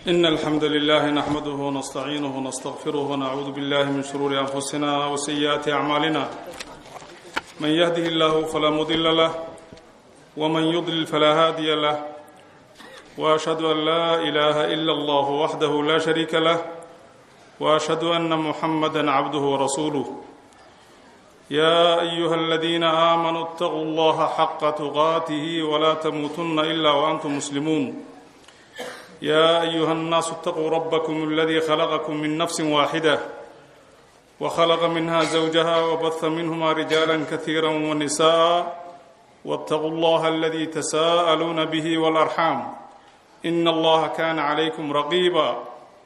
إن الحمد لله نحمده ونستعينه ونستغفره ونعوذ بالله من شرور أنفسنا وسيئات أعمالنا من يهده الله فلا مضل له ومن يضلل فلا هادي له وأشهد أن لا إله إلا الله وحده لا شريك له وأشهد أن محمدا عبده ورسوله يا أيها الذين آمنوا اتقوا الله حق تقاته ولا تموتن إلا وأنتم مسلمون يا أيها الناس اتقوا ربكم الذي خلقكم من نفس واحدة وخلق منها زوجها وبث منهما رجالا كثيرا ونساء واتقوا الله الذي تساءلون به والأرحام إن الله كان عليكم رقيبا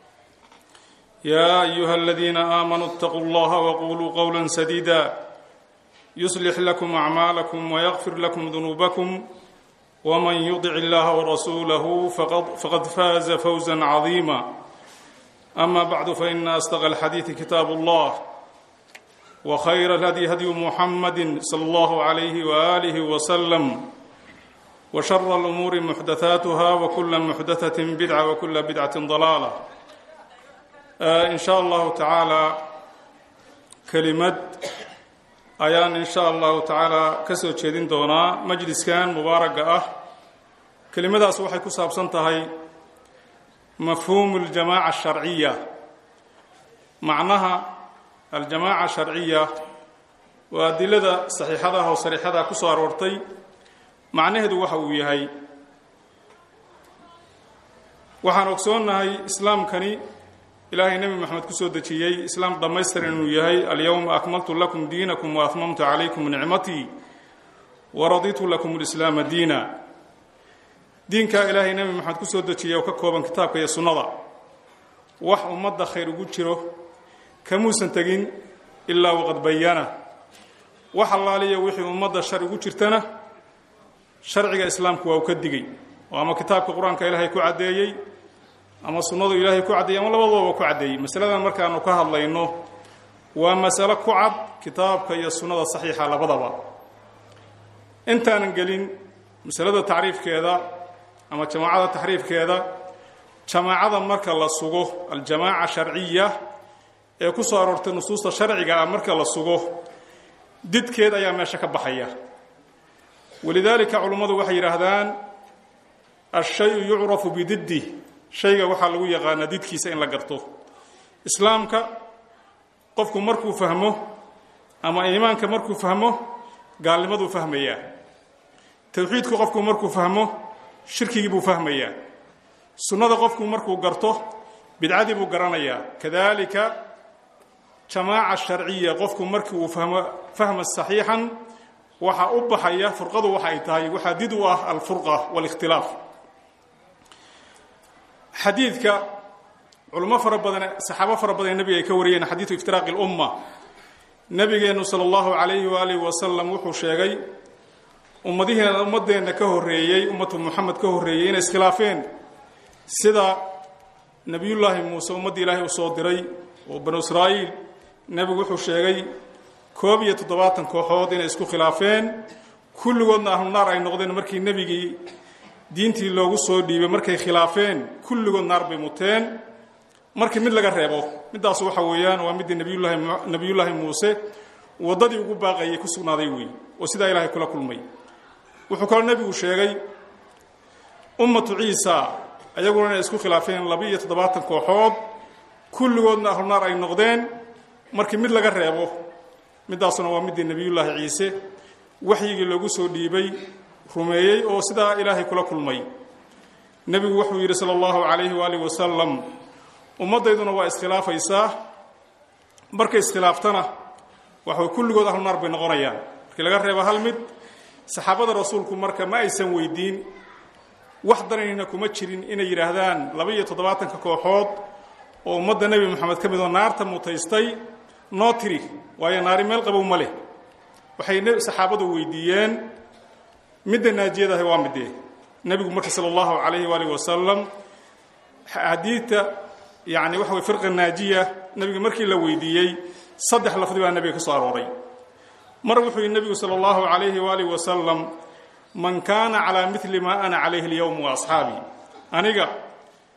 يا أيها الذين آمنوا اتقوا الله وقولوا قولا سديدا يصلح لكم أعمالكم ويغفر لكم ذنوبكم ومن يطع الله ورسوله فقد, فقد فاز فوزا عظيما أما بعد فإن أصدق الحديث كتاب الله وخير الهدي هدي محمد صلى الله عليه وآله وسلم وشر الأمور محدثاتها وكل محدثة بدعة وكل بدعة ضلالة آه إن شاء الله تعالى كلمة ayaan in sha allahu tacaala ka soo jeedin doonaa majliskan mubaaraga ah kelimadaas waxay ku saabsan tahay mafhuumu aljamaaca asharciya macnaha aljamaaca sharciya waa adilada saxiixada ah oo sariixada ku soo aroortay macnaheedu waxa uu yahay waxaan ogsoonnahay islaamkani ilaahay nebi moxamed ku soo dejiyey islaam dhammaystiran inuu yahay alyowma akmaltu lakum diinakum wa atmamtu calaykum nicmatii wa raditu lakum lislaama diina diinkaa ilaahay nebi moxamed ku soo dejiyey oo ka kooban kitaabka iyo sunnada wax ummadda khayr ugu jiro kamuusan tegin ilaa waqad bayana wax allaaliya wixii ummadda shar ugu jirtana sharciga islaamku waa uu ka digay oo ama kitaabka qur-aanka ilaahay ku caddeeyey ama sunnadu ilaahay ku caddeeyey ama labadooba ku caddeeyey masaladan markaanu ka hadlayno waa masalo ku cad kitaabka iyo sunnada saxiixa labadaba intaanan gelin masalada tacriifkeeda ama jamaacada taxriifkeeda jamaacada marka la sugo aljamaaca sharciya ee ku soo aroortay nusuusta sharciga ah marka la sugo didkeed ayaa meesha ka baxaya walidaalika culummadu waxay yidhaahdaan ashayu yucrafu bididdi shayga waxaa lagu yaqaanaa didkiisa in la garto islaamka qofku markuu fahmo ama iimaanka markuu fahmo gaalnimaduu fahmayaa towxiidku qofku markuu fahmo shirkigii buu fahmayaa sunnada qofku markuu garto bidcadii buu garanayaa kadalika jamaaca sharciya qofku markii uu fahmo fahma saxiixan waxaa u baxaya furqadu waxa ay tahay waxaa did u ah alfurqa waalikhtilaaf xadiidka culamo fara badan saxaabo fara badan nebiga ay ka wariyeen xadiidu iftiraaqi lumma nebigeennu sala allahu calayhi waalihi wasalam wuxuu sheegay ummadihiina ummadeenna ka horreeyey ummatu muxamed ka horreeyey inay iskhilaafeen sida nebiyullaahi muuse ummaddii ilaahay u soo diray oo banu israa'iil nebigu wuxuu sheegay koob iyo toddobaatan kooxood inay isku khilaafeen kulligoodna ahlu naar ay noqdeen markii nebigii diintii loogu soo dhiibay markay khilaafeen kulligood naar bay muteen markii mid laga reebo middaas waxa weeyaan waa middii nabiyullaahi nebiyullaahi muuse waddadii ugu baaqayay ku sugnaaday wey oo sidaa ilaahay kula kulmay wuxuu kaloo nebigu sheegay ummatu ciisa ayaguna inay isku khilaafeen laba-iyo toddobaatan kooxood kulligoodna ahlu naar ay noqdeen markii mid laga reebo middaasuna waa middii nebiyullaahi ciise waxyigii loogu soo dhiibay rumeeyey oo sidaa ilaahay kula kulmay nebigu wuxuu yidhi sala allahu calayhi waaalih wasalam ummaddayduna waa iskhilaafaysaa markay iskhilaaftana waxay kulligood ahlu naar bay noqonayaan markii laga reebo hal mid saxaabada rasuulku marka ma aysan weydiin wax danayna kuma jirin inay yidhaahdaan laba-iyo toddobaatanka kooxood oo ummadda nebi moxamed ka mid oo naarta mutaystay noo tiri waayo naari meel qabow ma leh waxay saxaabadu weydiiyeen midda naajiyadahi waa midee nebigu marka sala allahu calayhi waalihi wasalam xadiidta yani waxa way firqa naajiya nebiga markii la weydiiyey saddex lafdi baa nebiga ka soo arooray mar wuxuu yihi nebigu sala allahu calayhi waalihi wasalam man kaana calaa mili maa ana calayhi alyowm wa asxaabii aniga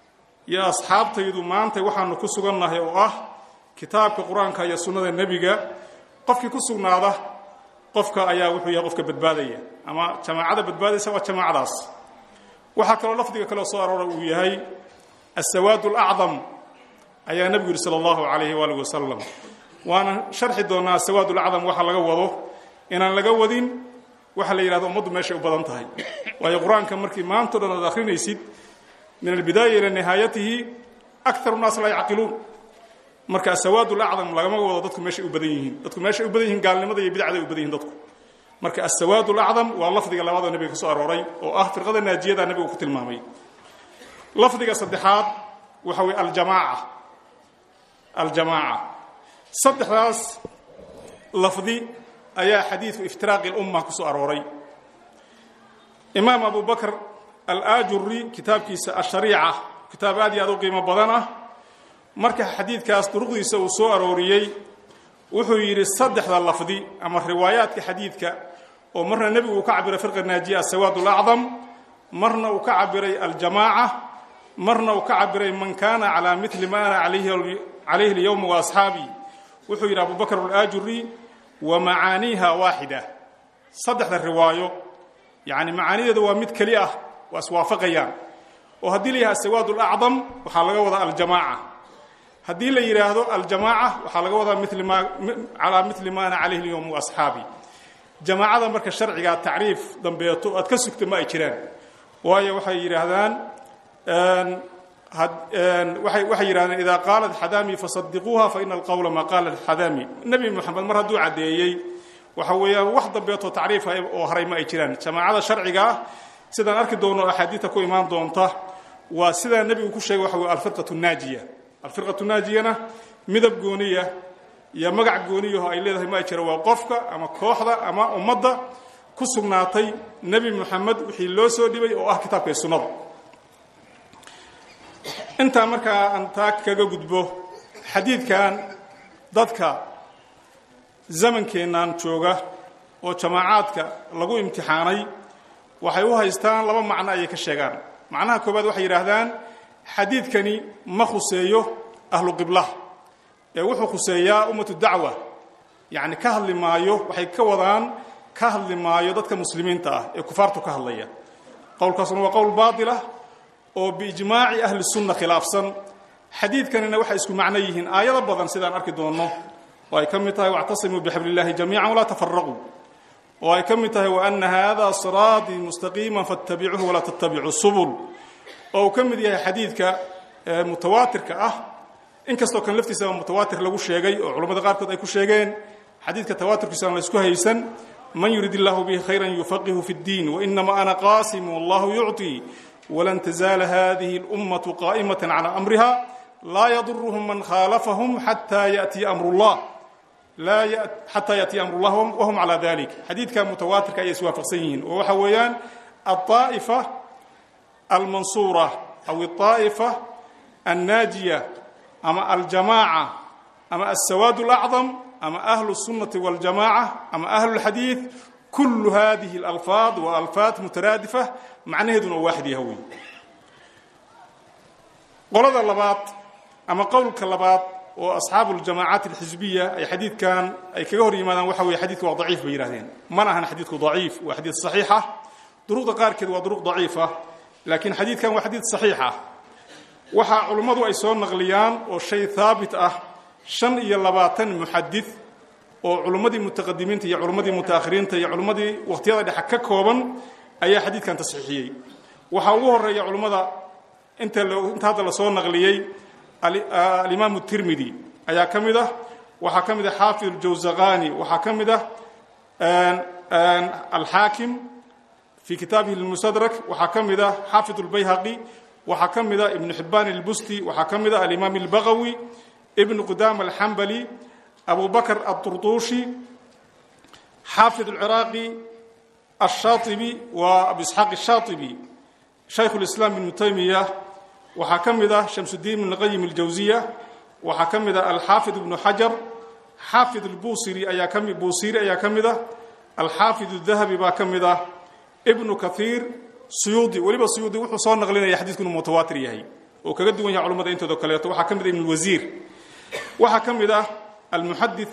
iyo asxaabtaydu maanta waxaanu ku sugannahay oo ah kitaabka qur-aanka iyo sunnada nebiga qofkii ku sugnaada qofka ayaa wuxuu yahay qofka badbaadaya ama jamaacada badbaadaysa waa jamaacadaas waxaa kaloo lafdiga kaleo soo aroora uu yahay asawaad alacdam ayaa nebigu yidhi sala allahu calayhi waalihi wasalam waana sharxi doonaa asawaad alacdam waxa laga wado inaan laga wadin waxa la yidhahdo ummaddu meeshay u badan tahay waayo qur-aanka markii maantao dhan aad akhrinaysid min albidaaya ila nihaayatihi akaru nnaas laa yacqiluun marka asawaad alacdam lagama wado dadku meeshay u badan yihiin dadku meeshay u badan yihiin gaalnimada iyo bidacday u badan yihin dadku marka asawaad alacdam waa lafdiga labaadoo nebiga ka soo arooray oo ah firqada naajiyada nebigu ku tilmaamay lafdiga saddexaad waxa weye aljamaaca aljamaaca saddexdaas lafdi ayaa xadiidku iftiraaqi lumma ku soo arooray imaam abu bakr alaajuri kitaabkiisa ashariica kitaab aad iyo aad u qiimo badan ah marka xadiidkaas duruqdiisa uu soo arooriyey wuxuu yidhi saddexda lafdi ama riwaayaadka xadiidka oo marna nebigu uu ka cabiray firqa naajiya asawaad alacdam marna uu ka cabiray aljamaaca marna uu ka cabiray man kaana calaa mili ma ana calayhi اlyowm waasxaabii wuxuu yidhi abu bakr alaajuri wa macaaniiha waaxida saddexda riwaayo yani macaanideeda waa mid keli ah waa iswaafaqayaan oo haddii la yidhaha asawaad alacdam waxaa laga wadaa aljamaaca haddii la yidhaahdo aljamaaca waxaa laga wadaa mil ma calaa mili ma ana calayhi اlyowm waasxaabii jamaacada marka sharcigaa tacriif dambeeto aad ka sugta ma ay jiraan waayo waxay yidhaahdaan waxay yidhahdeen idaa qaalat xadaami fasadiquuha faina alqowla maa qaala xadaami nebi moxamed mar hadduu caddeeyey waxa weeyaan wax dambeetoo tacriifa oo haray ma ay jiraan jamaacada sharciga ah sidaan arki doono axaadiidta ku imaan doonta waa sidaa nebigu ku sheegay waxa wey alfirqatu naajiya alfirqatu naajiyana midab gooniya iyo magac gooniyaho ay leedahay ma ay jira waa qofka ama kooxda ama ummadda ku sugnaatay nebi moxamed wixii loo soo dhibay oo ah kitaabka iyo sunnada intaa markaa aan taa kaga gudbo xadiidkan dadka zamankeennan jooga oo jamaacaadka lagu imtixaanay waxay u haystaan laba macno ayay ka sheegaan macnaha koowaad waxay yidhaahdaan xadiidkani ma khuseeyo ahlu qiblaha ee wuxuu khuseeyaa ummatu dacwa yacni ka hadli maayo waxay ka wadaan ka hadli maayo dadka muslimiinta ah ee kufaartu ka hadlaya qowlkaasuna waa qowl baatilah oo biijmaaci ahli sunna khilaafsan xadiidkanina waxay isku macno yihiin aayado badan sidaan arki doonno oo ay ka mid tahay wactasimuu bixabli illaahi jamiican walaa tafaraquu oo ay ka mid tahay waana haadaa siraatii mustaqiima fattabicuuhu walaa tattabicuu subul oo uu ka mid yahay xadiidka mutawaatirka ah inkastoo kan laftiisaba mutawaatir lagu sheegay oo culamada qaarkood ay ku sheegeen xadiidka tawaaturkiisa aan la isku haysan man yurid illaahu bihi khayran yufaqihu fi ddiin wainama ana qaasimu wallahu yucطii walan tazaala hadihi اlummatu qaa'imata calى amriha laa yaduruhum man khaalafahum xataa yatiya amru llah xataa yatiya amru llah wahum calaa dalik xadiidka mutawaatirka ayay iswaafaqsan yihiin oo waxa weeyaan aلطaa'ifa almansuura aw الطaa'ifa annaajiya ama aljamaaca ama aلsawaad اlacdam ama ahlu الsunnati wاljamaca ama ahlu اlxadiid kullu hadihi اlalfaad waa alfaad mutaraadifa macnaheeduna oo waaxid yaha wey qolada labaad ama qowlka labaad oo asxaabu اljamaacaat اlxisbiya ay xadiidkan ay kaga hor yimaadaan waxa weye xadidka waa daciif bay yihahdeen mana ahan xadiidku daciif waa xadiid صaxiixa duruqda qaarkeed waa duruq daciifa laakiin xadiidkan waa xadiid صaxiixa waxaa culummadu ay soo naqliyaan oo shay haabit ah shan iyo labaatan muxadid oo culummadii mutaqadimiinta iyo culummadii mutaakhiriinta iyo culummadii wakhtiyada dhexe ka kooban ayaa xadiidkan tasxiixiyey waxaa ugu horeeya culummada inta inta hadda lasoo naqliyey alimaamu tirmidi ayaa ka mid ah waxaa ka mid ah xaafid aljawzaqani waxaa ka mid ah alxaakim fii kitaabihi lmustadrak waxaa ka mid ah xaafid اlbayhaqi waxaa ka mid ah ibnu xibbaan اlbusti waxaa ka mid ah alimaam اlbagawi ibnu qudaama alxambali abu bakr aلطurطushi xaafid اlciraaqi الshaaطibi waa abu isxaaq الshaaطibi shaykhu اlislaam ibnu taymiya waxaa ka mid ah shamsudiin ibn qayim اljawziya waxaa ka mid ah alxaafid ibnu xajar xaafid busiri ayaa kami buusiri ayaa ka mid ah alxaafid الdahabi baa ka mid ah ibnu kaiir suyuudi weliba suyuudi wuxuu soo naqlinaya xadiidku inuu mutawaatir yahay oo kaga duwan yahay culamada intooda kaleeto waxaa ka mid ah ibn wasiir waxaa ka mid ah almuxadith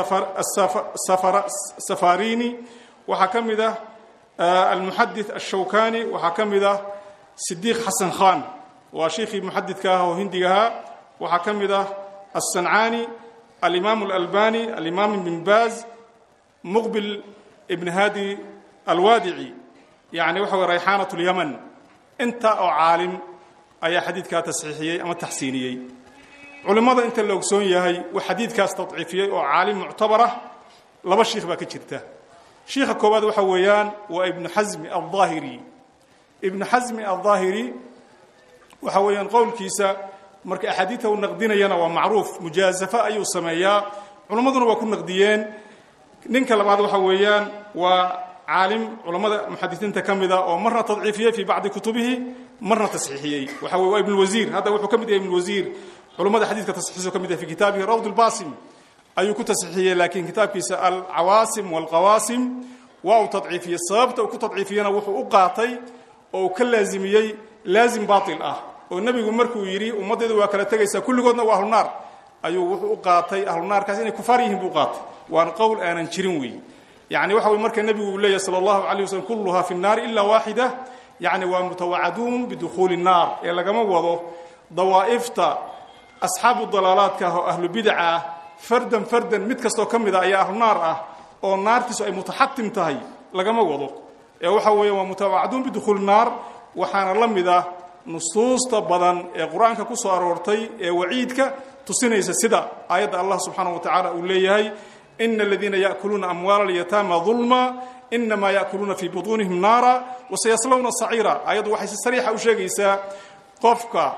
safarini waxaa ka mid ah almuxadith ashawkani waxaa ka mid ah sidiiq xasan khan waa shiikhii muxadidka ah oo hindiga ahaa waxaa ka mid ah alsancaani alimaam alalbani alimaam ibn baaz muqbil ibn hadi alwaadici yani waxa wey rayxaanat lyaman inta oo caalim ayaa xadiidkaa tasxiixiyey ama taxsiiniyey culimmada inta la ogsoon yahay uu xadiidkaas tadciifiyey oo caalim muctabar ah laba shiikh baa ka jirta shiikha koowaad waxa weeyaan waa ibnu xasmi aldaahiri ibnu xasmi aldaahiri waxa weeyaan qowlkiisa marka axaadiidta uu naqdinayana waa macruuf mujaazafo ayuu sameeyaa culimmaduna waa ku naqdiyeen ninka labaad waxa weeyaan waa caalim culammada muxadisiinta ka mida oo marna tadciifiyey fii bacdi kutubihi marna tasxiixiyey waxa weye waa ibnulwasiir hadda wuxuu ka mid yahay ibnulwasiir culummada xadiidka tasxiixisu ka mid yahay fi kitaabihi rawd lbasim ayuu ku tasxiixiyey laakiin kitaabkiisa alcawaasim walqawaasim waa uu tadciifiyey sababta uu ku tadciifiyena wuxuu u qaatay oo uu ka laazimiyey laazim baatil ah oo nebigu markuu yidhi ummaddeedu waa kala tegaysaa kulligoodna waa ahlunaar ayuu wuxuu u qaatay ahlunaarkaas inay kufaar yihiin buu qaatay waana qowl aanan jirin weeye yani waxa wey marka nebigu uu leeyahy sala allahu alay waslm kulluhaa fi nnaari ila waaxida yani waa mutawacaduun bidukhuuli nnaar ee lagama wado dawaa'ifta asxaabu dalaalaadka ah oo ahlu bidaca ah fardan fardan mid kastoo ka mid a ayaa ahlu naar ah oo naartiisu ay mutaxatim tahay lagama wado ee waxa weeya waa mutawacaduun bidukhuuli naar waxaana la mid ah nusuusta badan ee qur-aanka ku soo aroortay ee waciidka tusinaysa sida aayadda allah subxaana wa tacaala uu leeyahay ina aladiina yaakuluuna amwaala alyataama dulma inamaa yaakuluuna fii butuunihim naara wasayaslawna saciira ayaddu waxay si sariixa u sheegaysaa qofka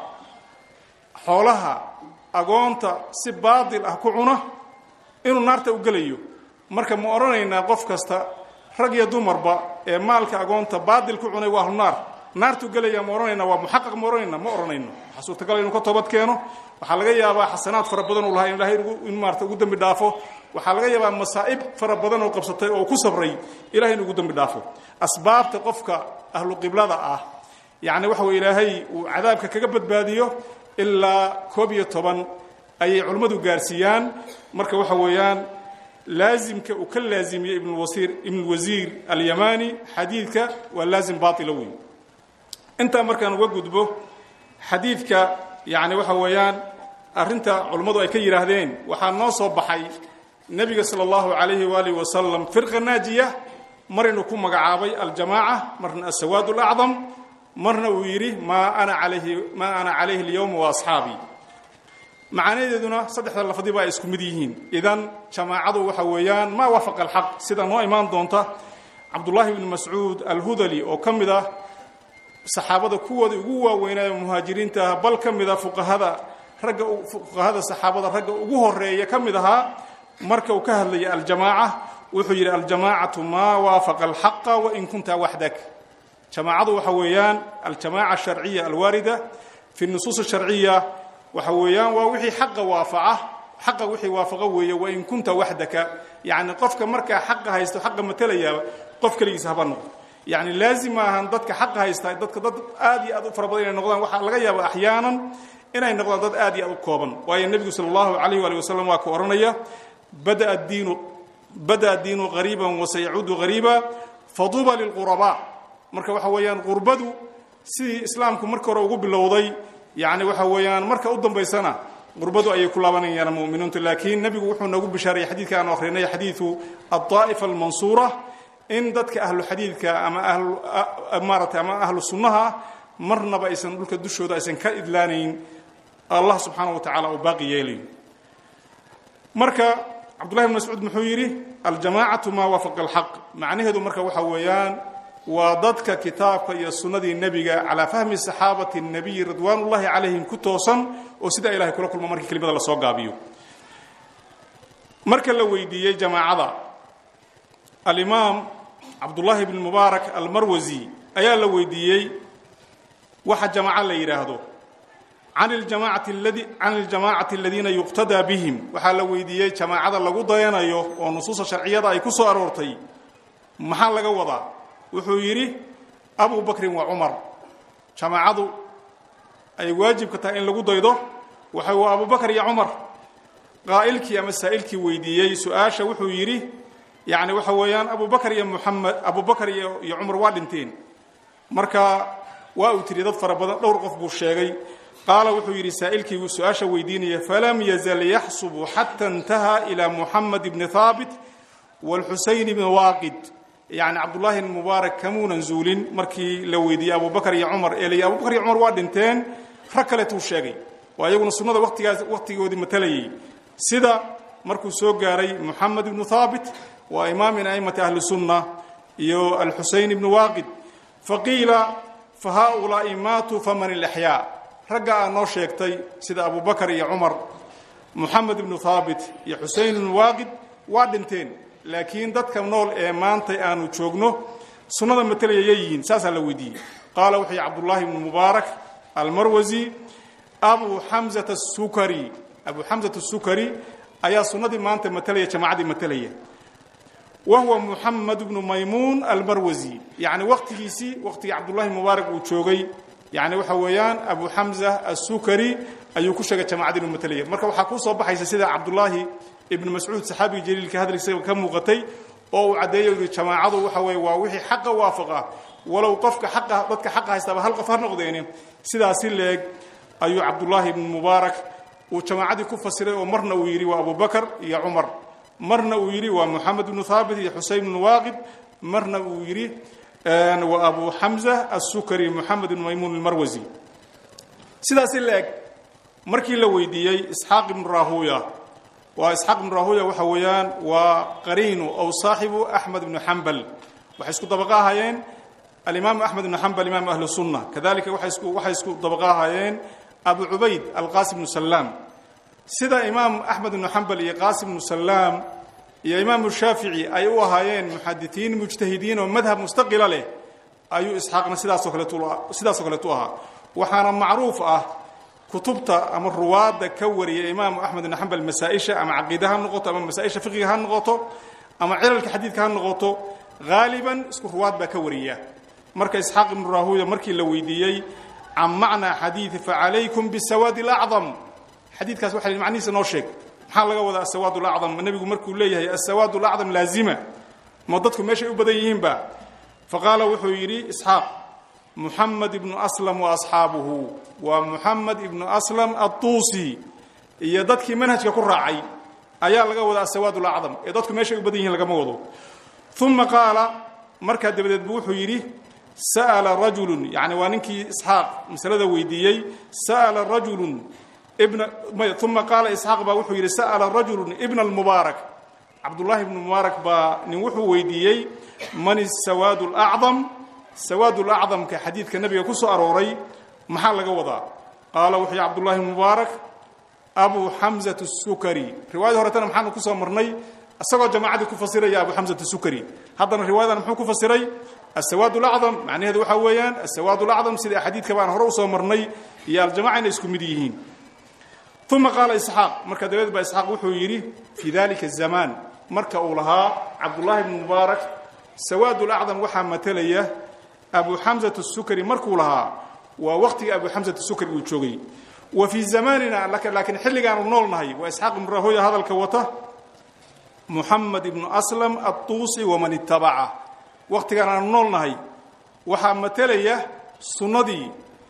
xoolaha agoonta si baadil ah ku cuna inuu naarta u gelayo marka ma odhanaynaa qof kasta rag iyo dumarba ee maalka agoonta baadil ku cunay waa ahlu naar naartuu gelaya ma odhanaynaa waa muxaqaq ma odhanayna ma odhanayno waxaa suurtagal inuu ka toobad keeno waxaa laga yaabaa xasanaad fara badan uu lahaa in ilahay in maarata ugu dembi dhaafo waxaa laga yaabaa masaa'ib fara badan oo qabsatay oo ku sabray ilahay in ugu dembi dhaafo asbaabta qofka ahlu qiblada ah yacni waxa weye ilaahay uu cadaabka kaga badbaadiyo ilaa koob iyo toban ayay culimmadu gaarsiiyaan marka waxa weeyaan laazimka uu ka laazimiyey ibnwasiir ibnulwasiir alyamani xadiidka waa laazim baatila wey intaa markaan uga gudbo xadiidka yacni waxa weeyaan arrinta culimmadu ay ka yidhaahdeen waxaa noo soo baxay nebiga sala allahu calayhi waalihi wasalam firqa naajiya mar inuu ku magacaabay aljamaaca marna asawaad alacdam marna uu yidhi maa ana alayhi maa ana calayhi alyowma wa asxaabii macanadeeduna saddexda lafdiba ay isku mid yihiin idan jamaacadu waxa weeyaan maa waafaqa alxaq sida noo imaan doonta cabdullaahi bni mascuud alhudali oo ka mid ah saxaabada kuwooda ugu waaweynaayo muhaajiriinta ah bal ka mid a fuqahada ragga fuqahada saxaabada ragga ugu horeeya ka mid ahaa marka uu ka hadlaya aljamaaca wuxuu yidhi aljamaacatu maa waafaqa alxaqa wain kunta waxdak jamaacadu waxa weeyaan aljamaaca asharciya alwaarida fi nusuus asharciya waxa weeyaan waa wixii xaqa waafaca xaqa wixii waafaqa weeye wain kunta waxdaka yacni qofka markaa xaqa haysto xaqa matelayaaba qof keligiisa haba noqdo yacni laazim ma ahan dadka xaqa haysta dadka dad aad iyo aad u fara badan inay noqdaan waxaa laga yaaba axyaanan inay noqdaan dad aad iyo aad u kooban waayo nebigu sala allahu calayh waali wasalam waa ka odhanaya badaa diinu bada diinu qariiban wasayacuudu qariiba faduba lilqurabaa marka waxa weeyaan qurbadu sidii islaamku marka hore ugu bilowday yacni waxa weeyaan marka u dambaysana qurbadu ayay ku laabanayaan muminiintu laakiin nebigu wuxuu noogu bishaarayay xadiidka aan akrinay xadiidu aلطaa'ifa almansuura in dadka ahlu xadiidka ama ahlu maaratay ama ahlu sunnaha marnaba aysan dhulka dushooda aysan ka idlaanayn allah subxaana wa tacala uu baaqi yeelayo marka cabdullahi bn mascuud muxuu yidhi aljamaacatu maa waafaqa alxaq macnaheedu marka waxa weeyaan waa dadka kitaabka iyo sunnadii nebiga calaa fahmi saxaabati الnabiyi ridwaan ullahi calayhim ku toosan oo sidaa ilahay kula kulma markii kelimada lasoo gaabiyo marka la weydiiyey jamaacada alimaam cabdullaahi bn mubaarak almarwasi ayaa la weydiiyey waxa jamaaco la yidhaahdo can iljamaacati ladi can iljamaacati aladiina yuqtadaa bihim waxaa la weydiiyey jamaacada lagu dayanayo oo nusuusta sharciyada ay ku soo aroortay maxaa laga wadaa wuxuu yidhi abu bakrin wa cumar jamaacadu ay waajibka tahay in lagu daydo waxa waa abubakar iyo cumar qaa'ilkii ama saa'ilkii weydiiyey su-aasha wuxuu yidhi yacni waxa weeyaan abubakar iyo muxamed abubakar iyo iyo cumar waa dhinteen marka waa uu tiri dad fara badan dhowr qof buu sheegay qaala wuxuu yidhi saa'ilkii su-aasha weydiinaya falam yazal yaxsubu xata intaha ilaa muxamed ibni haabit wاlxusayn ibni waaqid yani cabdullaahi ibn mubaarak kamuunan zuulin markii la weydiiyey abubakar iyo cumar ee lay abubakar iyo cumar waa dhinteen rag kaleetuu sheegay waa iyaguna sunnada watigaas wakhtigoodii matalayay sida markuu soo gaaray muxamed ibnu haabit waa imaam min a'immati ahli sunna iyo alxusayn ibnu waaqid faqiila fa haaulaa'i maatuu faman ilaxyaa ragga aa noo sheegtay sida abubakar iyo cumar muxamed ibnu haabit iyo xusayn ibnu waaqid waa dhinteen laakiin dadka nool ee maanta aanu joogno sunnada matalaya yayihiin saasaa la weydiiyey qaala wuxuu yihi cabdullaahi ibnu mubaarak almarwasi abu xamzata asukari abu xamzat asukari ayaa sunnadii maanta matalaya jamaacadii matalaya wa huwa muxamed ibnu maymuun almarwasi yacni waqtigiisii waqtigii cabdullahi mubaarak uu joogay yani waxa weeyaan abu xamza asukari ayuu ku sheegay jamaacadii inuu matalaya marka waxaa kuu soo baxaysa sida cabdullaahi ibnu mascuud saxaabiga jaliilka hadalkiisa ka muuqatay oo uu caddeeyo yihi jamaacadu waxa weeye waa wixii xaqa waafaqa walow qofka xaqa dadka xaqa haystaaba hal qof ha noqdeeni sidaasi leeg ayuu cabdullaahi ibnu mubaarak uu jamaacadii ku fasiray oo marna uu yidhi waa abubakar iyo cumar marna uu yidhi waa moxamed ibnu haabit iyo xuseyn ibnu waaqid marna uu yidhi waa abu xamza asukari moxamed ibnu maymuun almarwasi sidaasi leeg markii la weydiiyey isxaaq ibnu rahuya waa isxaaq ibnu rahuya waxa weeyaan waa qariinu ow saaxibu axmed ibnu xambal waxay isku dabaqa ahaayeen alimaamu axmed ibnu xambal imaamu ahlu sunna kadalika waxay isku waxay isku dabaqa ahaayeen abu cubayd alqaasim ibnu salaam sida imaam axmed ibnu xambal iyo qaasim ibnu salaam iyo imaamu shaafici ay u ahaayeen muxaditiin mujtahidiin oo madhab mustaqila leh ayuu isxaaqna sidaasoo kaleetu sidaasoo kaleetu ahaa waxaana macruuf ah kutubta ama ruwaadda ka wariya imaamu axmed ibn xambal masaa-isha ama caqiida ha noqoto ama masaa-isha fiqiga ha noqoto ama cilalka xadiidka ha noqoto haaliban isku ruwaad baa ka wariya marka isxaaq ibnu rahuya markii la weydiiyey can macnaa xadiidi facalaykum bisawaadi alacdam xadiidkaas waxa macnihiisa noo sheeg maxaa laga wadaa asawaad alacdam nebigu markuu leeyahay asawaad alacdam laazima ma dadku meeshay u badan yihiinba faqaala wuxuu yidhi isxaaq muxamed ibnu aslam wa asxaabuhu waa muxamed ibnu aslam adduusi iyo dadkii manhajka ku raacay ayaa laga wadaa asawaad alacdam ee dadku meeshay u badan yihiin lagama wado uma qaala markaa dabadeed bu wuxuu yidhi sa'ala rajulun yani waa ninkii isxaaq masalada weydiiyey sa'ala rajulun ibna uma qaala isxaaq baa wuxuu yidhi sa'ala rajulun ibna almubaarak cabdullaahi ibnu mubaarak baa nin wuxuu weydiiyey man isawaad alacdam sawaad lacdamka xadiidka nabiga ku soo arooray maxaa laga wadaa qaala wuxuu yihi cabdullahi ibnu mubaarak abu xamzat sukari riwaayada horetana maxaanu kusoo marnay isagoo jamaacadii ku fasiraya abu xamzat sukari haddana riwayadan muxuu ku fasiray asawaad lacdam macnaheedu waxaa weeyaan asawaad lacdam sida xadiidka baan hore usoo marnay iyo aljamaca inay isku mid yihiin uma qaala isxaaq marka dabadeed baa isxaaq wuxuu yidhi fii dalika zamaan marka uu lahaa cabdullaahi ibnu mubaarak sawaad lacdam waxaa matalaya abu xamzat sukari markuu lahaa waa waqtigii abu xamzat sukari uu joogay wa fii zamanina laakiin xilligaanu nool nahay waa isxaaq ibnu rahoya hadalka wata muxamed ibnu aslam adduusi waman itabaca waqtigaan aanu nool nahay waxaa matalaya sunnadii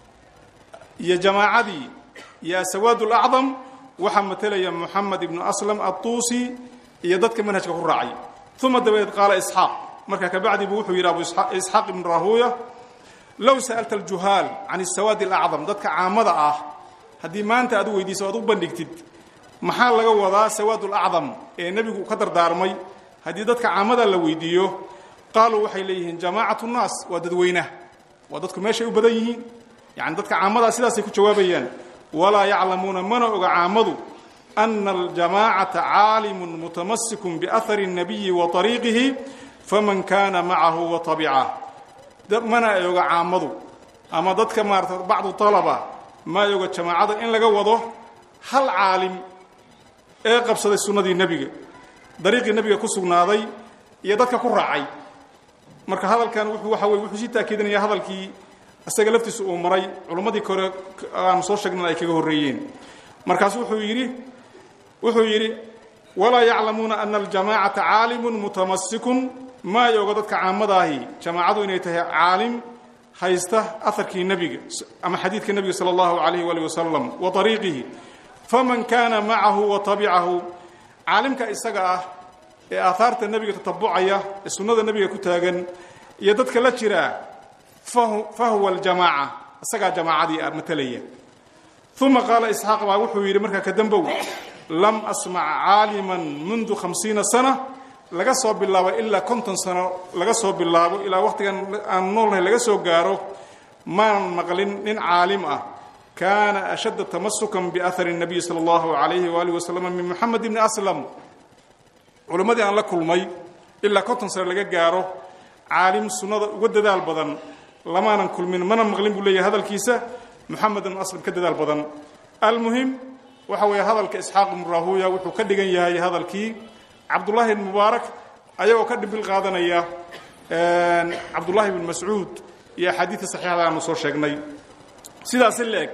iyo jamaacadii iyo asawaad lacdam waxaa matalaya muxamed ibnu aslam adduusi iyo dadka manhajka ku raacay uma dabadeed qaala isxaaq marka kabacdi buu wuxuu yidhi abu isxaaq ibnu rahuya low sa'alta aljuhaal can asawaadi alacdam dadka caamada ah haddii maanta aad u weydiiso oad u bandhigtid maxaa laga wadaa sawaad alacdam ee nebigu ka dardaarmay haddii dadka caamada la weydiiyo qaaluu waxay leeyihiin jamaacatu nnaas waa dadweynaha waa dadku meeshay u badan yihiin yani dadka caamadaa sidaasay ku jawaabayaan walaa yaclamuuna mana oga caamadu ana aljamaacata caalimun mutamassikun biahari الnabiyi wa طariiqihi faman kaana macahu wa tabicah mana ay oga caamadu ama dadka maarata bacdu talaba ma ay oga jamaacada in laga wado hal caalim ee qabsaday sunnadii nebiga dariiqii nebiga ku sugnaaday iyo dadka ku raacay marka hadalkan wuxuu waxa weye wuxuu sii taakiidinaya hadalkii isaga laftiisa uu maray culummadii kore aanu soo sheegnan ay kaga horreeyeen markaasu wuxuu yidhi wuxuu yidhi walaa yaclamuuna ana aljamaacata caalimun mutamassikun ma ay oga dadka caamadaahi jamaacadu inay tahay caalim haysta aharkii nebiga ama xadiidka nebiga sala allahu alayh waali wasalam wa ariiqihi faman kaana macahu wa tabicahu caalimka isaga ah ee aahaarta nebiga tatabucaya ee sunnada nebiga ku taagan iyo dadka la jiraa fa huwa aljamaaca isagaa jamaacadii ah matalaya uma qaala isxaaq baa wuxuu yidhi markaa ka dambow lam asmac caaliman mundu hamsiina sana laga soo bilaabo ilaa konton sano laga soo bilaabo ilaa wakhtigan aan noolnahay laga soo gaaro maanan maqlin nin caalim ah kaana ashadda tamasukan biahari الnabiy salى اllahu alayhi waalihi wasalam min moxamed bni aslam culimmadii aan la kulmay ilaa konton sano laga gaaro caalim sunnada uga dadaal badan lamaanan kulmin mana maqlin buu leeyahay hadalkiisa moxamed ibn aslam ka dadaal badan almuhim waxa weeye hadalka isxaaq ibnu rahuya wuxuu ka dhigan yahay hadalkii cabdullaahi ibn mubaarak ayagoo ka dhibil qaadanaya cabdullaahi ibn mascuud iyo axaadiidta saxiixda aanu soo sheegnay sidaasi la-eg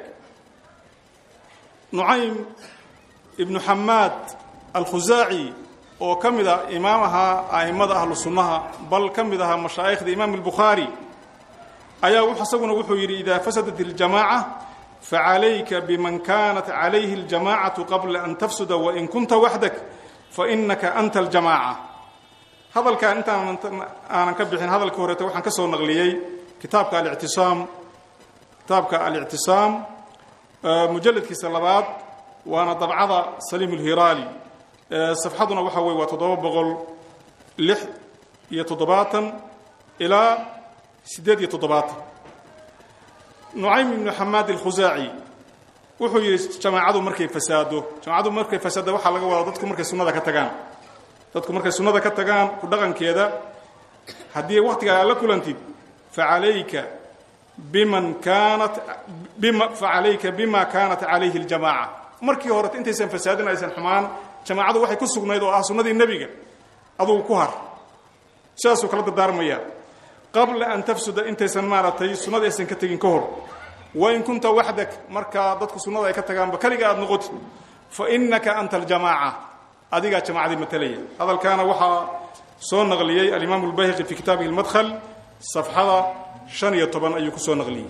nucaym ibnu xamaad alkhusaaci oo ka mid ah imaam ahaa a'immada ahlu sunnaha bal ka mid ahaa mashaa'ikhda imaam albukhaari ayaa isaguna wuxuu yidhi idaa fasadat اljamaaca facalayka biman kanat calayhi اljamacatu qabla an tafsuda wain kunta waxdak fainaka anta aljamaaca hadalkan intaan aanan ka bixin hadalka horeeta waxaan ka soo naqliyey kitaabka alictisaam kitaabka alictisaam mujalladkiisa labaad waana dabcada saliim اlhiraali safxaduna waxa weye waa toddoba boqol lix iyo toddobaatan ilaa siddeed iyo toddobaatan nucaym ibnu xamaad alkhusaaci wuxuu yidhi jamaacadu markay fasaado jamaacadu markay fasaada waxaa laga wadaa dadku markay sunnada ka tagaan dadku markay sunnada ka tagaan ku dhaqankeeda haddii wakhtigaa aad la kulantid facalayka biman kaanat bima facalayka bima kaanat calayhi اljamaaca markii horeta intaysan fasaadin aysan xumaan jamaacadu waxay ku sugnayd oo ah sunnadii nebiga adugu ku har sidaasuu kala dardaarmaya qabla an tafsuda intaysan maaragtay sunnada aysan ka tegin ka hor wain kunta waxdak markaa dadku sunnada ay ka tagaanba keliga aad noqotid fa inaka anta aljamaaca adigaa jamaacadii matalaya hadalkaana waxaa soo naqliyey alimaam اlbayhaqi fi kitaabihi اlmadhl safxada shan iyo toban ayuu ku soo naqliyey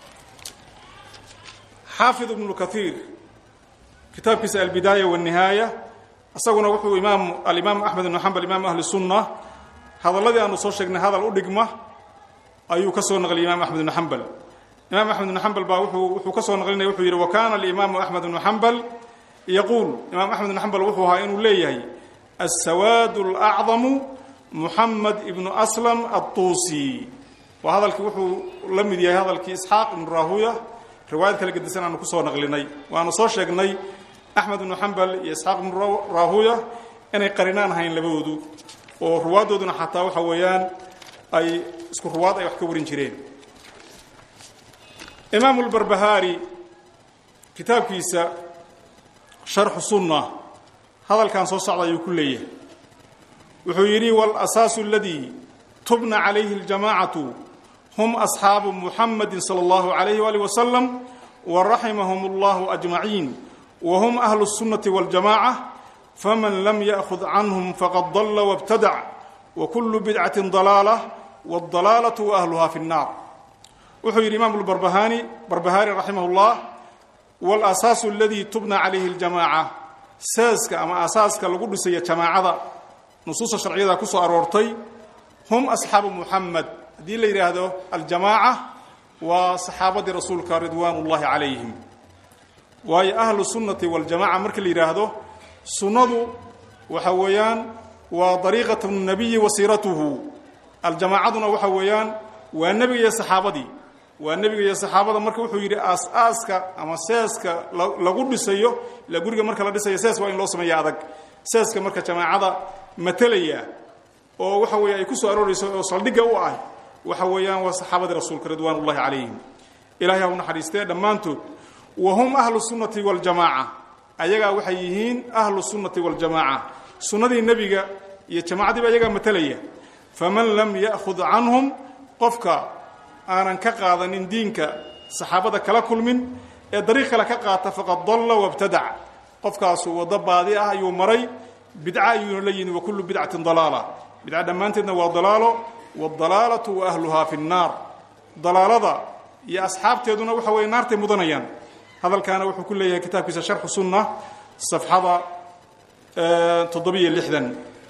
xaafid ibnu kaiir kitaabkiisa albidaaya wاnihaaya isaguna wuxuu imaam alimaam axmed ibnu xambal imaam ahli sunna hadalladii aanu soo sheegnay hadal u dhigma ayuu ka soo naqliyay imaam axmed ibnu xambal imaam axmed ibnu xambal baa wuxuu wuxuu ka soo naqlinaya wuxuu yidhi wa kaana alimaamu axmed ibnu xambal yaquul imaam axmed ibnu xambal wuxuu ahaa inuu leeyahay aلsawaad اlأcdamu muxamed ibnu aslam aلtuusi waa hadalkii wuxuu la mid yahay hadalkii isxaaq ibnu rahuya riwaayad kala gedisan aanu kusoo naqlinay waanu soo sheegnay axmed ibnu xambal iyo isxaaq ibnu rahuya inay qarinaan ahayn labadoodu oo ruwaaddooduna xataa waxa weeyaan ay isku ruwaad ay wax ka warin jireen imaamu lbarbahaari kitaabkiisa sharxu sunna hadalkan soo socda ayuu ku leeyahay wuxuu yidhi walasaasu aladii tubna calayhi اljamacatu hum asxaabu muxamadi salى اllahu alayh waalih wasalam waraximahum اllahu ajmaciin wa hum ahlu الsunnati wاljamaca faman lam yأkhud canhum faqad dala wاbtadac wakulu bidcati dalaala wاdalaalatu waahluha fi الnar wuxuu yidhi imam barbahaani barbahaari raximah اllah walasaasu aladii tubna calayhi اljamaaca saaska ama asaaska lagu dhisaya jamaacada nusuusta sharciyada ku soo aroortay hum asxaabu muxamed haddii la yidhaahdo aljamaaca waa saxaabadii rasuulka ridwaan ullahi calayhim waayo ahlu sunnati waljamaca markii la yidhaahdo sunnadu waxa weeyaan waa dariiqat nabiyi wa siiratuhu aljamaacaduna waxa weeyaan waa nebiga iyo saxaabadii waa nebiga iyo saxaabada marka wuxuu yidhi aas-aaska ama seeska lagu dhisayo ila guriga marka la dhisayo sees waa in loo sameeya adag seeska marka jamaacada matalaya oo waxa weeye ay ku soo aroorayso oo saldhigga u ah waxa weeyaan waa saxaabadii rasuulka ridwaan ullahi calayhim ilahay ha u naxariistee dhammaantood wa hum ahlu sunnati waljamaaca ayagaa waxay yihiin ahlu sunnati waljamaaca sunnadii nebiga iyo jamaacadiiba ayagaa matalaya faman lam ya'khud canhum qofka aanan ka qaadanin diinka saxaabada kala kulmin ee dariiq kale ka qaata faqad dalla wabtadac qofkaasu waddo baadi ah ayuu maray bidca ayuuna la yimi wa kullu bidcatin dalaala bidca dhammaanteedna waa dalaalo waadalaalatu wa ahluhaa fi nnaar dalaalada iyo asxaabteeduna waxa weeye naartay mudanayaan hadalkaana wuxuu ku leeyahay kitaabkiisa sharxu sunna safxada toddobiyo lixdan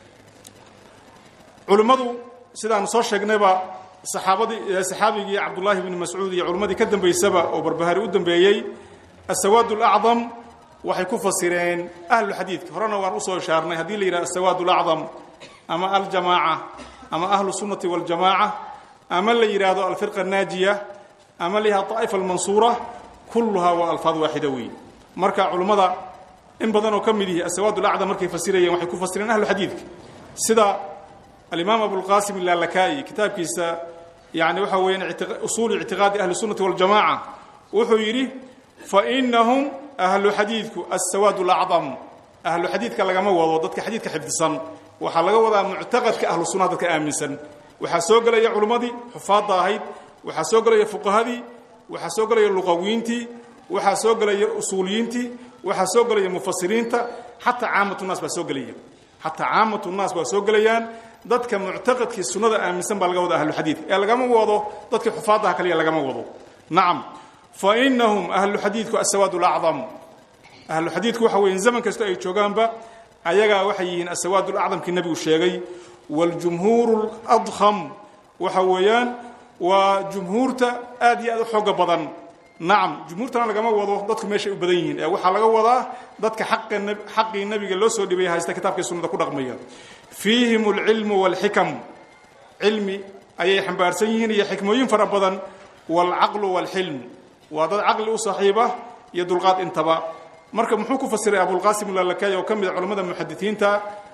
culimmadu sidaanu soo sheegnayba saxaabadii saxaabigii cabdullaahi bni mascuud iyo culimmadii ka dambaysaba oo barbahari u dambeeyey asawaad alacdam waxay ku fasireen ahlu xadiidka horena waan usoo ishaarnay haddii la yidhaha asawaad alacdam ama aljamaaca ama ahlu sunnati waljamaaca ama la yidhaahdo alfirqa annaajiya ama la yihahdo daa'ifa almansuura kulluhaa waa alfaad waaxida weeye marka culimmada in badan oo ka mid yihi asawaad alacdam markay fasirayeen waxay ku fasireen ahlu xadiidka sida alimaam abulqasim ilaalakaai kitaabkiisa yani waxa weeyaan usuulu ictiqaadi ahli sunnati waljamaca wuxuu yidhi fainahum ahlu xadiidku asawaad lacdam ahlu xadiidka lagama wado dadka xadiidka xifdisan waxaa laga wadaa muctaqadka ahlu sunnaha dadka aaminsan waxaa soo gelaya culimmadii xufaadda ahayd waxaa soo gelaya fuqahadii waxaa soo gelaya luqawiintii waxaa soo gelaya usuuliyiintii waxaa soo gelaya mufasiriinta xataa caamatu naas baa soo gelaya xataa caamatu naas baa soo gelayaan dadka muctaqadkii sunnada aaminsan baa laga wada ahluxadiid ee lagama wado dadkii xufaadaha kaliya lagama wado nacam fa inahum ahlu xadiidku asawaad lacdam ahlu xadiidku waxa weeye zaman kasta ay joogaanba ayagaa waxay yihiin asawaad lacdamkii nebigu sheegay waljumhuuru ladkham waxa weeyaan waa jumhuurta aad iyo aad u xooga badan nacam jumhuurtana lagama wado dadku meeshay u badan yihiin ee waxaa laga wadaa dadka xaqii nebiga loo soo dhibay haysta kitaabkii sunnada ku dhaqmaya fiihim alcilmu waalxikam cilmi ayay xambaarsan yihiin iyo xikmooyin fara badan waalcaqlu waalxilm waa dad caqli u saaxiiba iyo dulqaad intaba marka muxuu ku fasiray abulqasim lalakay oo ka mid a culimmada muxadisiinta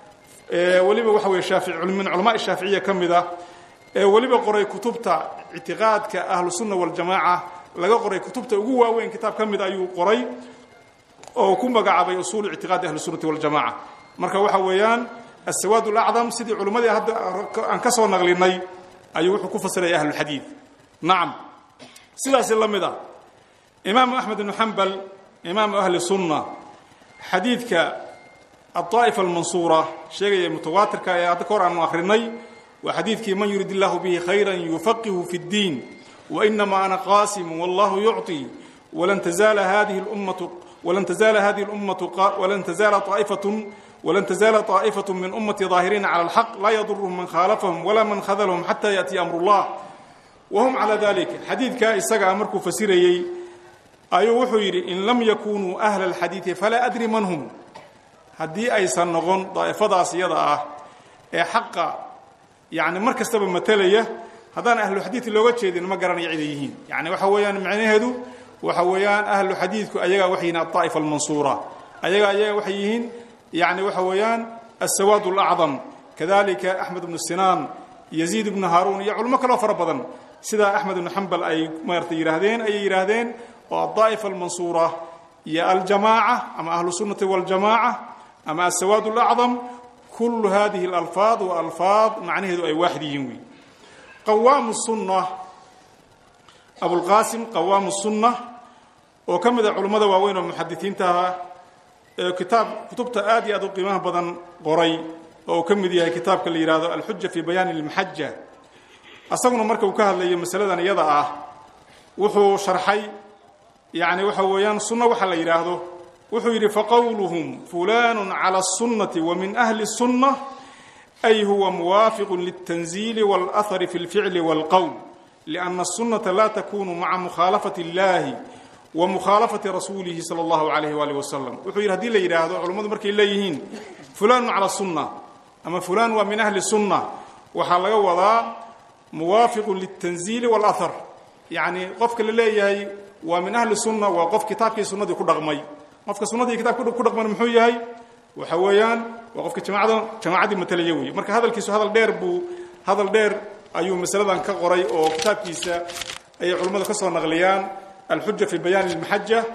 ee weliba waxa weye shaafici min culamaai shaaficiya ka mid ah ee weliba qoray kutubta ictiqaadka ahlu sunna waljamaaca laga qoray kutubta ugu waaweyn kitaab ka mid ayuu qoray oo ku magacaabay usuulu ictiqaadi ahli sunnati waljamaca marka waxa weeyaan asawaad lacdam sidii culimmadii hadda aan ka soo naqlinay ayuu wuxuu ku fasiraya ahlulxadiid nacam sidaasi la mid a imaamu axmed ibnu xambal imaamu ahli sunna xadiidka adaa'ifa almansuura sheegaya mutawaatirka ee hadda ka hor aanu akhrinay waa xadiidkii man yurid illahu bihi khayran yufaqihu fi اddiin wainama ana qaasimu wallahu yucطi walan tazaala hadihi اlummatu walan tazaala hadihi اlummatu walan tazaala طaa'ifatun ولن تزال طائفة من أمتي ظاهرين على الحق لا يضرهم من خالفهم ولا من خذلهم حتى يأتي أمر الله وهم على ذلك حديث كا إساق أمركو فسيريي أيو وحيري إن لم يكونوا أهل الحديث فلا أدري من هم هدي أي سنغون طائفة سيادة إيه حقا يعني مركز تبا متلية هذان أهل الحديث اللي وجه ما قرن يعيديهين يعني وحويان معنى هدو وحويان أهل الحديث أيها وحينا الطائفة المنصورة أيها أيها وحيهين يعني وحويان السواد الأعظم كذلك أحمد بن السنان يزيد بن هارون يا علماء كلها فربضا سيدا أحمد بن حنبل أي مارتي يراهدين أي يراهدين والضائفة المنصورة يا الجماعة أما أهل السنة والجماعة أما السواد الأعظم كل هذه الألفاظ وألفاظ معناه أي واحد ينوي قوام السنة أبو القاسم قوام السنة وكم علماء واوين ومحدثين تها kitaab kutubta aad iyo aad u qiimaha badan qoray oo uu ka mid yahay kitaabka la yidhaahdo alxuja fi bayaani lmaxaja asaguna marka uu ka hadlayo masaladan iyada ah wuxuu sharxay yani waxa weeyaan sunno waxa la yidhaahdo wuxuu yidhi faqowluhum fulanu cala الsunnati wa min ahli الsunna ay huwa muwaafiqu lلtanziili wاlأhari fi اlficli wاlqowl لأna الsunnata la takunu maca mukhaalafati اllahi ومkhaaلaفaةi rasuulihi salى الlahu عalayه وalih waslم wuxuu yidhi hadii la yidhaahdo culammadu markay leeyihiin fulan calى الsunة ama fulan waa min ahli الsunة waxaa laga wadaa muwaafiqu lلtanziili wاlأhar yacni qofka la leeyahay waa min ahli الsunة waa qof kitaabkii sunadii ku dhaqmay qofka sunadii kitaabka ku dhaqmana muxuu yahay waxa weeyaan waa qofka jamacada jamacaddii matalaya weeye marka hadalkiisu hadal dheer buu hadal dheer ayuu masaladan ka qoray oo kitaabkiisa ayay culammadu ka soo naqliyaan الحجة في بيان المحجة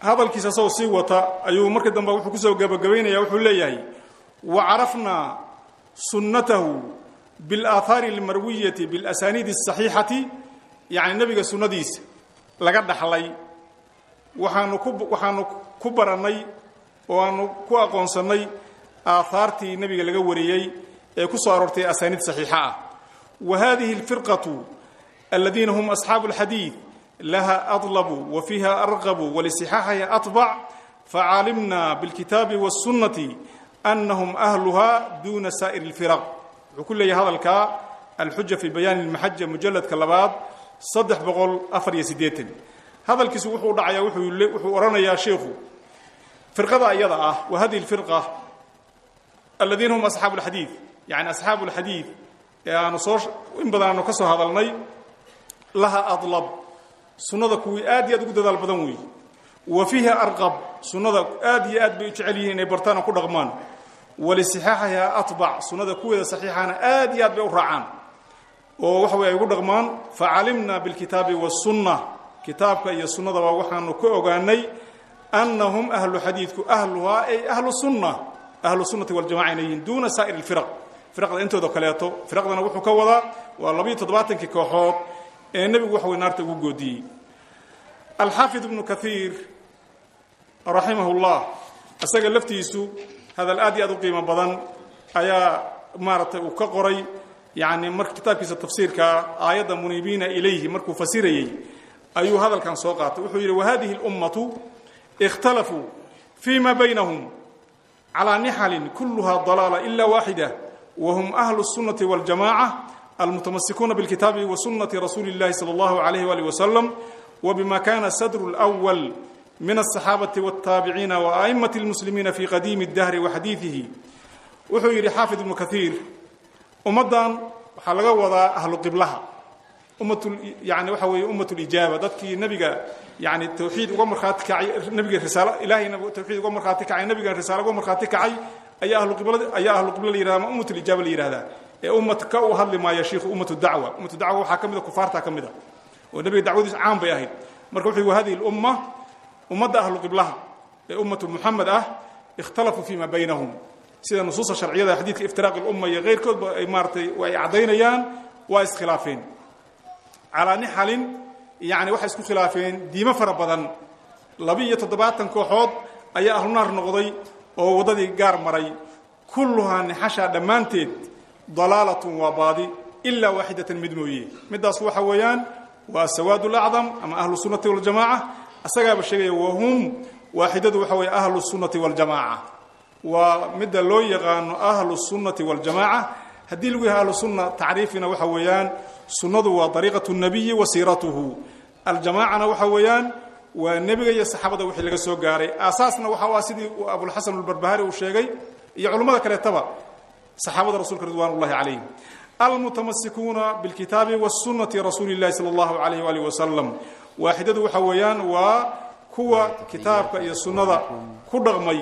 hadalkiisa asagoo sii wata ayuu markii dambe wuxuu kusoo gabagabaynaya wuxuu leeyahay wa carafnaa sunnatahu biاlaahaari اlmarwiyati biاlasaniidi الصaxiixati yacni nebiga sunnadiisa laga dhaxlay waxaanu ku waxaanu ku barannay oo aanu ku aqoonsannay aahaartii nebiga laga wariyey ee ku soo aroortay asaaniid saxiixa ah wa hadihi اlfirqaةu aladiina hum asxaabu اlxadiid laha adlabu wa fiiha arqabu walisixaaxaha atbac facalimna biاlkitaabi wالsunnati anahum ahluha duna saa'ir اlfiraq wuxuu ku leeyahay hadalkaa alxuja fi bayaani اlmaxaja mujaladka labaad saddex boqol afar iyo siddeetan hadalkiisu wuxuu dhacayaa wuxuu odhanayaa sheikhu firqada iyada ah wa hadihi اlfirqa aladiina hum asxaabu اlxadiid yani asxaabu اlxadiid ee aanu soo in badan aanu ka soo hadalnay laha adlab sunnada kuwii aad iyo aad ugu dadaal badan weeye wa fiiha arqab sunnada aad iyo aad bay u jecel yihiin inay bartaan oo ku dhaqmaan walisixaaxiha atbac sunnada kuweeda saxiixana aad iyo aad bay u raacaan oo waxa wey ay ugu dhaqmaan facalimna bilkitaabi wasunna kitaabka iyo sunnadaba waxaanu ka ogaanay annahum ahlu xadiidku ahluhaa ay ahlu sunna ahlu sunnati waljamaca inay yihiin duuna saa'ir alfiraq firaqda intooda kaleeto firaqdana wuxuu ka wadaa waa labayo toddobaatankii kooxood ee nebigu waxa wey naarta ugu goodiyey alxaafid ibnu kaiir raximah llah isaga laftiisu hadal aad iyo aad u qiimo badan ayaa maaragtay uu ka qoray yani mar kitaabkiisa tafsiirka aayadda muniibiina ilayhi markuu fasirayey ayuu hadalkan soo qaatay wuxuu yidhi wahadihi اlummatu اkhtalafuu fii ma baynahum calىa nixalin kuluha dalaala ila waaxida wahum ahlu الsunnati wاljamaca almutamasikuuna bاlkitaabi wa sunati rasuuli اllahi salى اllahu alayh walih wasalam wbima kana sadru اlأwal min الصaxaabati wالtaabiciina وaأئmaة اlmuslimiina fi qadiimi الdahri waxadiiثihi wuxuu yidhi xaafid ibnu kaiir ummaddan waxaa laga wadaa ahlu qiblaha ummat yani waxa weeye ummat اlijaaba dadkii nebiga yani tawxiid uga markhaati kacay nebiga risaalo ilahayna tawxiid uga markhaati kacay nebigan risaalo uga markhaati kacay ayaa ahlu qibla ayaa ahlu qibla la yihahda ama ummat اlijaaba la yihahdaa ee ummad ka u hadli maaya shiikhu ummat dacwa ummat dacwa waxaa ka mid a kufaarta ka mid a oo nebiga dacwadiisu caan bay ahayd marka wuxuu wa hadihi اlumma ummadda ahlu qiblaha ee ummatu muxamed ah ikhtalafuu fi ma baynahum sida nusuusta sharciyada xadiidka iftiraaq ilumma iyo keyrkoodba ay maaratay ay caddaynayaan waa iskhilaafeen calaa nixalin yani waxay isku khilaafeen diimo fara badan laba-iyo toddobaatan kooxood ayaa ahlu naar noqday oo waddadii gaar maray kulluhaa nixashaa dhammaanteed dalaalatun waa baadi ilaa waaxidatan mid mooye middaas waxa weeyaan waa sawaad lacdam ama ahlu sunnati waljamaca asagaaba sheegaya wahum waaxidadu waxa weeye ahlu sunnati waljamaca waa midda loo yaqaano ahlu sunnati waljamaca haddii lagu yahay ahlu sunna tacriifina waxa weeyaan sunnadu waa dariiqatu nabiyi wa siiratuhu aljamacana waxa weeyaan waa nebiga iyo saxaabada wixii laga soo gaaray aasaasna waxa u ah sidii abulxasan albarbahari uu sheegay iyo culimmada kaleetaba saxaabada rasuulka ridwan ullahi calayhim almutamasikuuna bilkitaabi wasunati rasuuli اllahi salى اllahu alayh alih wasalam waaxidadu waxa weeyaan waa kuwa kitaabka iyo sunnada ku dhaqmay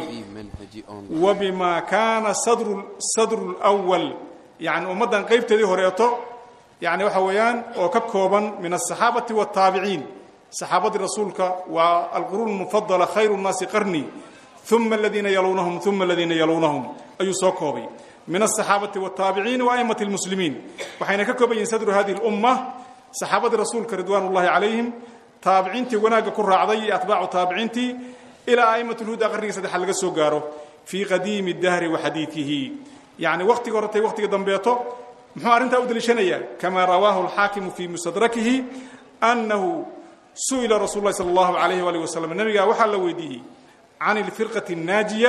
wa bima kaana sadru sadru اlwal yani ummaddan qaybteedii horeeto yani waxa weeyaan oo ka kooban min aلصaxaabati wالtaabiciin saxaabadii rasuulka waa alquruun mufadala khayru الnaasi qarni uma aladiina yaluunahum uma aladiina yaluunahum ayuu soo koobay min aلصaxaabati wالtaabiciin وaأmaة اlmuslimiin waxayna ka kooban yihin sadru hadihi اlumma saxaabadii rasuulka ridwan ullahi calayhim taabiciintii wanaagga ku raacday iyo atbaacu taabiciintii ilaa a'imat lhuda qarnigii saddexaad laga soo gaaro fii qadiimi dahri wa xadiidihi yacni wakhtiga horetay wakhtiga dambeeto muxuu arrintaa u deliishanayaa kamaa rawaahu alxaakimu fii mustadrakihi annahu su'ila rasuulu lahi sala allahu alayh waalih wasalam nebigaa waxaa la weydiiyey can ilfirqati annaajiya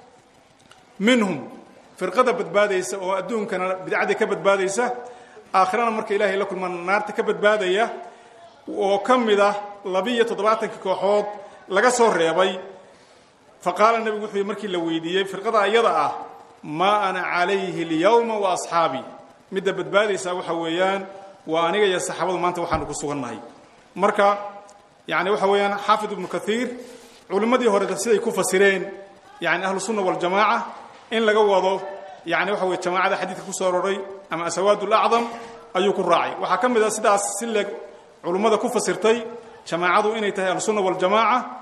minhum firqada badbaadaysa oo adduunkana bidcadii ka badbaadaysa aakhirana marka ilahay la kulmaan naarta ka badbaadaya oo ka mid ah labiiyo toddobaatankii kooxood laga soo reebay fa qaala nebigu wuxuu markii la weydiiyey firqada iyada ah maa ana calayhi اlyawma wa asxaabii midda badbaadaysaa waxa weeyaan waa aniga iyo saxaabadu maanta waxaanu ku sugannahay marka yani waxa weeyaan xaafid ibnu kaiir culimmadii horeta siday ku fasireen yani ahlu sunna waljamaaca in laga wado yani waxa weye jamaacada xadiidka ku soo aroray ama asawaad lacdam ayuu ku raacay waxaa ka mid a sidaas si leeg culummada ku fasirtay jamaacadu inay tahay ahlusunna waljamaaca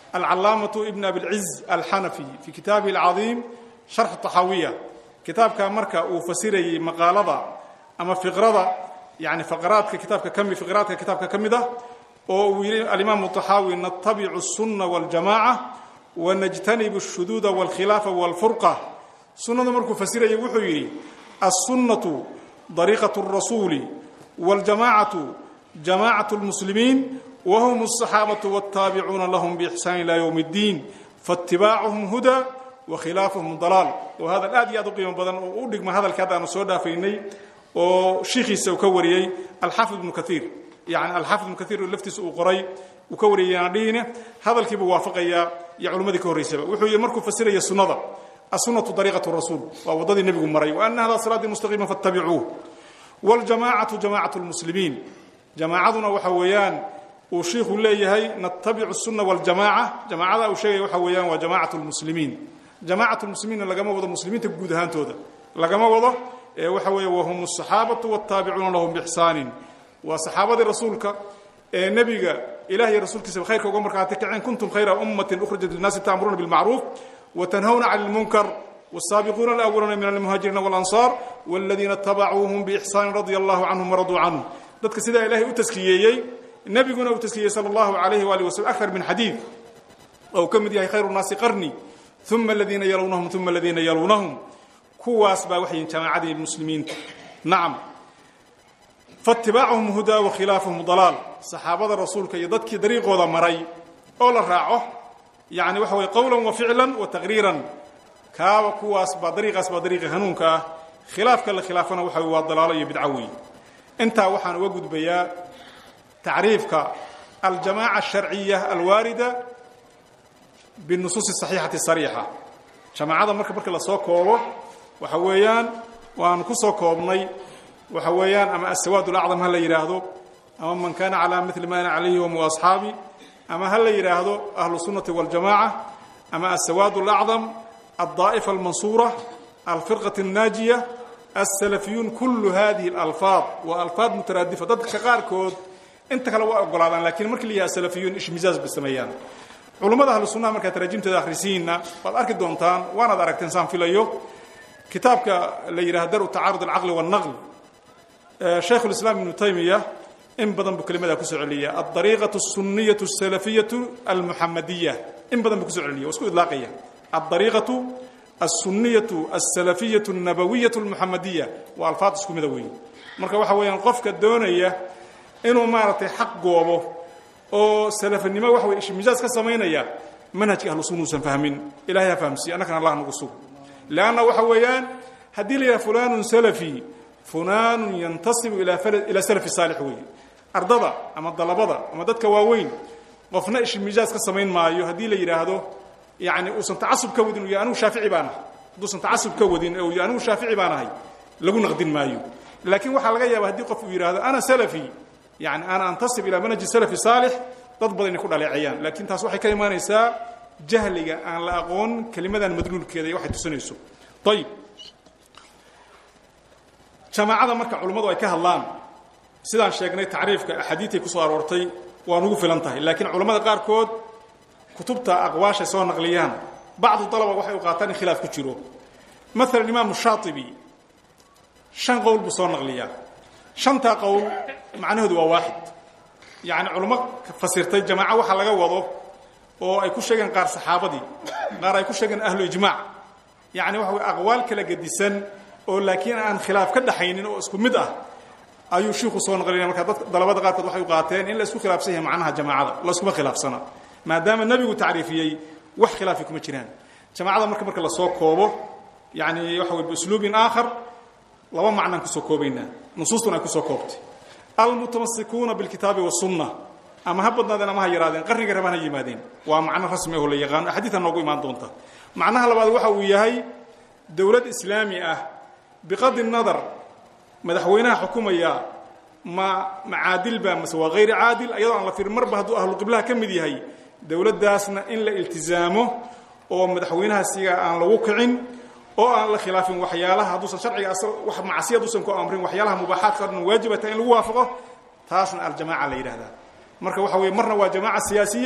alcalaamatu ibn abilciz alxanafi fii kitaabihi alcadiim sharx taxaawiya kitaabka marka uu fasirayey maqaalada ama fiqrada yani faqraadka kitaabka kami fiqraadka kitaabka ka mid ah oo uu yidhi alimaamu taxaawi natabicu الsuna wاljamaca wanajtanibu الshuduuda wاlkhilaafa wاlfurqa sunnadu markuu fasirayay wuxuu yidhi الsunaةu dariiqaة الrasuuli wاljamacatu jamacaة الmuslimiin whm الصaxaabaة wالtaabicuuna lahm bإxsaan ilى ywm الdiin faاtibaacuhum huda wakhilaafuhum dalaal oo hadal aad iyo aad u qiimo badan oo u dhigma hadalka hadda aanu soo dhaafaynay oo shiikhiisa uu ka wariyey alxaafid ibnu kaiir yani alxaafid ibnu kaiir laftiisa uu qoray uu ka wariyay yaana dhihine hadalkiibuu waafaqayaa iyo culimmadii ka horraysaba wuxuu yidhi markuu fasiraya sunnada assunnatu dariiqatu rasuul waa waddadii nebigu maray wa ana hada siraatii mustaqiima fattabicuuh waljamaacatu jamaacatu lmuslimiin jamaacaduna waxa weeyaan uu shiikhuu leeyahay natabicu sunna waljamaaca jamaacada uu sheegaya waxa weeyaan waa jamaacatu lmuslimiin jamaacatu lmuslimiinna lagama wado muslimiinta guud ahaantooda lagama wado ee waxa weeye wahum asaxaabatu wاtaabicuuna lahum bixsaanin waa saxaabadii rasuulka ee nebiga ilah iyo rasuulkiisaba khayrka uga markhaati kaceen kuntum khayra ummatin ukhrijat linnaasi ta'muruuna bilmacruuf watanhawna cani lmunkar والسابقون الأولون من المهاجرين والأنصار والذين اتبعوهم بإحسان رضي الله عنهم ورضوا عنه dadka sidaa ilaahay u taskiyeyey nebiguna uu taskiyey sala allahu calayhi waali waslm akar min xadiid ou ka mid yahay khayru nnaasi qarni uma aladiina yaluunahum uma aladiina yaluunahum kuwaas baa waxay jamaacadii muslimiinta nacam faatibaacuhum hudaa wa khilaafuhum dalaal saxaabada rasuulka iyo dadkii dariiqooda maray oo la raaco yani waxa weye qowlan wa ficlan wa taqriiran kaaba kuwaas baa dariiqaas baa dariiqi hanuunka ah khilaafka la khilaafana waxa wey waa dalaalo iyo bidco weeye intaa waxaan uga gudbayaa tacriifka aljamaaca asharciya alwaarida binusuusi saxiixati sariixa jamaacada marka marka la soo koobo waxa weeyaan waan ku soo koobnay waxa weeyaan ama asawaad ulacdam ha la yidhaahdo ama man kaana calaa mili ma ana calayhi hum asxaabi ama ha la yidhaahdo ahlu sunnati waljamaca ama asawaad alacdam aldaa'ifa almansuura alfirqati annaajiya asalafiyuun kullu hadihi alalfaad waa alfaad mutaraadifa dadka qaarkood inta kale waa ogolaadaan lakiin markii la yidhaha salafiyuun ishmizaaz bay sameeyaan culummada ahlu sunnaha markaad taraajimteeda akhrisiinna waad arki doontaan waanaad aragteen saan filayo kitaabka la yidhaha daru tacaarud alcaqli wاlnaql shaykhu lislaam ibnu taymiya in badan buu kelimadaa kusoo celiya aldariiqatu الsuniyatu الsalafiyatu almuxamadiya in badan buu kusoo celiya waa isku idlaaqaya aldariiqatu alsuniyatu alsalafiyatu الnabawiyatu اlmuxamadiya waa alfaad isku mida weeye marka waxa weeyaan qofka doonaya inuu maaragtay xaq goobo oo salafanimo waxa weye ishmijaaz ka samaynaya manhajka ahlu sunna uusan fahmin ilahay ha fahamsiiye annakana allah nagu sug leanna waxa weeyaan haddii la yidhaha fulanun salafi fulanun yantasibu ilaa salafi saalix weeye ardada ama dalabada ama dadka waaweyn qofna ishmijaaz ka samayn maayo haddii la yidhaahdo yani uusan tacasub ka wadin u yah anugu shaafici baan ahay hadduusan tacasub ka wadin u yah anugu shaafici baan ahay lagu naqdin maayo laakiin waxaa laga yaaba haddii qof uu yidhaahdo ana salafi yani ana antasib ilaa manhaji salafi saalix dad badan inay ku dhaleeceeyaan laakiin taas waxay ka imaanaysaa jahliga aan la aqoon kelimadan madluulkeeda iyo waxay tusinayso ayib jamaacada marka culummadu ay ka hadlaan sidaan sheegnay tacriifka axaadiidtay ku soo aroortay waa nugu filan tahay laakiin culammada qaarkood kutubta aqwaashay soo naqliyaan bacdu dalaba waxay u qaataan in khilaaf ku jiro maalan imaamu shaatibi shan qowl buu soo naqliyaa shantaa qowl macnahoodu waa waaxid yacni culummo fasirtay jamaaco waxa laga wado oo ay ku sheegeen qaar saxaabadii qaar ay ku sheegeen ahlu ijmaac yacni waxa way aqwaal kala gedisan oo laakiin aan khilaaf ka dhaxaynin oo isku mid ah ayuu shiiku soo naqlinaya marka dad dalabada qaarkood waxay u qaateen in la isku khilaafsan yahay macnaha jamaacada la iskuma khilaafsana maadaama nebigu tacriifiyey wax khilaafi kuma jiraan jamaacada marka marka la soo koobo yani waxa way biusluubin aakhar laba macnaan kusoo koobaynaa nusuustuna ay kusoo koobtay almutamasikuuna bilkitaabi wasunna ama ha badnaadeen ama ha yaraadeen qarniga rabaan ha yimaadeen waa macno rasmi aho la yaqaano axaadiitan noogu imaan doonta macnaha labaad waxa uu yahay dowlad islaami ah biqadi nadar madaxweynaha xukumaya ma macaadil ba mase waa hayri caadil ayadoo aan la firin marba hadduu ahluqiblaha ka mid yahay dowladdaasna in la iltizaamo oo madaxweynaha siga aan lagu kicin oo aan la khilaafin waxyaalaha hadduusan sharciga wax macsiya haduusan ku amrin waxyaalaha mubaaxaadka o dhan waajibata in lagu waafaqo taasna aljamaaca la yidhahdaa marka waxa weye marna waa jamaaca siyaasiya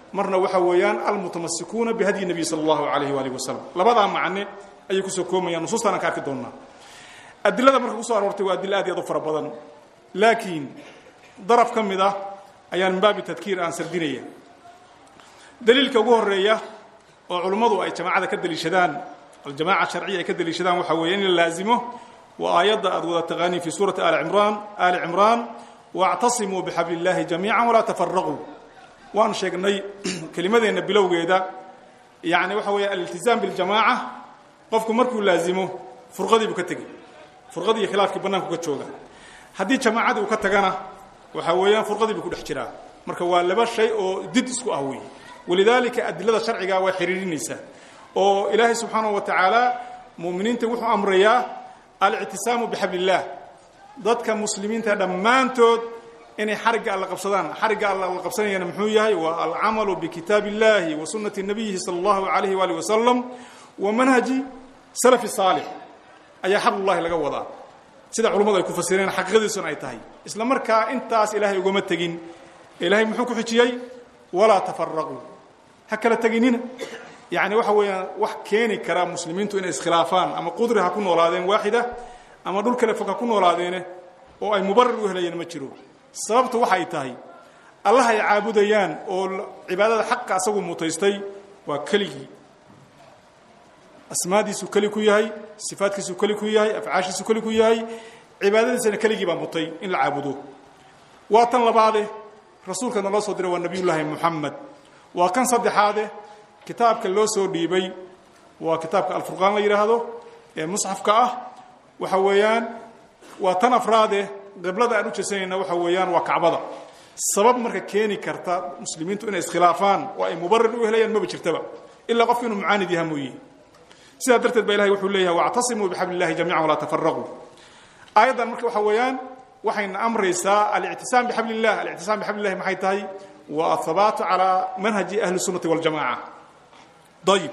marna waxa weeyaan almutamasikuuna bihadyi nabiy sala allahu alayhi waalihi wasalam labadaa macne ayay kusoo koomayaan nusuustaan aan ka arki doonnaa adilada marka kusoo aroortay waa adilo aad iyo aad u fara badan laakiin daraf ka mid ah ayaan min baabi tadkiir aan sardinaya daliilka ugu horeeya oo culummadu ay jamaacada ka daliishadaan aljamaca sharciya ay ka daliishadaan waxaa weeye in la laazimo waa aayadda aad wada taqaaniin fi suurati ali cimraan ali cimraan wاctasimuu bixabl اllahi jamiica walaa tafaraquu waan sheegnay kelimadeenna bilowgeeda yani waxa weeye aliltizaam biاljamaaca qofku markuu laazimo furqadii buu ka tegey furqadii iyo khilaafkii bannaanku ka jooga haddii jamaacadii uu ka tagana waxaa weeyaan furqadii buu ku dhex jiraa marka waa laba shay oo did isku ah weeye walidaalika adilada sharciga waa xiriirinaysaa oo ilaahay subxaanahu wa tacaala mu'miniinta wuxuu amrayaa alictisaamu bixabl اllah dadka muslimiinta dhammaantood inay xarigga alla qabsadaan xarigga alla la qabsanayana muxuu yahay waa alcamalu bikitaab اllahi wa sunati nabiyihi salى اllahu alayhi waalih wasalam wa manhaji salafi saalix ayaa xablullahi laga wadaa sida culummadu ay ku fasireen xaqiiqadiisuna ay tahay isla markaa intaas ilaahay ugama tegin ilaahay muxuu ku xijiyey walaa tafaraquu ha kala teginina yani waxa weeyaan wax keeni karaa muslimiintu inay iskhilaafaan ama qudri ha ku noolaadeen waaxida ama dhul kale fog ha ku noolaadeene oo ay mubarar u helayeen ma jiro sababtu waxay tahay allah ay caabudayaan oo cibaadada xaqa asagu mutaystay waa keligii asmaadiisuu keli ku yahay sifaadkiisuu keli ku yahay afcaashiisuu keli ku yahay cibaadadiisana keligii baa mutay in la caabudo waa tan labaade rasuulka naloo soo diray waa nabiyullaahi muxamed waa kan saddexaade kitaabka loo soo dhiibay waa kitaabka alfurqaan la yidhaahdo ee musxafka ah waxa weeyaan waa tan afraade qiblada aan u jeesanayna waxa weeyaan waa kacbada sabab marka keeni karta muslimiintu inay iskhilaafaan oo ay mubarir u helayaan maba jirtaba ilaa qofku inuu mucaanid yaha mooye sidaa darteed ba ilahay wuxuu leeyahay wactasimuu bixabl illahi jamican walaa tafaraquu aayaddan marka waxa weeyaan waxayna amraysaa alictisaam bixabl illah alictisaam bixabl illahi maxay tahay waa athabaatu calaa manhaji ahli sunnati waljamaca ayib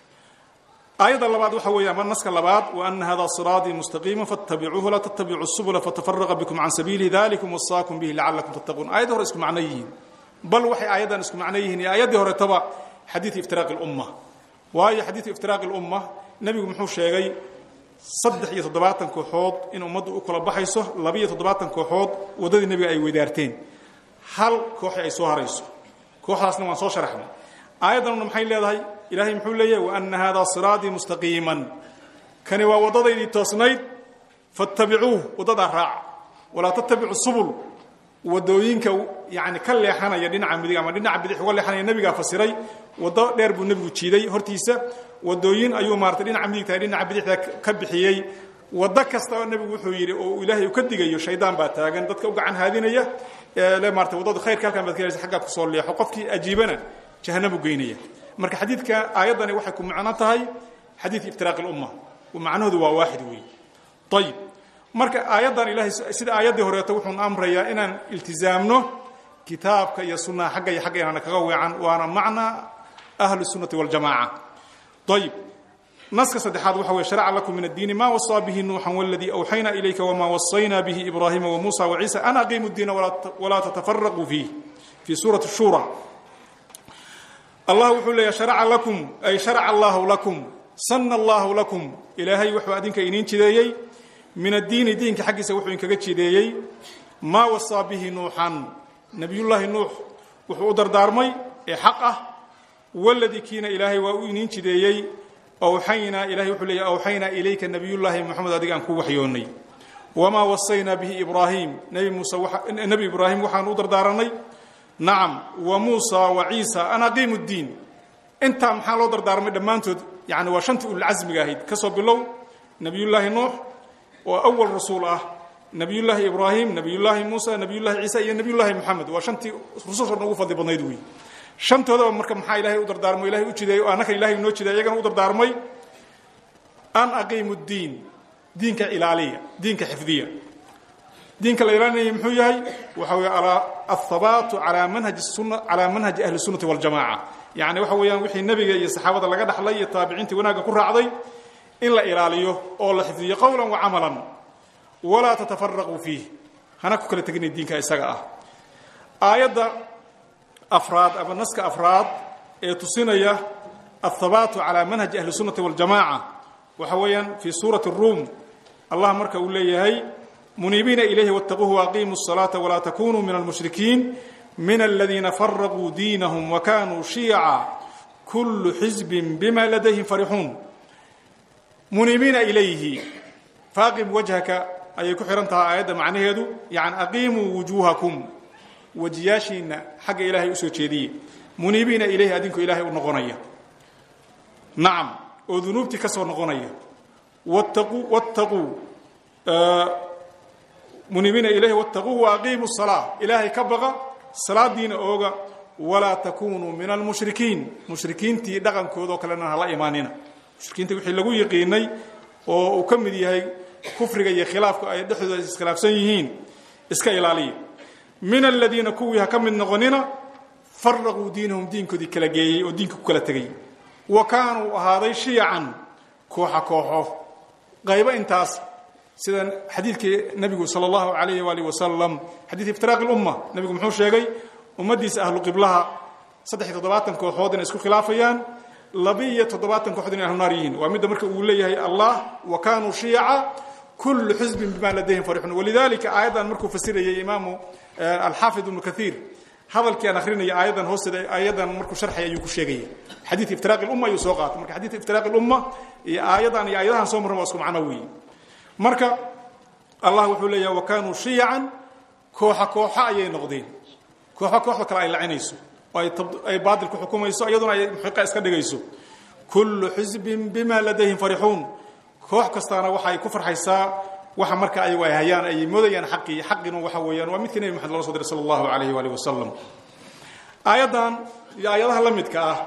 aayadda labaad waxa weeye ama naska labaad waana hada siraaطii mustaqiima faاtabicuuhu laa tattabicu subula fatafaraqa bikum can sabiili dalikum wasaakum bihi lacalakum tattaquun aayaddi hore isku macno yihiin bal waxay aayaddan isku macno yihiin iyo aayaddii horetaba xadiidu iftiraaqi اlumma waayo xadiidu iftiraaqi اlumma nebigu muxuu sheegay saddex iyo toddobaatan kooxood in ummaddu u kala baxayso labiiyo toddobaatan kooxood waddadii nebiga ay weydaarteen hal kooxi ay soo harayso kooxdaasna waan soo sharaxnay aayaddanuna maxay leedahay ilaahay muxuu leeyahay waana hada siraaطii mustaqiiman kani waa waddadaydii toosnayd faاtabicuuh waddadaa raaca walaa tattabicu subul wadooyinka yani ka leexanaya dhinaca midig ama dhinaca bidix uga leexanaya nebigaa fasiray waddo dheer buu nebigu jiiday hortiisa wadooyin ayuu maaratay dhinaca midigta dhinaca bidixda ka bixiyey waddo kasta nebigu wuxuu yidhi oo ilaahay uu ka digayo shaydaan baa taagan dadka u gacan haadinaya le maarata waddada khayrka halkan baad ka helaysa xaggaad kusoo leexo qofkii ajiibana jahannamu geynaya marka xadiidka aayaddani waxay ku macno tahay xadiid iftiraaqi اlumma macnahoodu waa waaxid weey ayib marka aayaddan ilahay sida aayaddii horeeto wuxuuna amrayaa inaan iltizaamno kitaabka iyo sunnaha xagga iyo xagga inaana kaga weecan waana macna ahlu الsunnati waاljamaca ayib naska saddexaad waxa weye sharca lakum min addiini ma wasaa bihi nuuxan wاladii awxayna ilayka wma wasayna bihi ibrahima wamuusa waciisa an aqiimu اdiina walaa tatafaraquu fiih fii suurati shura allah wuxuu leeyahy sharaca lakum ay sharaca allahu lakum sana allahu lakum ilaahay wuxuu adinka iniin jideeyey min addiini diinka xaggiisa wuxuu inkaga jideeyey maa wasaa bihi nuuxan nebiyullaahi nuux wuxuu u dardaarmay ee xaq ah waladii kiina ilaahay waa u iniin jideeyey awxaynaa ilahay wuxuu leeyahy awxaynaa ilayka nebiyullaahi moxamed adiga aan ku waxyoonnay wamaa wasaynaa bihi ibraahim nebi muuse nebi ibraahim waxaanu u dardaaranay nacam wa muusa wa ciisa an aqiimu ddiin intaa maxaa loo dardaarmay dhammaantood yani waa shantii ululcasmiga ahayd ka soo bilow nebiyullaahi nuux oo awal rasuul ah nebiyullaahi ibraahim nebiyullaahi muusa nebiyullahi ciisa iyo nebiyullaahi moxamed waa shantii rususha ugu fadli badnayd wey shantoodaba marka maxaa ilahay u dardaarmay ilahay u jideeyey oo annaka ilahay noo jideey iyagana u dardaarmay an aqiimu ddiin diinka ilaaliya diinka xifdiya diinka la ilaalinaya muxuu yahay waxa wey aلhabaatu alaa manhaji suna calaa manhaji ahli الsunati waاljamaca yani waxa weeyaan wixii nebiga iyo saxaabada laga dhaxlay iyo taabiciintii wanaagga ku raacday in la ilaaliyo oo la xifdiyo qowla wacamala walaa tatafaraquu fiih hana ku kala teginay diinka isaga ah aayadda afraad ama naska afraad ee tusinaya athabaatu calaa manhaji ahli sunnati waljamaaca waxa weeyaan fii suurati ruum allah marka uu leeyahay muniibiina ilayhi wattaquuhu waaqiimuu الsalaata walaa takunuu min almushrikiin min aladiina faraquu diinahum wakanuu shiyaca kullu xisbin bima ladayhim farixuun muniibiina ilayhi faaqim wajhaka ayay ku xihan tahay aayadda macnaheedu yani aqiimuu wujuuhakum wejiyaashiina xagga ilaahay usoo jeediye muniibiina ilayhi adinku ilaahay u noqonaya nacam oo dunuubtii ka soo noqonaya wattaquu wattaquu muniibiina ilayhi wattaquuhu waaqiimu salaa ilaahay ka baqa salaadiina ooga walaa takunuu min almushrikiin mushrikiintii dhaqankooda oo kalena hala imaanina mushrikiinta wixii lagu yiqiinay oo uu ka mid yahay kufriga iyo khilaafku ay dhexdooda iskhilaafsan yihiin iska ilaaliya min aladiina kuwii ha ka mid noqonina faraquu diinahum diinkoodii kala geeyey oo diinka ku kala tegay wa kaanuu ahaaday shiyacan kooxa kooxo qaybo intaas sida xadiidkii nabigu sal allahu alayh waalih wasalam xadiid iftiraaqi lumma nabigu muxuu sheegay ummaddiisa ahlu qiblaha saddex iyo toddobaatan kooxood inay isku khilaafayaan labi-iyo toddobaatan kooxood inay ahlunaar yihiin waa midda marka uu leeyahay allah wa kaanuu shiyaca kullu xisbin bima ladayhim farixun walidalika aayaddan markuu fasirayay imaamu alxaafid ibnu kaiir hadalkii aan akrinaya aayaddan hoosteeda aayaddan markuu sharxay ayuu ku sheegaya xadiid iftiraaqi lumma ayuu soo qaatay marka xadiid iftiraaqi lumma iyo aayaddan iyo aayadahan soo marran waa isku macno weeye marka allah wuxuu leeyahay wa kaanuu shiyacan kooxa kooxa ayay noqdeen kooxo kooxda kale ay lacinayso oo ay baatil ku xukumayso iyaduna ay muxiqa iska dhigayso kullu xisbin bima ladayhim farixuun koox kastaana waxay ku farxaysaa waxa marka ayagu ay hayaan ay moodayaan xaqii xaqina waxa weeyaan waa midkii nebi maxamed lala so diray sala allahu alayh waalih wasalam aayaddan iyo aayadaha la midka ah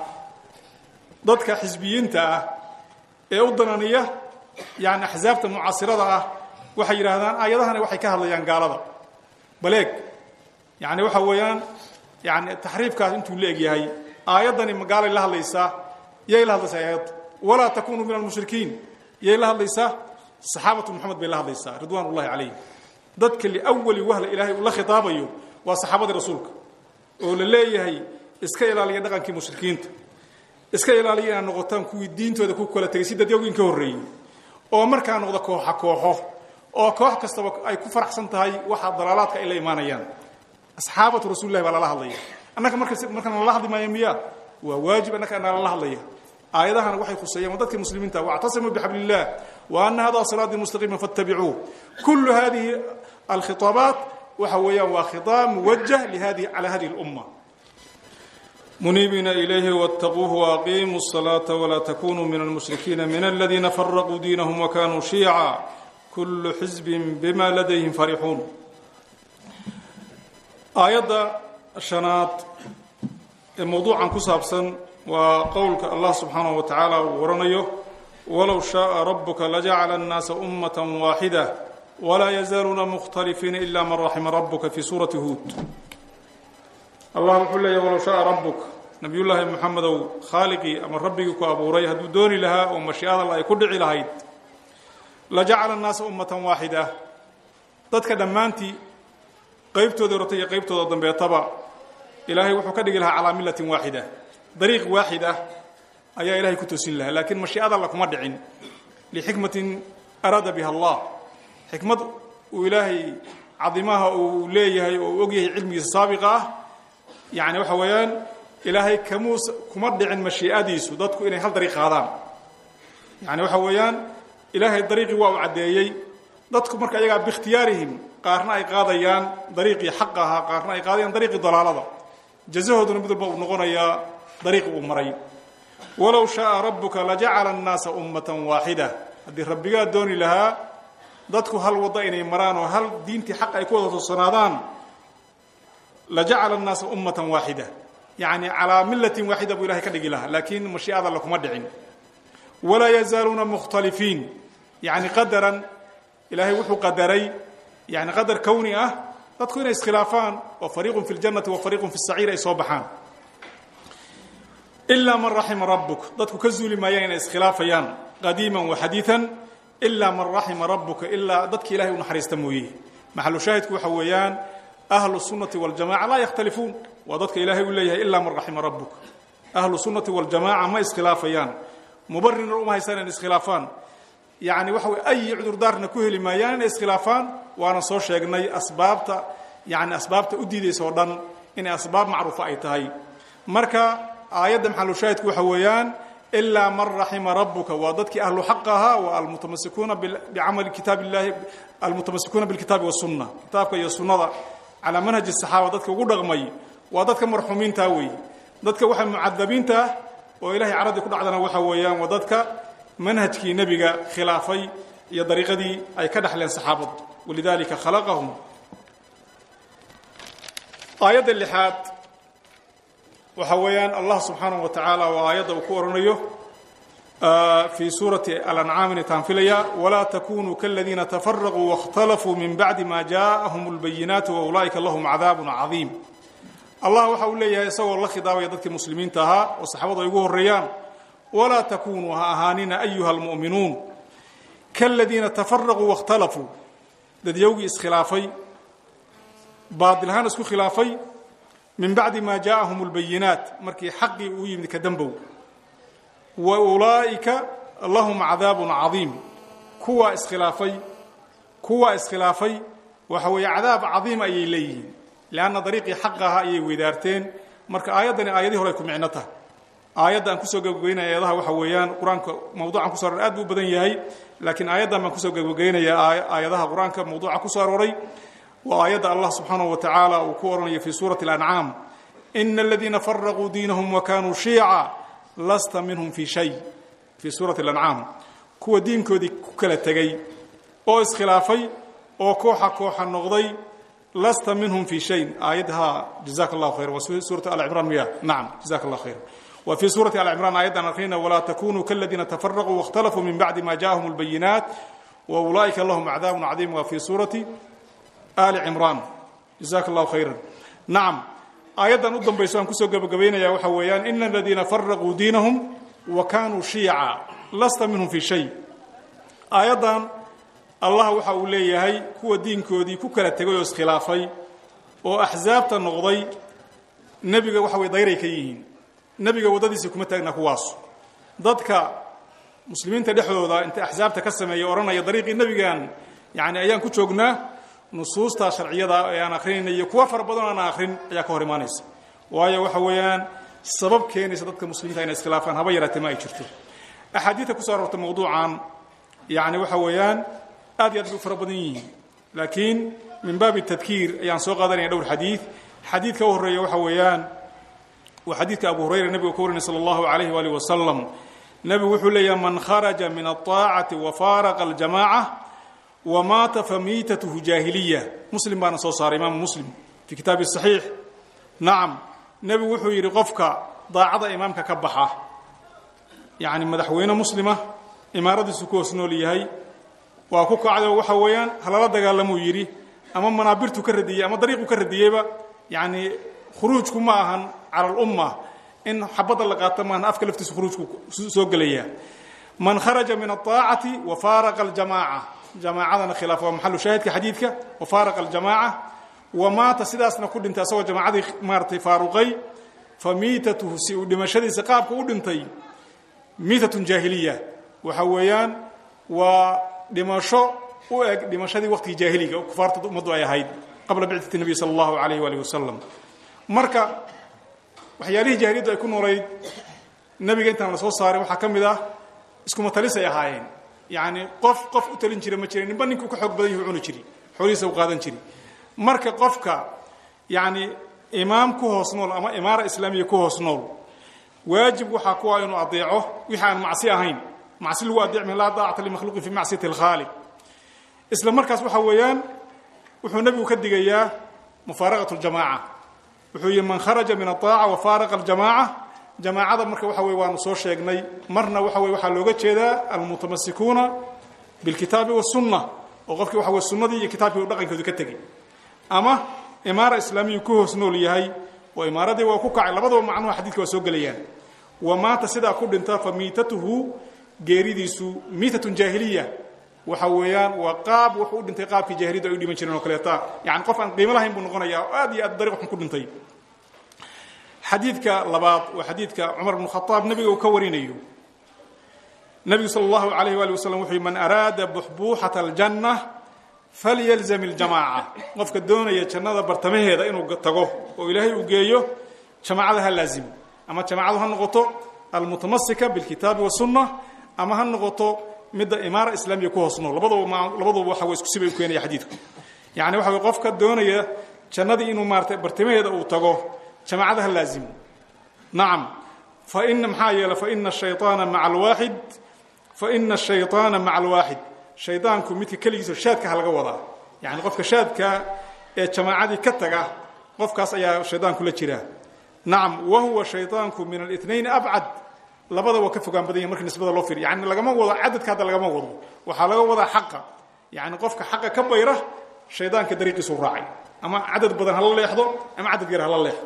dadka xisbiyiinta ah ee u dananiya yani axsaabta mucaasirada ah waxay yidhaahdaan aayadahani waxay ka hadlayaan gaalada baleeg yani waxa weeyaan yani taxriifkaas intuu la eg yahay aayaddani magaalay la hadlaysaa yay la hadlaysaa aayadda walaa takunuu min almushrikiin yay la hadlaysaa saxaabatu moxamed bay la hadlaysaa ridwaan ullahi calayhim dadka liwali wahla ilaahay uu la khitaabayo waa saxaabadii rasuulka oo la leeyahay iska ilaaliya dhaqankii mushrikiinta iska ilaaliya inaad noqotaan kuwii diintooda ku kala tegay si dadyawgiin ka horreeyey oo markaa noqda kooxa kooxo oo koox kastaba ay ku faraxsan tahay waxa dalaalaadka ay la imaanayaan asxaabatu rasulillahi baa lala hadlaya annaka marka markaan lala hadli maayo miya waa waajib annaka anaa lala hadlaya aayadahana waxay khuseeyaan dadka muslimiinta wactasimuu bixabli illah wa ana hada siraatii mustaqiima fattabicuuh kullu hadihi alkhitaabaat waxa weeyaan waa khitaab muwajah lihadi cala hadihi اlumma muniibiina ilayhi wاtaquuhu waaqiimuu الsalaaةa walaa takunuu min almushrikiina min aladiina faraquu diinahum wakanuu shiyaca kullu xisbin bima ladayhim farixuun aayadda shanaad ee mowduucan ku saabsan waa qowlka allah subxaanaه wa tacaala uu waranayo walow shaءa rabuka lajacala الnaasa umaة waaxida walaa yazaaluuna mukhtalifiina ila man raxima rabuka fi suurati huud allah wuxuu leeyahy walow shaءa rabuk nabiyullaahi moxamedow khaaliqii ama rabbigii ku abuuray hadduu dooni lahaa oo mashiicada ay ku dhici lahayd lajacala الnaasa ummatan waaxida dadka dhammaantii qaybtooda horata iyo qaybtooda dambeetaba ilaahay wuxuu ka dhigi lahaa calaa millatin waaxida dariiq waaxid ah ayaa ilahay ku toosin lahaa laakiin mashiicada alla kuma dhicin lixikmatin araada biha allah xikmad uu ilaahay cadimaha uu leeyahay oo uu ogyahay cilmigiisa saabiqa ah yani waxa weeyaan ilaahay kamuus kuma dhicin mashiicadiisu dadku inay hal dariiq qaadaan yani waxa weeyaan ilaahay dariiqii waa uu caddeeyey dadku marka ayagaa biikhtiyaarihim qaarna ay qaadayaan dariiqii xaqa ahaa qaarna ay qaadayaan dariiqii dalaalada jazahooduna mid walba uu noqonayaa dariiqi uu maray walow shaaa rabbuka lajacala annaasa ummatan waaxida haddii rabbigaa dooni lahaa dadku hal waddo inay maraan oo hal diintii xaq ay ku wada toosanaadaan lajacala annaasa ummatan waaxida yacni calaa millatin waaxida buu ilahay ka dhigi lahaa laakiin mashiicada alla kuma dhicin walaa yazaaluuna mukhtalifiin yacni qadaran ilaahay wuxuu qadaray yani qadar kowni ah dadku inay iskhilaafaan oo fariiqun fi ljannati wa fariiqun fi saciir ay soo baxaan ilaa man raxima rabbuk dadku ka zuuli maayaan inay iskhilaafayaan qadiiman wa xadiian ilaa man raxima rabbuka ilaa dadki ilahay u naxariista mooye maxalu shaahidku waxa weeyaan ahlu sunnati waljamaca laa yakhtalifuun waa dadka ilaahay uu leeyahay ilaa man raxima rabbuk ahlu sunnati waljamaca ma iskhilaafayaan mubarirna uma haystaan inay iskhilaafaan yacni waxa weye ayi cudurdaarna ku heli maayaan inay iskhilaafaan waana soo sheegnay asbaabta yani asbaabta u diidaysa oo dhan inay asbaab macruufa ay tahay marka aayadda maxalushaahidku waxa weeyaan ilaa man raxima rabuka waa dadkii ahlu xaq ahaa waa almutamasikuuna bicamali kitaab illahi almutamasikuuna bilkitaabi wasunna kitaabka iyo sunnada calaa manhaji saxaaba dadka ugu dhaqmay waa dadka marxuumiinta weeye dadka waxa mucadabiinta ah oo ilahay caradii ku dhacdana waxa weeyaan waa dadka manhajkii nebiga khilaafay iyo dariiqadii ay ka dhexleen saxaabadu walidalika khalaqahum aayadda lixaad waxa weeyaan allah subxaanaه wa tacaala waa aayadda uu ku oranayo fii suurati alancaam inay taanfilaya walaa takunuu kaladiina tafaraquu waاkhtalafuu min bacdi ma jaaءahum اlbayinaatu waulaa'ika lahum cadaab cadiim allah waxa uu leeyahay isagoo la khidaabaya dadkii muslimiinta ahaa oo saxaabadu ay ugu horeeyaan walaa takunuu ha ahaanina ayuha almu'minuun kaladiina tafaraquu waاkhtalafuu dadyowgii iskhilaafay baadilhaan isku khilaafay min bacdi ma jaaءahum اlbayinaat markii xaqii uu yimid ka dembow wa ulaa'ika lahum cadaabun cadiim kuwaa iskhilaafay kuwaa iskhilaafay waxa weeye cadaab cadiim ayay leeyihiin leanna dariiqii xaqa ahaa ayay weydaarteen marka aayaddani aayadii hore ay ku micno tahay aayadda aan kusoo gebagabeynaya aayadaha waxa weeyaan qur-aanka mawduucan kuso aroray aad buu u badan yahay laakiin aayaddan baan kusoo gebagabeynaya aayadaha qur-aanka mawduuca ku soo arooray waa aayadda allah subxaanaه wa tacaala uu ku oranayo fii suurati اlancaam ina aladiina faraquu diinahum wakanuu shiica lasta minhum fii shay fii suurati اlancaam kuwa diinkoodii ku kala tegey oo iskhilaafay oo kooxa kooxa noqday lasta minhum fii shay aayadha jazaka اllahu khayra waa suurati alcimraan miya nacam jazaka allah khayra wa fii suurati alcimraan aayaddan akhrina walaa takunuu kaladiina tafaraquu waاkhtalafuu min bacdi ma jaaءahum اlbayinaat wa ulaa'ika lahum cadaab cadiim waa fii suurati ali cimraan jazaaka allahu khayran nacam aayaddan u dambayso aan kusoo gebagabaynaya waxa weeyaan ina aladiina faraquu diinahum wa kanuu shiica lasta minhum fii shay aayaddan allah waxa uu leeyahay kuwa diinkoodii ku kala tegay oo iskhilaafay oo axsaabta noqday nebiga waxa weye dayray ka yihiin nebiga waddadiisa kuma taagna kuwaas dadka muslimiinta dhexdooda inta axsaabta ka sameeya odhanaya dariiqii nebigan yani ayaan ku joognaa nusuusta sharciyada ee aan akrinayna iyo kuwa fara badan aan akrin ayaa ka hor imaanaysa waayo waxa weeyaan sabab keenaysa dadka muslimiinta inay iskhilaafaan haba yaraatee ma ay jirto axaadiidta kuso aroortay mawduucan yani waxa weeyaan aad iyo aad bay u fara badan yihiin laakiin min baabi tadkiir ayaan soo qaadanaya dhowr xadiid xadiidka u horreeya waxa weeyaan waa xadiidka abu hurayra nebiga ka warinay sala allahu alayh waalih wasalam nebigu wuxuu leeyahay man kharaja min alطaacati wa faaraqa aljamaaca wmaata famiitatuhu jaahiliya muslim baana soo saaray imaamu muslim fii kitaabi saxiix nacam nebigu wuxuu yidhi qofka daacada imaamka ka baxa yacni madaxweyne muslima imaaradiisu ku hoos nool yahay waa ku kacdo waxa weeyaan halala dagaalamuu yidhi ama manaabirtu ka radiyey ama dariiqu ka radiyeyba yacni khuruujku ma ahan cala alumma in xabadda la qaato maahan afka laftiisa khuruujku soo gelaya man kharaja min alطaacati wa faaraqa aljamaaca jamaacadana khilaaf waa maxalu shaahidka xadiidka wa faaraqa aljamaaca wa maata sidaasna ku dhintay asagoo jamaacadii maaratay faaruqay fa miitatuhu si uu dhimashadiisa qaabka u dhintay miitatun jaahiliya waxa weeyaan waa dhimasho u eg dhimashadii waqtigii jaahiliga oo kufaarta ummaddu ay ahayd qabla bicdati nabiy sala allahu alayh waalih wasalam marka waxyaalihii jaahiliyaddu ay ku noolayd nebiga intaan la soo saaray waxaa ka mid ah iskuma talisay ahaayeen yacni qof qof u talin jira ma jirin ninba ninkuu ka xoog badan yahu cuni jiri xoolihiisa u qaadan jiri marka qofka yacni imaam ku hoos nool ama imaara islaamiya ku hoos nool waajib waxaa ku ah inuu adeeco wixii aan macsi ahayn macsi lagu adeecmi laa daacata limakhluuqin fi macsiyati alkhaaliq isla markaas waxa weeyaan wuxuu nebigu ka digayaa mufaaraqat ljamaaca wuxuu yihi man kharaja min aaaca wa faaraqa aljamaaca jamaacada marka waxa weye waanu soo sheegnay marna waxa weye waxaa looga jeedaa almutamasikuuna bilkitaabi wasunna oo qofkii waxa weye sunnadii iyo kitaabkii u dhaqankoodu ka tegey ama imaara islaamiyu ku hoos nool yahay oo imaaradii waa ku kacay labadaba macnuha xadiidka waa soo gelayaan wa maanta sidaa ku dhinta fa miitatuhu geeridiisu miitatun jaahiliya waxa weeyaan waa qaab wuxuu u dhintay qaabkii jaahiliyaddu ay u dhiman jireen oo kaleeta yani qof aan qiimo lahayn buu noqonayaa oo aad iyo aad dariiq xun ku dhintay xadiidka labaad waa xadiidka cumar bnu khadaab nebiga uu ka warinayo nebigu sala allahu alayh waali wasalam wuxuu yihi man araada buxbuuxata aljanna falyalzam iljamaaca qofka doonaya jannada bartamaheeda inuu tago oo ilaahay uu geeyo jamaacada ha laazimo ama jamaacadu ha noqoto almutamasika bilkitaabi wasunna ama ha noqoto midda imaara islaamiya ku hoos nool labadaba labaduba waxa way isku sibay u keenaya xadiidku yacni waxa way qofka doonaya jannadii inuu maaratay bartimaheeda uu tago jamaacada ha laazimo nacam fa ina maxaa yeele fa ina ashayطaana maca alwaaxid fa ina ashayطaana maca alwaaxid shaydaanku midka keligiisa shaadka ha laga wadaa yacni qofka shaadka ee jamaacadii ka taga qofkaas ayaa shaydaanku la jira nacam wa huwa shayطaanku min alinayn abcad labada waa ka fogaan badan yahi marka nisbada loo fiiriyo yani lagama wado cadadka hadda lagama wado waxaa laga wadaa xaqa yani qofka xaqa ka bayra shaydaanka dariiqiisuu raacay ama cadad badan hala leexdo ama cadad yar hala leexdo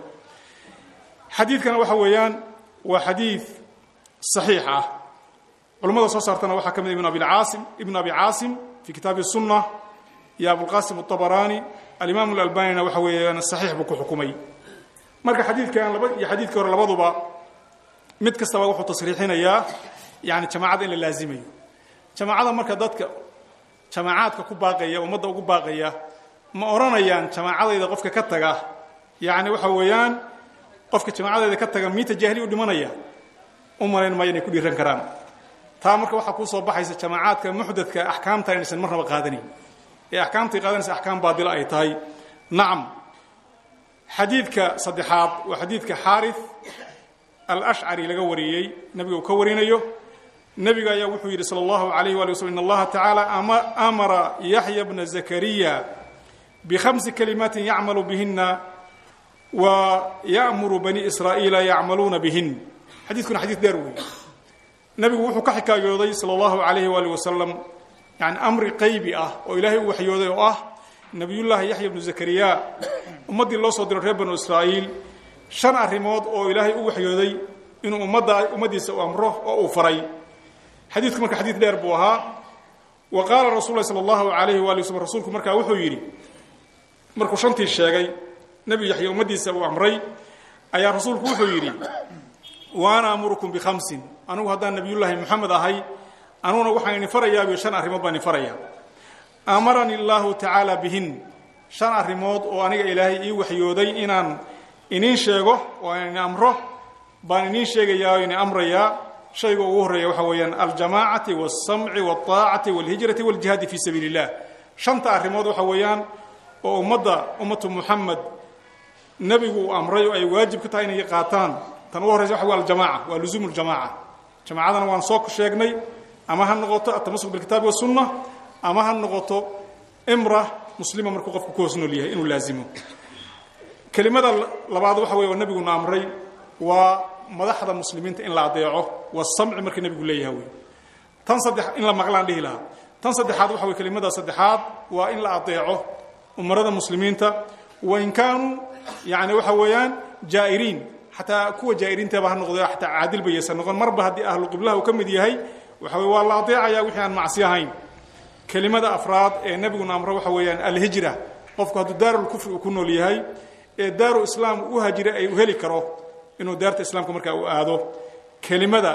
xadiidkana waxa weeyaan waa xadiid صaxiix ah culamada soo saartana waxaa ka mid ibn abi caasim ibn abi caasim fi kitaabi الsunة iyo abulqasim الطabarani alimaam اlalbanina waxa weeyaan صaxiix buu ku xukumay marka xadiidkan laba iyo xadiidkii hore labaduba mid kastaba wuxuu tasriixinayaa yani jamaacada in la laazimayo jamaacada marka dadka jamaacaadka ku baaqaya ummadda ugu baaqaya ma odhanayaan jamaacadayda qofka ka taga yani waxa weeyaan qofka jamaacadayda ka taga miita jaahili u dhimanaya u malayn maayo inay ku dhiiran karaan taa marka waxaa kuu soo baxaysa jamaacaadka muxdadka axkaamta inaysan marnaba qaadanayn ee axkaamtay qaadanaysa axkaam baadila ay tahay nacam xadiidka saddexaad waa xadiidka xaarith alashcari laga wariyey nabiga uu ka warinayo nebiga ayaa wuxuu yidhi salى اllahu alayh wali waslm in allaha tacaala amara yaxya bna zakariya bhamsi kalimaatin yacmalu bihina wa ya'muru bani israa'iila yacmaluuna bihin xadiidkuna xadiid dheer weeye nebigu wuxuu ka xikaayooday salى اllahu alayh wali wasalam yani amri qaybi ah oo ilaahay u waxyooday oo ah nebiyullaahi yaxya bnu zakariya ummaddii loo soo diro reer banu israa'iil shan arrimood oo ilaahay u waxyooday inuu ummadda ummaddiisa u amro oo uu faray xadiidku marka xadiid dheer buu ahaa wa qaala rasul lahi sala allahu alayhi waali waslm rasuulku markaa wuxuu yidhi markuu shantii sheegay nebi yaxya ummaddiisa uu amray ayaa rasuulku wuxuu yidhi wa ana amurukum bikhamsin anugu haddaan nebiyullaahi moxamed ahay anuguna waxaan idin farayaabiyo shan arrimood baan idin farayaa amarani allahu tacaala bihin shan arrimood oo aniga ilaahay ii waxyooday inaan iniin sheego oo aan ini amro baan iniin sheegayaa o ini amrayaa shayga ugu horreeya waxa weeyaan aljamaacati walsamci walطaacati walhijrati waljihaadi fii sabiili illah shanta arrimood waxa weeyaan oo ummadda ummatu muxamed nebigu uu amray oo ay waajib ka tahay inay qaataan tan ugu horreysa waxa wey aljamaca waa luzuumu ljamaca jamaacadana waan soo sheegnay ama ha noqoto atamasuk bilkitaabi wasunna ama ha noqoto imra muslima markuu qofku ku hoos nool yahay inuu laazimo kelimada labaad waxa wey oo nebiguna amray waa madaxda muslimiinta in la adeeco waa samci markii nebigu leeyahay wey tan saddex in la maqlaan dhihi lahaa tan saddexaad waxa wey kelimada saddexaad waa in la adeeco umarada muslimiinta wain kaanuu yani waxa weeyaan jaa'iriin xataa kuwa jaa'iriintaba ha noqdo xataa caadilba yaysan noqon marba haddii ahlu qiblaha uu ka mid yahay waxa wey waa la adeecaya wixii aan macsi ahayn kelimada afraad ee nebiguna amro waxa weeyaan alhijra qofku hadduu daarulkufri uu ku nool yahay ee daaru islaam u hajira ay u heli karo inuu daarta islaamka markaa u aado kelimada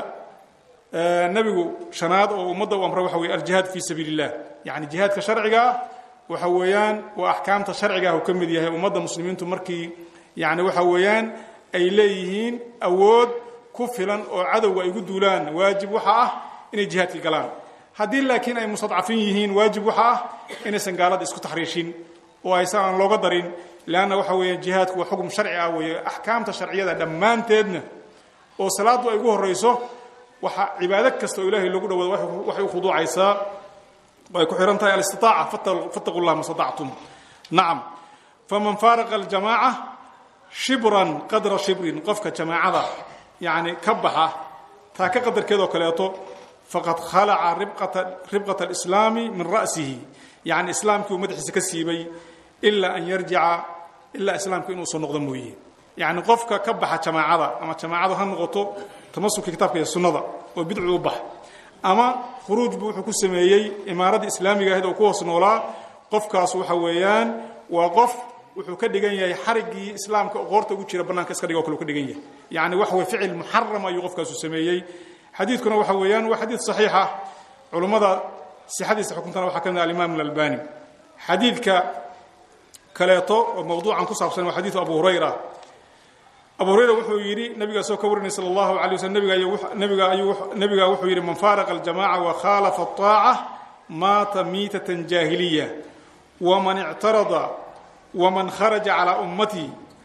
nebigu shanaad oo ummadda u amra waxa weye aljihaad fii sabiili illah yacni jihaadka sharciga ah waxa weeyaan waa axkaamta sharciga ah uu ka mid yahay ummadda muslimiintu markii yani waxa weeyaan ay leeyihiin awood ku filan oo cadowga ay ugu duulaan waajib waxa ah inay jihaadka galaan haddii laakiin ay mustadcafin yihiin waajib waxa ah inaysan gaalada isku taxriishin oo aysan aan looga darin leanna waxa weeye jihaadku waa xukm sharci ah weeye axkaamta sharciyada dhammaanteedna oo salaaddu ay ugu horrayso waxa cibaado kasta oo ilaahay loogu dhawaado waxay u khuduucaysaa ay ku xihan tahay alistitaaca fattaqu llah ma statactum nacam faman faaraqa aljamaaca shibran qadra shibrin qofka jamaacada yacni ka baxa taa ka qadarkeedoo kaleeto faqad khalaca ribqata alislaami min ra'sihi yacni islaamkii uu madaxiisa ka siibay ilaa an yarjica ilaa islaamka inuu soo noqdo mooye yacni qofka ka baxa jamaacada ama jamaacadu ha noqoto tamasuka kitaabka iyo sunnada oo bidcu u bax ama khuruuj buu wuxuu ku sameeyey imaaradda islaamiga ahayd oo ku hoos noolaa qofkaas waxa weeyaan waa qof wuxuu ka dhigan yahay xariggii islaamka oo qoorta ugu jira bannaanka iska dhiga o kale u ka dhigan yahay yacni waxa weye ficil muxaram ayuu qofkaasu sameeyey xadiidkuna waxa weeyaan waa xadiid saxiixa culummada sixadiisa xukuntana waxaa ka mid ah alimaam alalbani xadiidka kaleeto oo mawduucan ku saabsan waa xadiidu abu hurayra abu hurayra wuxuu yidhi nabigaa soo ka warinay sala allahu alay waslm nabiga nabiga ayuu nabigaa wuxuu yidhi man faaraqa aljamaca wa khaalafa الطaaca maata miitatan jaahiliya waman ictarada waman kharaja calaa ummatii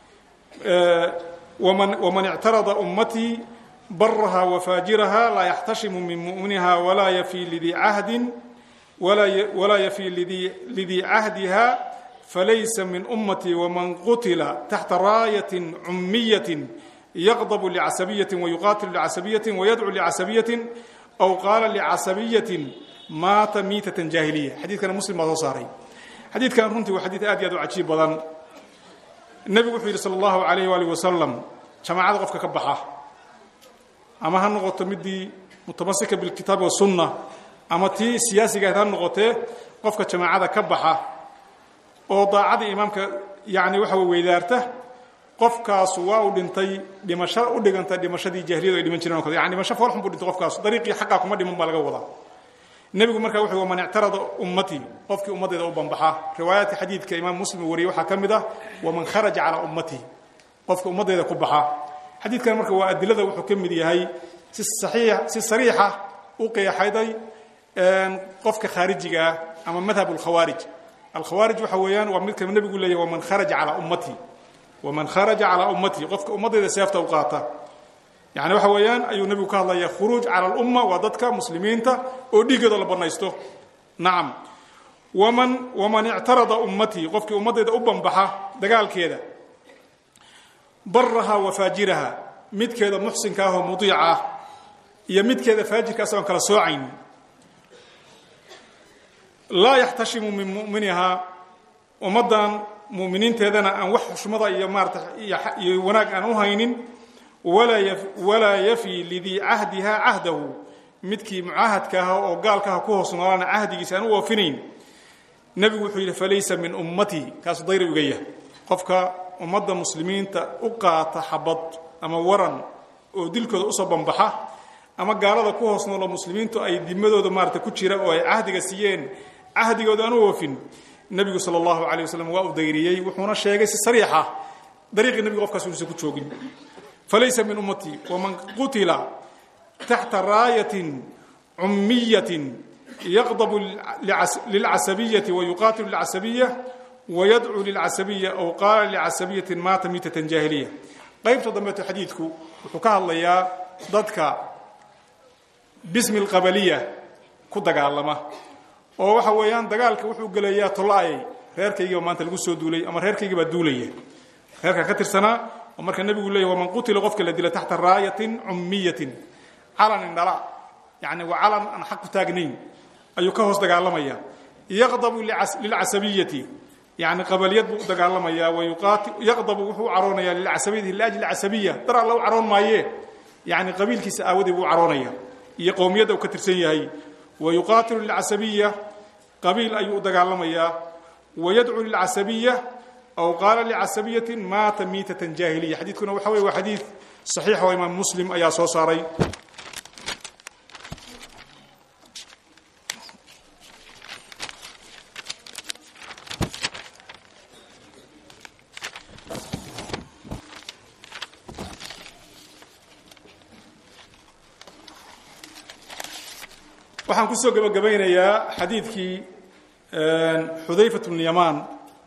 waman waman ictarada ummatii baraha wafaajiraha laa yaxtashimu min mu'miniha walaa yafi lidii cahdin walaa yafi lidii cahdiha falaysa min ummatii waman qutila taxta raayatin cummiyatin yaqdabu licasabiyatin wayuqaatilu licasabiyatin wayadcu licasabiyatin aw qaala licasabiyatin maata miitatan jaahiliya xadiidkana muslim baa soo saaray xadiidkan runtii waa xadiid aad iyo aad u cajiib badan nebigu wuxuu yidhi sala allahu alayh waalih wasalam jamaacada qofka ka baxa ama ha noqoto midii mutamasika bilkitaabi wasunna ama tii siyaasiga ahayd ha noqotee qofka jamaacada ka baxa oo daacadii imaamka yani waxa wey weydaarta qofkaasu waa uu dhintay dhimasho u dhiganta dhimashadii jahliyadu ay dhiman jireen o kale yani dhimasho foolxun buu dhintay qofkaasu dariiqii xaqaa kuma dhiman baa laga wadaa nebigu markaa wuxuu waman ictarada ummatii qofkii ummaddeeda u banbaxa riwaayaadka xadiidka imaam muslim uu wariyey waxaa ka mid ah waman kharaja calaa ummatihi qofka ummaddeeda ku baxa xadiidkan marka waa adilada wuxuu ka mid yahay si saxiix si sariixa u qeexayday qofka khaarijiga ah ama madhab alkhawaarij alkhawaarij waxa weeyaan waa midka nebigu leeyahy waman kharaja calaa ummatii waman kharaja calaa ummatii qofka ummaddeeda seefta u qaata yani waxa weeyaan ayuu nebigu ka hadlaya khuruuj cala alumma waa dadka muslimiinta oo dhiiggooda la bannaysto nacam waman waman ictarada ummatii qofkii ummaddeeda u banbaxa dagaalkeeda baraha wa faajiraha midkeeda muxsinka ah oo mudiica ah iyo midkeeda faajirka asagoon kala soocayn laa yaxtashimu min mu'minihaa ummaddan mu'miniinteedana aan wax xushmada iyo maarata iyo wanaag aan u haynin walaa yafi lidii cahdiha cahdahu midkii mucaahadka ah oo gaalka ah ku hoos noolaana cahdigiisa aan u oofinayn nebigu wuxuu yidhi falaysa min ummatii kaasu dayri uga yah qofka ummadda muslimiinta u qaata xabad ama waran oo dilkooda usoo banbaxa ama gaalada ku hoos noolo muslimiintu ay dimadooda maarata ku jira oo ay cahdiga siiyeen cahdigooda aan u oofin nebigu sala allahu calay wasalam waa u dayriyey wuxuuna sheegay si sariixa dariiqii nebigu qofkaas unuusan ku joogin falaysa min ummatii waman qutila taxta raayatin cummiyatin yaqdabu lilcasabiyati wayuqaatilu lilcasabiya wayadcuu lilcasabiya aw qaala licasabiyatin maata miitatan jaahiliya qaybta dambeeto xadiidku wuxuu ka hadlayaa dadka bismi alqabaliya ku dagaalama oo waxa weeyaan dagaalka wuxuu gelayaa tolaayay reerkaygiiba maanta lagu soo duulay ama reerkaygii baa duulaya reerka ka tirsanaa oo marka nebigu leeyahy waman qutila qofka la dila taxta raayatin cummiyatin calan indhala yacni waa calan aan xaq ku taagnayn ayuu ka hoos dagaalamaya yaqdabu lilcasabiyati yani qabaliyad buu u dagaalamayaa yaqdabu wuxuu u caroonayaa lilcasabiyati liajli casabiya dar alla u caroon maayee yani qabiilkiisa aawadii buu u caroonaya iyo qowmiyadda uu ka tirsan yahay wayuqaatilu lilcasabiya qabiil ayuu u dagaalamayaa wayadcuu lilcasabiya aw qaala licasabiyatin maata miitatan jaahiliya xadiidkuna waxa wey waa xadiid saxiix oo imaam muslim ayaa soo saaray waxaan kusoo gebagabaynayaa xadiidkii xudayfat bn yamaan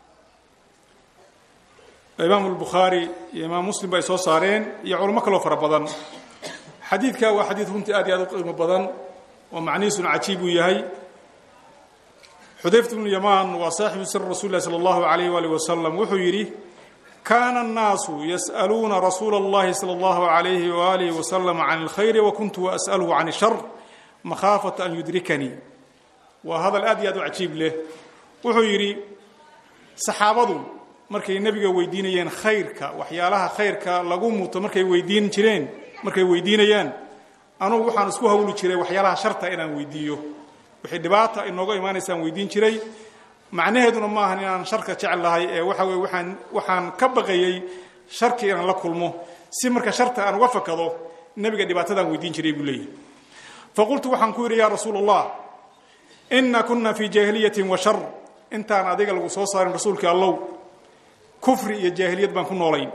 imaam اlbukhaari iyo imaam muslim ba ay soo saareen iyo culamo kaloo fara badan xadiidka waa xadiid runtii aad iyo aad u qiimo badan oo macnihiisuna cajiib uu yahay xudayfat bnu yamaan waa saaxibu sir rasuuli lah salى اllahu alayh walih wasalam wuxuu yidhi kaana الnaasu yas'aluuna rasuula اllahi salى اllahu alayhi walih wasalam can اlkhayr wakuntu as'alhu can الshar makhaafata an yudrikanii waa hadal aad iyo aad u cajiib leh wuxuu yidhi saxaabadu markay nebiga weydiinayeen khayrka waxyaalaha khayrka lagu muto markay weydiin jireen markay weydiinayaan anugu waxaan isku hawli jiray waxyaalaha sharta inaan weydiiyo wixii dhibaata inooga imaanaysaan weydiin jiray macnaheeduna maahan inaan sharka jecel lahay ee waxa weye waaan waxaan ka baqayey sharkii inaan la kulmo si marka sharta aan uga fakado nebiga dhibaatadaan weydiin jiray buu leeyahy faqultu waxaan ku yidhi yaa rasuul allah ina kuna fii jaahiliyatin wa shar intaan adiga lagu soo saarin rasuulkii allow kufri iyo jaahiliyad baan ku noolayn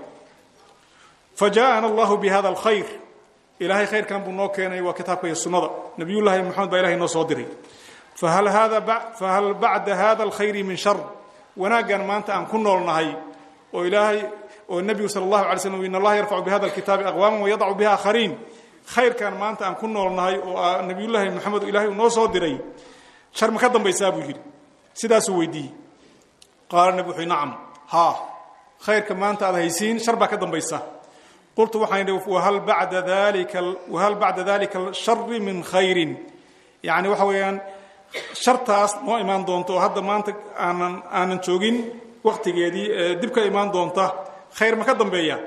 fa jaaana allahu bi hada alkhayr ilaahay khayrkan buu noo keenay waa kitaabka iyo sunnada nabiyullaahi moxamed baa ilahay noo soo diray fahal hada bacda hada alkhayri min shar wanaaggan maanta aan ku noolnahay oo ilaahay oo nebigu sala allahu alay slm in allaha yarfacu bihada alkitaabi aqwaaman wayadacu biha akhariin khayrkan maanta aan ku noolnahay oo nabiyullaahi moxamed ilahay uu noo soo diray shar ma ka dambaysaa buu yidhi sidaasuu weydiiyey qaala nebi wuxuu nacam haa khayrka maanta aad haysiin shar baa ka dambaysa qultu waxaan idhi wahal bacda dalika wahal bacda dalika shari min khayrin yacni waxa weeyaan shartaas noo imaan doonta oo hadda maanta aanan aanan joogin waktigeedii ee dib ka imaan doonta khayr ma ka dambeeya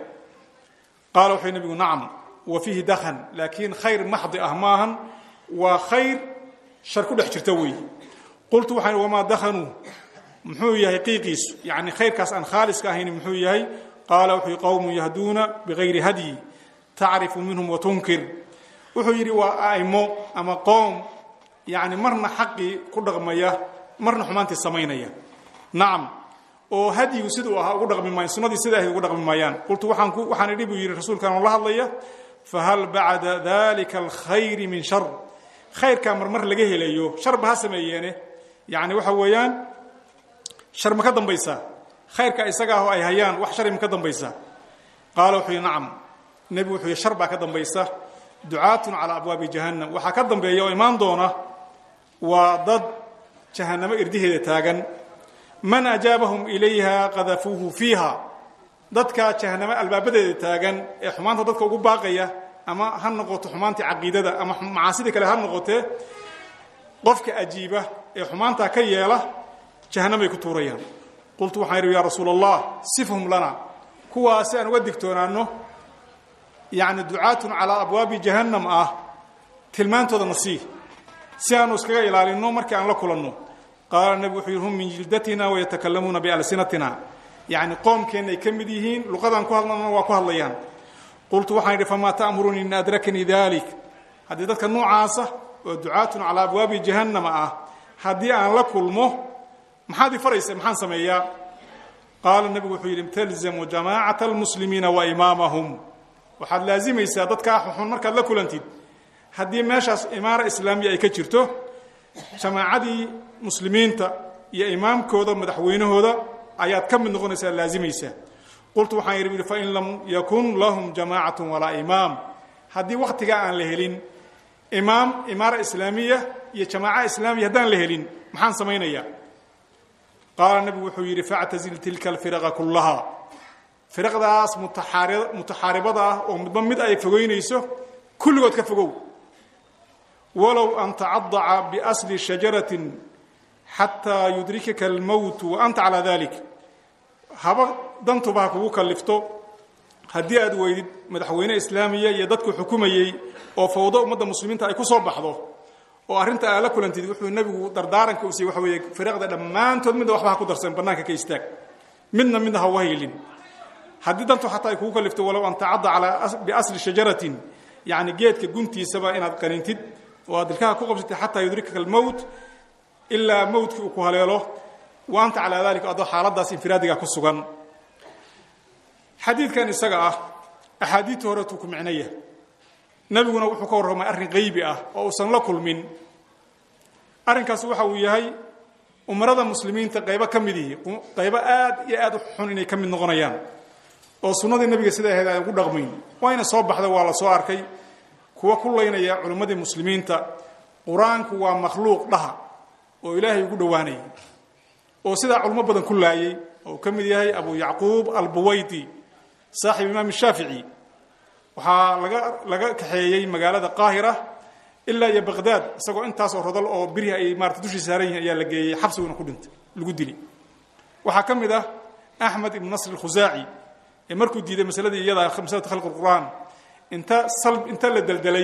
qaala wuxuu nebigu nacam wa fiihi dakhan laakiin khayr maxdi ah maahan waa khayr shar ku dhex jirta weeye qultu waxaan ihi wamaa dakhanuu muxuu yahay qiiqiisu yacni khayrkaas aan khaaliska ahayn muxuu yahay qaala wuxuu yihi qowmun yahduuna bigayri hadyi tacrifu minhum wa tunkir wuxuu yidhi waa aimo ama qoom yacni marna xaqii ku dhaqmaya marna xumaantii samaynaya nacam oo hadyigu siduu ahaa ugu dhaqmi maayan sunnadii sida ahayd ugu dhaqmi maayaan qultu waxaan ku waxaan idhi buu yidhi rasuulkaan oo la hadlaya fahal bacda dalika alkhayri min shar khayrkaa marmar laga helayo sharba ha sameeyeene yacni waxa weeyaan shar ma ka dambaysaa khayrka isaga ah oo ay hayaan wax shari ma ka dambaysaa qaala wuxuu yihi nacam nebigu wuxuu yihi shar baa ka dambaysa ducaatun calaa abwaabi jahannam waxaa ka dambeeya oo imaan doona waa dad jahannamo irdiheeda taagan man ajaabahum ilayha qadafuuhu fiiha dadka jahannamo albaabadeeda taagan ee xumaanta dadka ugu baaqaya ama ha noqoto xumaantii caqiidada ama macaasidii kale ha noqotee qofka ajiiba ee xumaantaa ka yeela jahannamay ku tuurayaan qultu waxaan idhi yaa rasuula allah sifhum lana kuwaasi aan uga digtoonaano yacni ducaatun calaa abwaabi jahannam ah tilmaantooda nasii si aanu iskaga ilaalinno markii aan la kulanno qaala nebigu wuxuu yidhi hum min jildatina wayatakalamuuna bialsinatina yacni qoomkeenna ay ka mid yihiin luqadaan ku hadlana waa ku hadlayaan qultu waxaan idhi famaa ta'murunii in adrakanii dalik haddii dadka noocaasa oo ducaatun calaa abwaabi jahannama ah haddii aan la kulmo maxaad i faraysa maxaan sameeyaa qaala nebigu wuxuu yidhi talzamu jamaacata almuslimiina wa imaamahum waxaad laazimaysaa dadkaa xuxun markaad la kulantid haddii meeshaas imaara islaamiya ay ka jirto jamaacadii muslimiinta iyo imaamkooda madaxweynahooda ayaad ka mid noqonaysaa laazimaysaa qultu waxaan yidhi fain lam yakun lahum jamaacatu walaa imaam haddii wakhtigaa aan la helin imaam imaara islaamiya iyo jamaaca islaamiya haddaan la helin maxaan samaynayaa qaala nebigu wuxuu yidhi factazil tilka alfiraqa kullaha firaqdaas mutaxaaribada ah oo midba mid ay fogeynayso kulligood ka fogow walow an tacadaca biasli shajaratin xataa yudrikaka almowtu wa anta calaa dalik haba dantuba ha kugu kallifto haddii aad weydid madaxweyne islaamiya iyo dadku xukumayey oo fawdo ummadda muslimiinta ay ku soo baxdo oo arrinta aad la kulantid wuxuu nebigu dardaaranka u siiyey waxa weeye firaqda dhammaantood midna waxba ha ku darsan bannaanka ka istaag midna midna ha uga haylin haddii dantu xataa ay kugu kallifto walow an tacadda calaa biasli shajaratin yacni geedka guntiisaba inaad qanintid oo aad dilkaha ku qabsatid xataa yudrikaka almowt ilaa mowtkii uu ku haleelo wa anta calaa dalika adoo xaaladaas infiraadiga ku sugan xadiidkan isaga ah axaadiidtii horeetuu ku micnaya nebiguna wuxuu ka warramay arrin qaybi ah oo uusan la kulmin arrinkaas waxa uu yahay umarada muslimiinta qaybo ka mid ihi qaybo aad iyo aad u xun inay ka mid noqonayaan oo sunnadii nebiga sida ahayd aan ugu dhaqmayn wayna soo baxda waa la soo arkay kuwa ku laynaya culimmadii muslimiinta qur-aanku waa makhluuq dhaha oo ilaahay ugu dhowaanayay oo sidaa culimo badan ku laayay oo uu ka mid yahay abu yacquub albuwaydi saaxib imaam shaafici waxaa laga laga kaxeeyey magaalada qaahira ilaa iyo baqdaad isagoo intaasoo rodol oo birihi ay maarata dushii saaran yihiin ayaa la geeyey xabsiguna ku dhintay lagu dili waxaa ka mid ah axmed ibnu nasr alkhusaaci ee markuu diiday masaladii iyada masalatu khalqi qur'aan inta sal inta la deldelay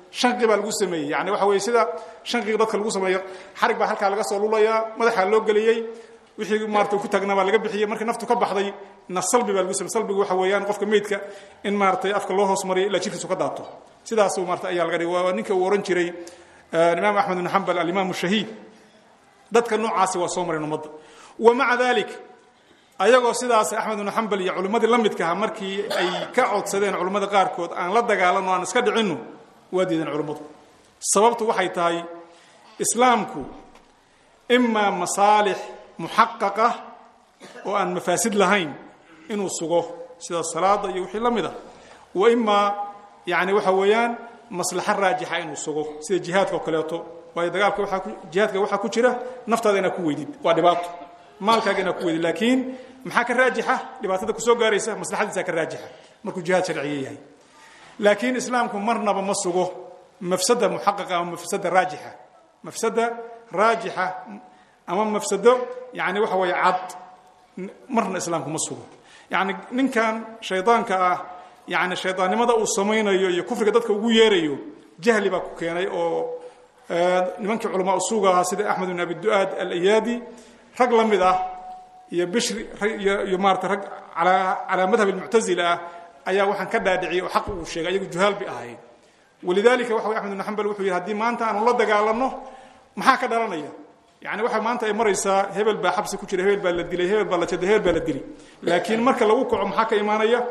shanqi baa lagu sameeyey yani waxa weye sida shanqiga dadka lagu sameeyo xarig baa halkaa laga soo lulayaa madaxaa loo geliyey wixii maarata ku taagnaa baa laga bixiyey markii naftu ka baxday na salbi baa lagu samey salbigu waxa weeyaan qofka meydka in maaratay afka loo hoos mariyo ilaa jirkiisu ka daato sidaasu maarata ayaa laga dhigay waa ninka uu ohan jiray imaam axmed ibn xambal alimaam shahiid dadka noocaasi waa soo mareen ummadda wa maca dalik ayagoo sidaas axmed ibnu xambal iyo culimmadii la midkaha markii ay ka codsadeen culimmada qaarkood aan la dagaalano aan iska dhicinno waa diideen culimmadu sababtu waxay tahay islaamku imaa masaalix muxaqaqa oo aan mafaasid lahayn inuu sugo sida salaada iyo wixii la mid a wa imaa yani waxa weeyaan maslaxo raajixa inuu sugo sida jihaadka oo kaleeto waayo dagaalka waaa jihaadka waxaa ku jira naftaada inaad ku weydid waa dhibaato maalkaaga inaad ku weydid laakiin maxaa ka raajixa dhibaatada kusoo gaaraysa maslaxadiisaa ka raajixa markuu jihaad sharciye yahay laakiin islaamku marnaba ma sugo mafsada muxaqaqa ama mafsada raajixa mafsada raajixa ama mafsado yani waxa weeye cad marna islaamku ma sugo yani ninkan shaydaanka ah yani shaydaannimada uu samaynayo iyo kufriga dadka ugu yeerayo jahli baa ku keenay oo nimankii culamaa usuuga ahaa sida axmed bin abi du'aad alayaadi rag la mid ah iyo bishri iyo maarata rag calaa madhab almuctazila ah ayaa waxaan ka dhaadhiciyay oo xaq uu sheegay ayagu juhaal bay ahayd walidalika waxa way axmed ibn xambal wuxuu yidhi haddii maanta aanu la dagaalanno maxaa ka dhalanaya yani waxa maanta ay maraysaa hebel baa xabsi ku jira hebel baa la dilay hebel baa la jaday hebel baa la dilay laakiin marka lagu kaco maxaa ka imaanaya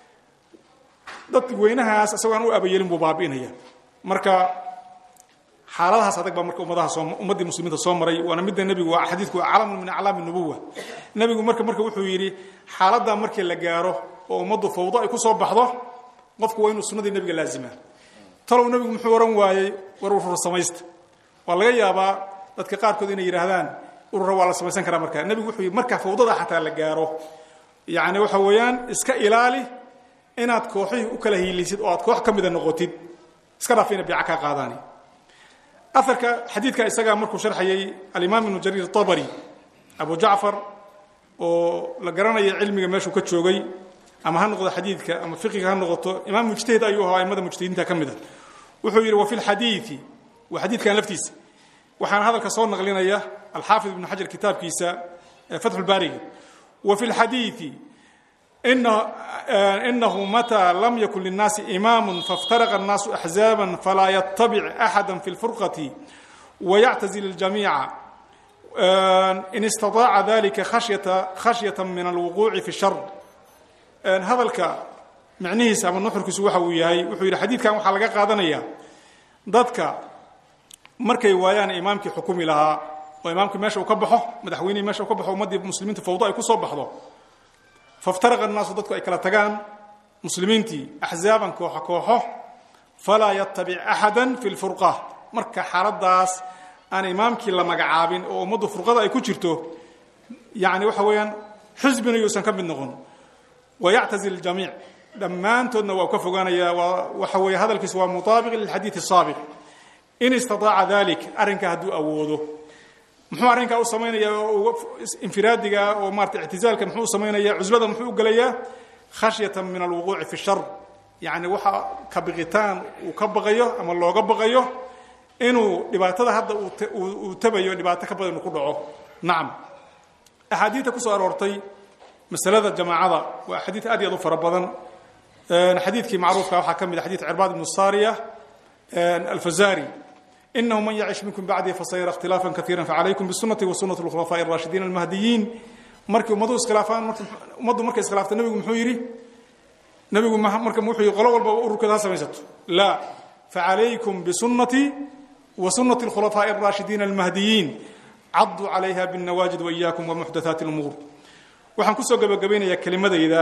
dad weynahaas isagoo aan u abayelin buu baabi'inaya marka xaaladahaas adag baa marka ummadaha soo ummaddii muslimiinta soo maray waana midda nebigu waa xadiidku waa calamun min aclaami nubuwa nebigu marka marka wuxuu yidhi xaaladdaa markii la gaaro oo ummaddu fawdo ay ku soo baxdo qofku waa inuu sunnadii nebiga laazimaa talow nebigu muxuu ohan waayey war urur samaysta waa laga yaabaa dadka qaarkood inay yidhaahdaan urura waa la samaysan karaa markaa nebigu wuxuu yidhi markaa fawdada xataa la gaaro yacni waxa weeyaan iska ilaali inaad kooxihii u kala hiilisid oo aad koox ka mida noqotid iska dhaaf ina biica kaa qaadaani aarka xadiidka isagaa markuu sharxayay alimaam ibnu jariir abari abu jacfar oo la garanaya cilmiga meeshuu ka joogay ama ha noqdo xadiidka ama fiqiga ha noqoto imaam mujtahid ayuu ahaa aimada mujtahidiinta ka mid a wuxuu yidhi wa fi lxadiidi waa xadiidkan laftiisa waxaana hadalka soo naqlinaya alxaafid ibnu xajar kitaabkiisa fatxulbaariga wa fi lxadiidi inahu matىa lam yakun lلnaasi imaam faاftaraqa الnaasu axzaaba falaa ytabic axada fi اlfurqaةi wayactazil اljamiica in istaطaaca dalika khashyaة min alwuquuci fi shar hadalka micnihiisa ama nuxurkiisu waxa uu yahay wuxuu yidhi xadiidkan waxaa laga qaadanaya dadka markay waayaan imaamkii xukumi lahaa oo imaamkii meesha uu ka baxo madaxweynihii meesha uu ka baxo ummaddii muslimiinta fawdo ay ku soo baxdo faftaraqa annaasu dadku ay kala tagaan muslimiintii axzaaban kooxo kooxo falaa yatabic axada fi lfurqa marka xaaladaas aan imaamkii la magacaabin oo ummaddu furqada ay ku jirto yani waxa weeyaan xisbina yuusan ka mid noqon wayactazil ljamiic dhammaantoodna waa ka fogaanaya waa waxa weeye hadalkiisu waa mutaabiq lilxadiid الsaabiq in istaطaaca dalik arrinka hadduu awoodo muxuu arrinkaa u samaynaya infiraadiga oo maarata ictizaalka muxuu u samaynaya cuslada muxuu u gelayaa khashyata min alwuquuci fi shar yani waxa ka biqitaan uu ka baqayo ama looga baqayo inuu dhibaatada hadda uu tabayo dhibaato ka badan uu ku dhaco nacam axaadiidta kusoo aroortay masalada jamaacada waa xadiid aad iyo aad u fara badan xadiidkii macruufka waxaa ka mid a xadid cirbaad ibnu sariya alfazari inahu man yacish minkum bacdii fasayara ikhtilaafa kaiira facalaykum bisunati wa sunati اlkhulafaaءi اraashidiin almahdiyiin markii ummadu iskhilaafaan ummaddu markay iskhilaafta nebigu muxuu yidhi nebigu marka wuxuu yidhi qolo walba ururkeeda ha samaysato laa facalaykum bisunatii wa sunati اlkhulafaaءi اraashidiin almahdiyiin caduu calayha bاnawaajid waإiyaakum wamuxdathaati اlumuur waxaan kusoo gabagabaynayaa kelimadayda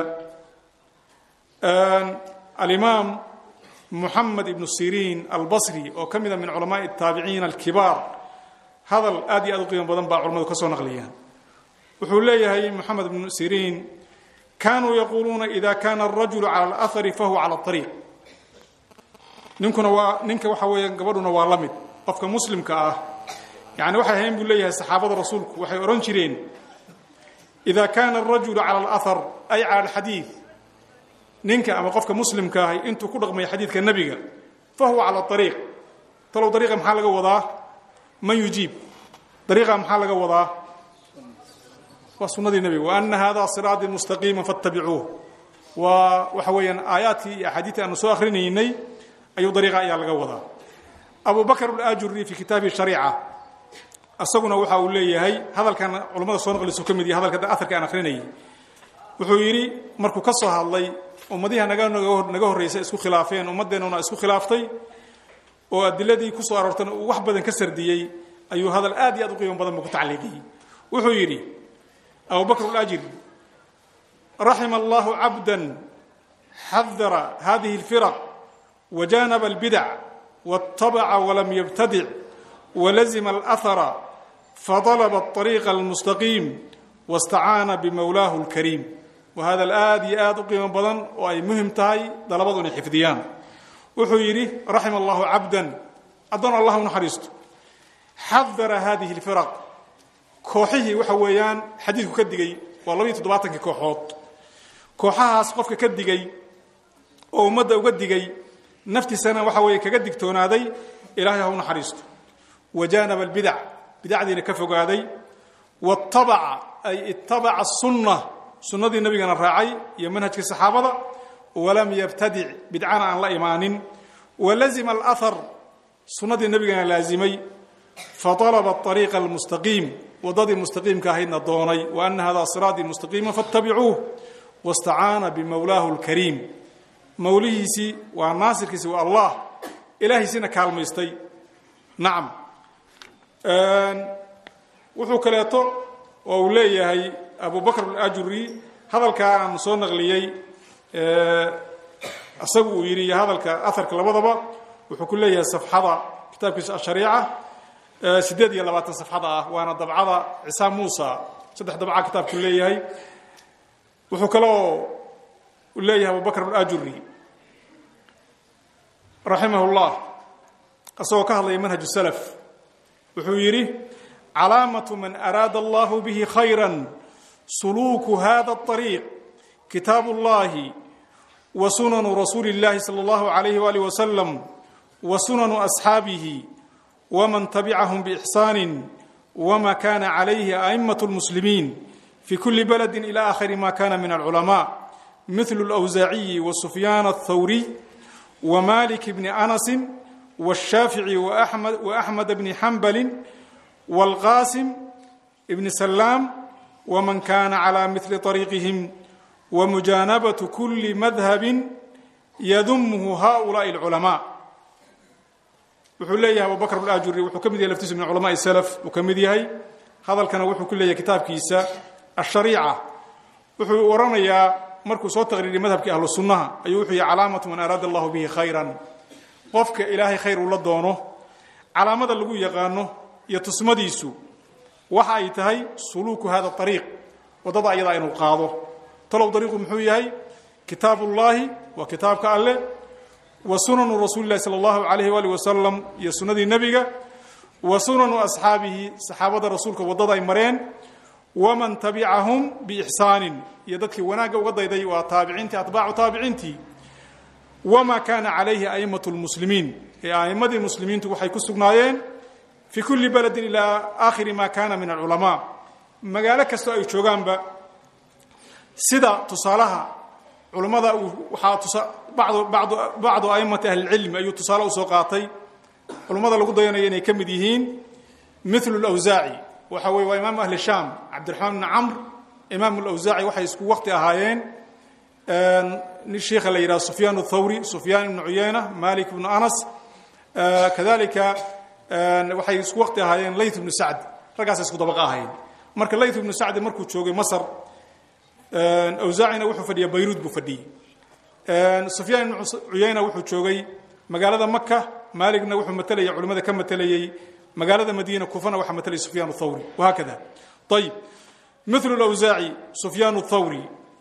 alimaam muxamed ibnu siriin albasri oo ka mida min culamaai الtaabiciin alkibaar hadal aad iyo aad u qiimo badan baa culamadu ka soo naqliyaan wuxuu leeyahay moxamed ibnu siriin kanuu yaquuluuna ida kana الrajulu calى اlأhari fahuwa calى الطariiq ninkuna waa ninka waxa weeya gabadhuna waa la mid qofka muslimka ah yani waxay ahayn buu leeyahay saxaabada rasuulku waxay odhan jireen ida kana الrajulu calى اlأhar ay calى اlxadiiث ninka ama qofka muslimka ahi intuu ku dhaqmaya xadiidka nebiga fahuwa calى ariiq talow dariiqa maxaa laga wadaa man yujiib dariiqa maxaa laga wadaa waa sunadii nebiga wa ana hada siraaطii mustaqiima faاtabicuuh waa waxa weeyaan aayaadkii iyo axaadiitii aanu soo akrinaynay ayuu dariiqa ayaa laga wadaa abu bakr اlajuri fi kitaabi shariica isaguna waxa uu leeyahay hadalkan culammada soo naqlisu ka mid yahay hadalka aarka aan akrinayay wuxuu yidhi markuu ka soo hadlay ummadiha naga naga horraysa isku khilaafeen ummaddeenuna isku khilaaftay oo adiladii ku soo aroortana uu wax badan ka sardiyey ayuu hadal aad iyo aad u qiimo badan buu ku tacliiqiyey wuxuu yidhi abu bakr اlajri raxima allahu cabda xadara hadihi اlfiraq wajanaba اlbidac waاtabaca walam yabtadic walazima alahara fadalaba اطariiqa almustaqiim waاstacaana bimowlaahu اlkariim wa hadal aad iyo aad u qiimo badan oo ay muhim tahay dalabadu inay xifdiyaan wuxuu yidhi raxima allahu cabdan addoon allah u naxariisto xadara hadihi اlfiraq kooxihii waxa weeyaan xadiidku ka digay waa labaiyo toddobaatankii kooxood kooxahaas qofka ka digay oo ummadda uga digay naftiisana waxa weeye kaga digtoonaaday ilaahay ha u naxariisto wajaanaba albidac bidacdiina ka fogaaday waatabaca ay itabaca sunna sunnadii nabigana raacay iyo manhajkii saxaabada walam yabtadic bidcana aan la imaanin walazima alahar sunnadii nebigana laazimay faطalaba ariiqa almustaqiim waddadii mustaqiimka ahaydna doonay wa ana hada siraaطii mustaqiima faاtabicuuh waاstacaana bimowlaahu اlkariim mawlihiisii waa naasirkiisi waa allah ilaahiisina kaalmaystay nacam wuxuu kaleeto oo uu leeyahay abu bakr alajuri hadalkaa aan soo naqliyey isagu uu yidhi iyo hadalka aharka labadaba wuxuu ku leeyahay safxada kitaabkiisa ashariica siddeed iyo labaatan safxada ah waana dabcada cisaam muusa saddex dabca kitaabku leeyahay wuxuu kaloo leeyahay abu bakr alajuri raximah اllah isagoo ka hadlaya manhaj salaf wuxuu yidhi calaamaة man araada allah bihi khayra suluuku hada الطariiq kitaabu اllahi wa sunanu rasuuli اllahi salى اllahu عalayh walih wasalam wa sunanu asxaabihi wman tabicahum bإxsani wma kana calayhi aئmaة اlmuslimiin fi kuli baladi ilى akhiri ma kana min alculama mithlu اlأwsaaciyi wasufyaan الthawriy wmalik bni anasi wالshaafici وaxmed bni xambali wاlqasim bni salaam wman kana calى mili طariiqihim wamujaanabaة kuli madhabi yadumhu haؤulaءi اlculamaa wuxuu leeyahay abu bakr alajuri wuxuu ka mid yahay laftiisu min culamaءi slf uu ka mid yahay hadalkana wuxuu ku leeyahay kitaabkiisa ashariica wuxuu oranayaa markuu soo taqriiriy madhabkii ahlu sunnaha ayuu wuxuu yihi calaamatu man araada allahu bihi khayran qofka ilaahay khayr uu la doono calaamada lagu yaqaano iyo tusmadiisu waxa ay tahay suluuku hada ariiq waddada ayadaa inuu qaado talow dariiqu muxuu yahay kitaabu ullaahi waa kitaabka alleh wa sunanu rasuuli lahi sala allahu alayh waalih wasalam iyo sunnadii nebiga wa sunanu asxaabihi saxaabada rasuulka waddada ay mareen waman tabicahum biixsaanin iyo dadkii wanaagga uga dayday waa taabiciintii atbaacu taabiciintii wamaa kaana calayhi a'immatu lmuslimiin ee a'immadii muslimiintu waxay ku sugnaayeen fii kulli beledin ilaa aakhiri ma kana min alculamaa magaalo kastoo ay joogaanba sida tusaalaha culammada waxaa bacdu a'immati ahlilcilmi ayuu tusaale usoo qaatay culummada lagu dayanayo inay ka mid yihiin milu lawsaaci waxa weye waa imaamu ahli shaam cabdiraxmaan bni camr imaamu lawsaaci waxay isku waqti ahaayeen shiikha la yidhaha sufyaan thawri sufyaan ibnu cuyeyna malik ibnu anas kadalika waxay isku waqti ahaayeen layth ibnu sacd raggaasay isku dabaqa ahaayeen marka layth ibnu sacdi markuu joogay masr awsaacina wuxuu fadhiya bayruud buu fadhiyey sufyaan ibnu cuyeyna wuxuu joogay magaalada maka maaligna wuxuu matelaya culimmada ka matelayey magaalada madiina kufana waxaa matelaya sufyaan thawri wahaakada ayib milu lawsaaci sufyaan thawri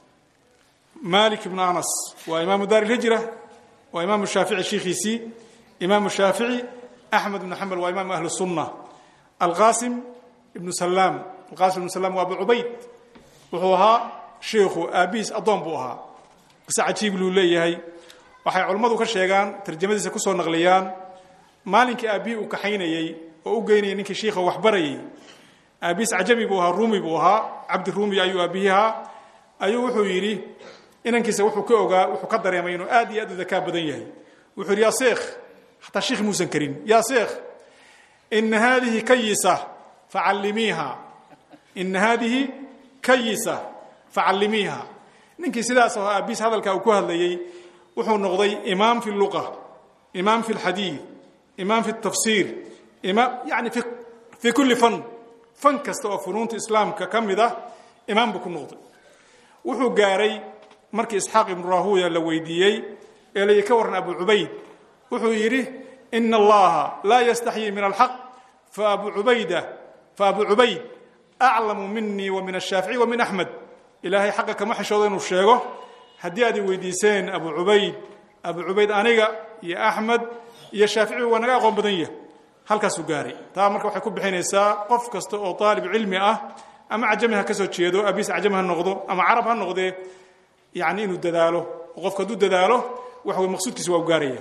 malik ibnu anas waa imaamu daar ilhijra waa imaamu shaafici shiikhiisii imaamu shaafici axmed ibnu xambal waa imaamu ahli sunna alqasim ibnu salaam alqasim ibnu salaam waa abu cubayd wuxuu ahaa shiikhu aabihiis addoon buu ahaa qise cajiib luu leeyahay waxay culammadu ka sheegaan tarjamadiisa kusoo naqliyaan maalinkii aabbihii uu kaxaynayey oo u geynayay ninkii shiikha waxbarayay aabihiis cajami buu ahaa ruumi buu ahaa cabdi ruumi ayuu aabihii ahaa ayuu wuxuu yidhi inankiisa wuxuu ka ogaa wuxuu ka dareemay inuu aad iyo aad u dakaa badan yahay wuxuu yidhi yaa sheekh xataa shiikh muusan karin yaa sheekh ina haadihi kayisa facallimiiha ina haadihi kayisa facallimiiha ninkii sidaas aho aabihiis hadalkaa uu ku hadlayey wuxuu noqday imaam fi luqa imaam fi lxadiid imaam fi tafsiir imaam yani fi fii kulli fan fan kasta oo funuunta islaamka ka mid ah imaam buu ku noqday wuxuu gaaray markii isxaaq ibnu rahuya la weydiiyey ee layi ka warran abu cubayd wuxuu yidhi ina allaha laa yastaxyii min alxaq faabu ubayda faabu cubayd aclamu minii wa min ashaafici wa min axmed ilaahay xaqa kama xishoodo inuu sheego haddii aad i weydiiseen abu cubayd abu cubayd aniga iyo axmed iyo shaafici waa naga aqoon badan yah halkaasuu gaaray taa marka waxay ku bixinaysaa qof kasta oo aalib cilmi ah ama cajami ha ka soo jeedo abiis cajami ha noqdo ama carab ha noqdee yani inuu dadaalo oo qofku hadduu dadaalo waxa wey maqsuudkiisa waa u gaaraya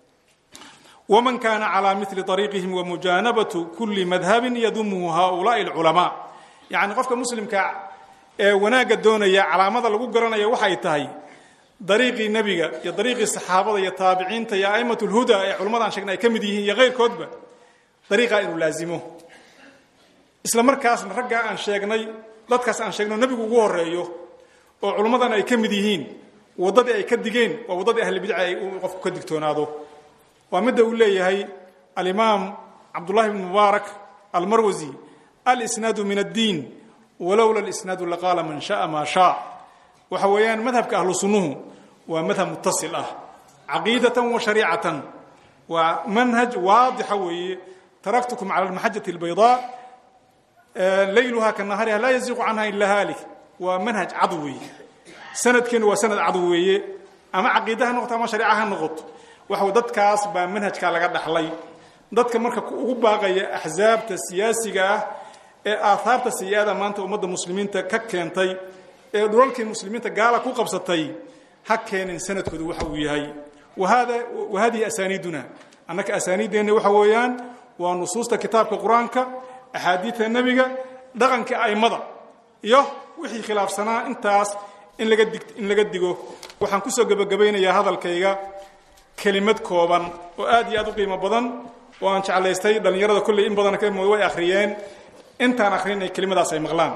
waman kaana calaa mili ariiqihim wamujaanabatu kuli madhabin yadumuhu haulaai alculamaa yani qofka muslimka ee wanaagga doonaya calaamada lagu garanaya waxay tahay dariiqii nebiga iyo dariiqii saxaabada iyo taabiciinta iyo a'imat lhuda ee culamada aan sheegnay ay ka mid yihiin iyo keyrkoodba dariiqaa inuu laazimo isla markaasna raggaa aan sheegnay dadkaas aan sheegno nebigu ugu horeeyo oo culummadan ay ka mid yihiin waddadii ay ka digeen waa waddadii ahlibidca ay qofku ka digtoonaado waa midda uu leeyahay alimaam cabdullahi bn mubaarak almarwasi alisnaadu min addiin walowla alisnaadu laqaala man sha'a maa shaa waxa weeyaan madhabka ahlu sunnuhu waa madhab mutasil ah caqiidatan wa shariicatan waa manhaj waadixa weeye taraktukum cala almaxajati albaydaa layluha ka nahariha laa yaziiqu canha ila haalik waa manhaj cad weeye sanadkeenu waa sanad cad weeye ama caqiida ha noqoto ama shariica ha noqoto waxa dadkaas baa manhajkaa laga dhaxlay dadka marka ugu baaqaya axsaabta siyaasiga ah ee aahaarta sayi-ada maanta ummadda muslimiinta ka keentay ee dhulalkii muslimiinta gaala ku qabsatay ha keenin sanadkoodu waxa uu yahay wa hadihi asaaniiduna annaka asaaniiddeenna waxa weeyaan waa nusuusta kitaabka qur-aanka axaadiidta nebiga dhaqanka a'immada iyo wixii khilaafsanaa intaas in laga dig in laga digo waxaan kusoo gebagabaynayaa hadalkayga kelimad kooban oo aad iyo aad u qiimo badan oo aan jeclaystay dhallinyarada kolley in badan ka mooda way akhriyeen intaan akhrinay kelimadaas ay maqlaan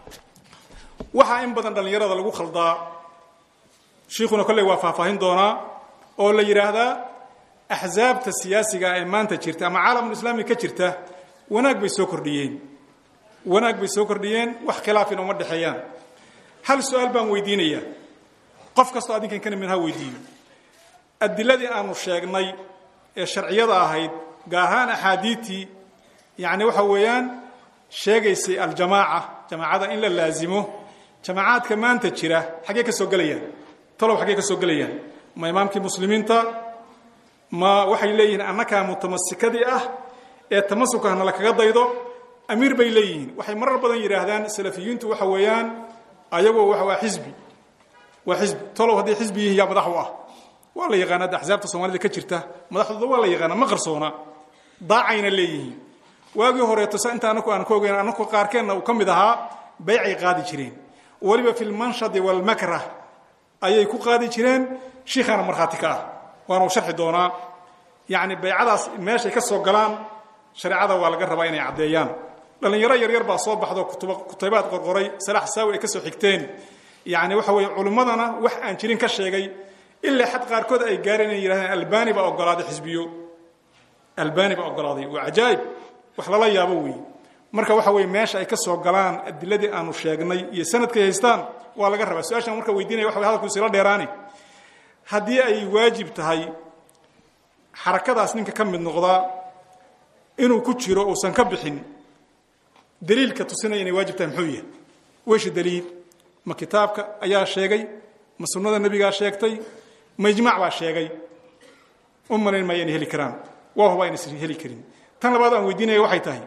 waxaa in badan dhallinyarada lagu khaldaa shiikhuna kolley waa faahfaahin doonaa oo la yidhaahdaa axsaabta siyaasiga ee maanta jirta ama caalamulislaami ka jirta wanaag bay soo kordhiyeen wanaag bay soo kordhiyeen wax khilaafina uma dhexeeyaan hal su-aal baan weydiinayaa qof kastoo adinkan kana mid ha weydiiyo adiladii aanu sheegnay ee sharciyada ahayd gaar ahaan axaadiidtii yacni waxa weeyaan sheegaysay aljamaaca jamaacada in la laazimo jamaacaadka maanta jira xaggee ka soo gelayaan talow xaggee ka soo gelayaan ma imaamkii muslimiinta ma waxay leeyihiin annakaa mutamasikadii ah ee tamasuka hana la kaga daydo amiir bay leeyihiin waxay marar badan yidhaahdaan salafiyiintu waxa weeyaan ayagoo waxa waa xisbi waa xisbi talow hadday xisbi yihiin yaa madax u ah waa la yaqaana ada axsaabta soomaalida ka jirta madaxdooda waa la yaqaana ma qarsoona daacayna leeyihiin waagii horeeto sa inta anaku aan ka ogeyn anaku qaarkeenna uu ka mid ahaa baycay qaadi jireen weliba fi lmanshadi walmakrah ayay ku qaadi jireen shiikhaana markhaati ka ah waana u sharxi doonaa yacni baycadaas meeshay ka soo galaan shareecada waa laga rabaa inay caddeeyaan dhallinyaro yaryar baa soo baxdo kutuba kutaybaad qorqoray salaax saawi ay ka soo xigteen yacni waxa weeye culimmadana wax aan jirin ka sheegay ilaa xad qaarkood ay gaareen inay yidhahdeen albani baa ogolaaday xisbiyo albani baa ogolaaday waa cajaa'ib wax lala yaabo weeye marka waxa weeye meesha ay ka soo galaan adiladii aanu sheegnay iyo sanadkay haystaan waa laga rabaa su-aashan marka weydiinaya waxa way hadalku isila dheeraane haddii ay waajib tahay xarakadaas ninka ka mid noqdaa inuu ku jiro uusan ka bixin daliilka tusinaya inay waajib tahay muxuu yahay weysha daliil ma kitaabka ayaa sheegay ma sunnada nebigaa sheegtay ma ijmaac baa sheegay u malayn maayo inay heli karaan waa huba aynaysan heli karin tan labaad aan weydiinaya waxay tahay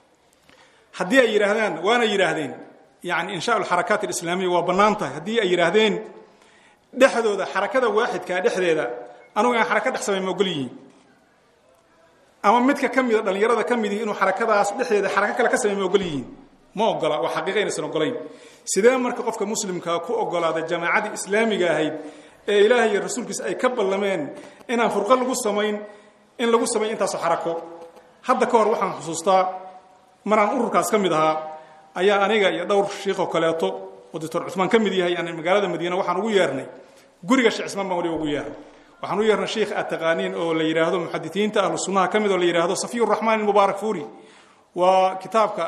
haddii ay yidhaahdaan waana yidhaahdeen yani insha alxarakaat alislaamiya waa bannaan tahay haddii ay yidhaahdeen dhexdooda xarakada waaxidkaa dhexdeeda anugu aan xaraka dhex samay ma ogol yihiin ama midka ka mida dhallinyarada ka mid inuu xarakadaas dhexdeeda xarako kale ka samey ma ogol yihiin ma ogola waa xaqiiqa inaysan ogolayn sidee marka qofka muslimkaa ku ogolaada jamaacadii islaamiga ahayd ee ilaahay iyo rasuulkiisa ay ka ballameen inaan furqo lagu samayn in lagu samayn intaasoo xarako hadda ka hor waxaan xusuustaa maraan ururkaas ka mid ahaa ayaa aniga iyo dhowr shiikhoo kaleeto oo doctor cumaan ka mid yahay aan magaalada madiina waxaan ugu yeernay guriga sheekh cismaan baan waliba ugu yeernay waxaan u yeernay sheikh ataqaaniin oo la yidhaahdo muxadisiinta ahlu sunnaha ka mid oo la yidhaahdo safiy raxmaan mubaarak fuuri waa kitaabka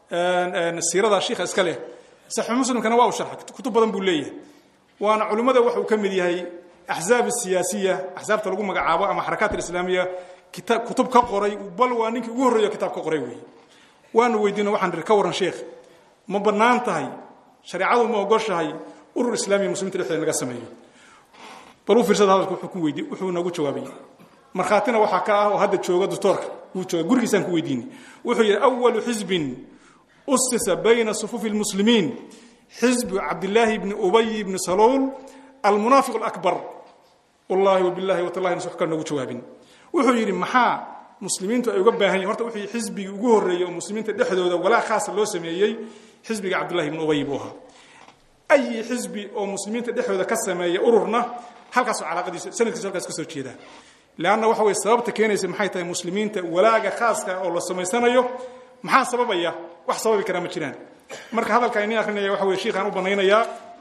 siirada shiikha iska leh saxi muslimkana waa u sharxay kutub badan buu leeyahay waana culimmada waxuu ka mid yahay axzaab siyaasiya axsaabta lagu magacaabo ama xarakaat alislaamiya kita kutub ka qoray bal waa ninkii ugu horreeyo kitaab ka qoray weeye waanu weydiino waxaan ihi ka warran sheekh ma bannaan tahay shareecadu ma ogoshahay urur islaamiya muslimiinta dhexdeeda naga sameeyo bal u fiirsada hadalka wuxuu ku weydi wuxuu nagu jawaabay markhaatina waxaa ka ah oo hadda jooga doctoorka wuu jooga gurigiisaan ku weydiinay wuxuu yidhi awalu xisbin usisa bayna sufuufi lmuslimiin xisbu cabdillaahi bni ubay bni saluul almunaafiq alakbar wallahi wabillahi watallahi nas wax kale noogu jawaabin wuxuu yidhi maxaa muslimiintu ay uga baahan yihin horta wuxuu yidhi xisbigii ugu horreeyey oo muslimiinta dhexdooda walaa khaasa loo sameeyey xisbiga cabdullahi bni ubay buu ahaa ayi xisbi oo muslimiinta dhexdooda ka sameeya ururna halkaasoo calaaqadiisa sanadkiisa halkaas ka soo jeeda leanna waxa weye sababta keenaysa maxay tahay muslimiinta walaaga khaaska oo la samaysanayo maxaa sababaya wax sababi karaa ma jiraan marka hadalkaan ini akrinaya waxa weye shiikhaan u banaynayaa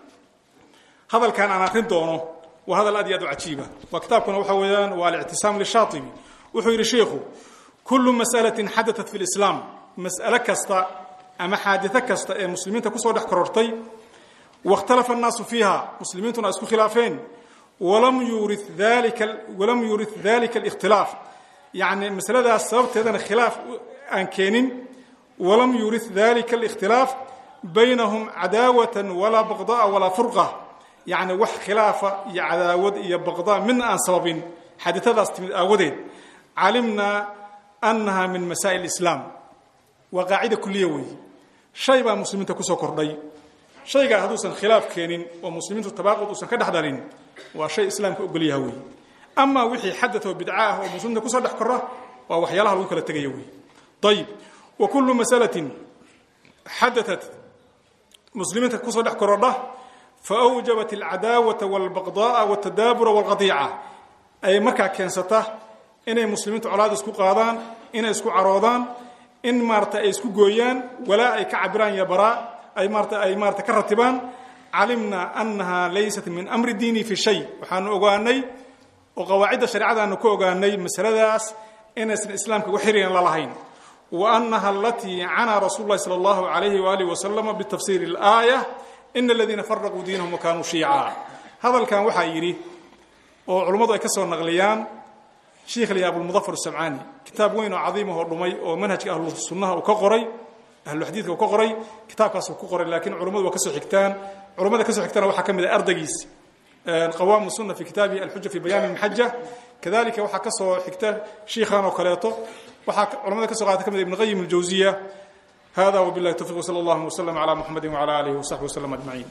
hadalkan aan akrin doono waa hadal aad iyo aad u cajiiba waa kitaabkuna waxa weeyaan waa alictisaam lishaatibi wuxuu yidhi sheikhu kullu mas'alatin xadatat fi lislaam mas'ale kasta ama xaaditho kasta ee muslimiinta kusoo dhex korortay wakhtalafa annaasu fiiha muslimiintuna isku khilaafeen walam yuuri dalika walam yuuri dalika alikhtilaaf yacni masaladaas sababteedana khilaaf aan keenin walam yuuri dalika alikhtilaaf baynahum cadaawatan walaa baqda'a walaa furqa yacni wax khilaafa iyo cadaawad iyo baqda midna aan sababin xaaditadaas timid aawadeed calimnaa annaha min masaa'il islaam waa qaacida kuliya weeye shay baa muslimiinta kusoo kordhay shaygaa hadduusan khilaaf keenin oo muslimiintu tabaaqud uusan ka dhex dhalin waa shay islaamka ogolyaha weeye amaa wixii xadad oo bidca ah oo muslimiinta kusoo dhex korra waa waxyaalaha lagu kala tegaya weeye ayib wa kullu masalatin xadatat muslimiinta kusoo dhex korodha faawjabat alcadaawata walbaqda'a waltadaabura walqadiica ay markaa keensata inay muslimiintu colaad isku qaadaan inay isku caroodaan in maarata ay isku gooyaan walaa ay ka cabiraan iyo baraa ay maarata ay maarata ka ratibaan calimna annaha laysat min amri diini fi shay waxaanu ogaanay oo qawaacidda shareecadaanu ka ogaanay masaladaas inaysan islaamka wax xiriyan la lahayn wa annaha alatii canaa rasuulu llahi sala allahu alayhi waalihi wasalama bitafsiiri alaaya ina aladiina faraquu diinahum wa kaanuu shiica hadalkan waxaa yidhi oo culummadu ay ka soo naqliyaan sheikh li abulmudafar samcaani kitaab weyn oo cadiimahoo dhumay oo manhajka ahlu sunnaha uu ka qoray ahluxadiidka uu ka qoray kitaabkaas uu ku qoray laakiin culummadu waa ka soo xigtaan culummada ka soo xigtana waxaa ka mid ah ardaygiis qawaamu sunna fi kitaabihi alxuja fi bayaan almaxaja kadalika waxaa ka soo xigta shiikhan oo kaleeto waxaa culamada ka soo qaata ka mid ibn qayim aljawziya hada wabillahi tawfiq wsala allahuma waslama ala muxamadi wala alihi wasaxbi waslama ajmaciin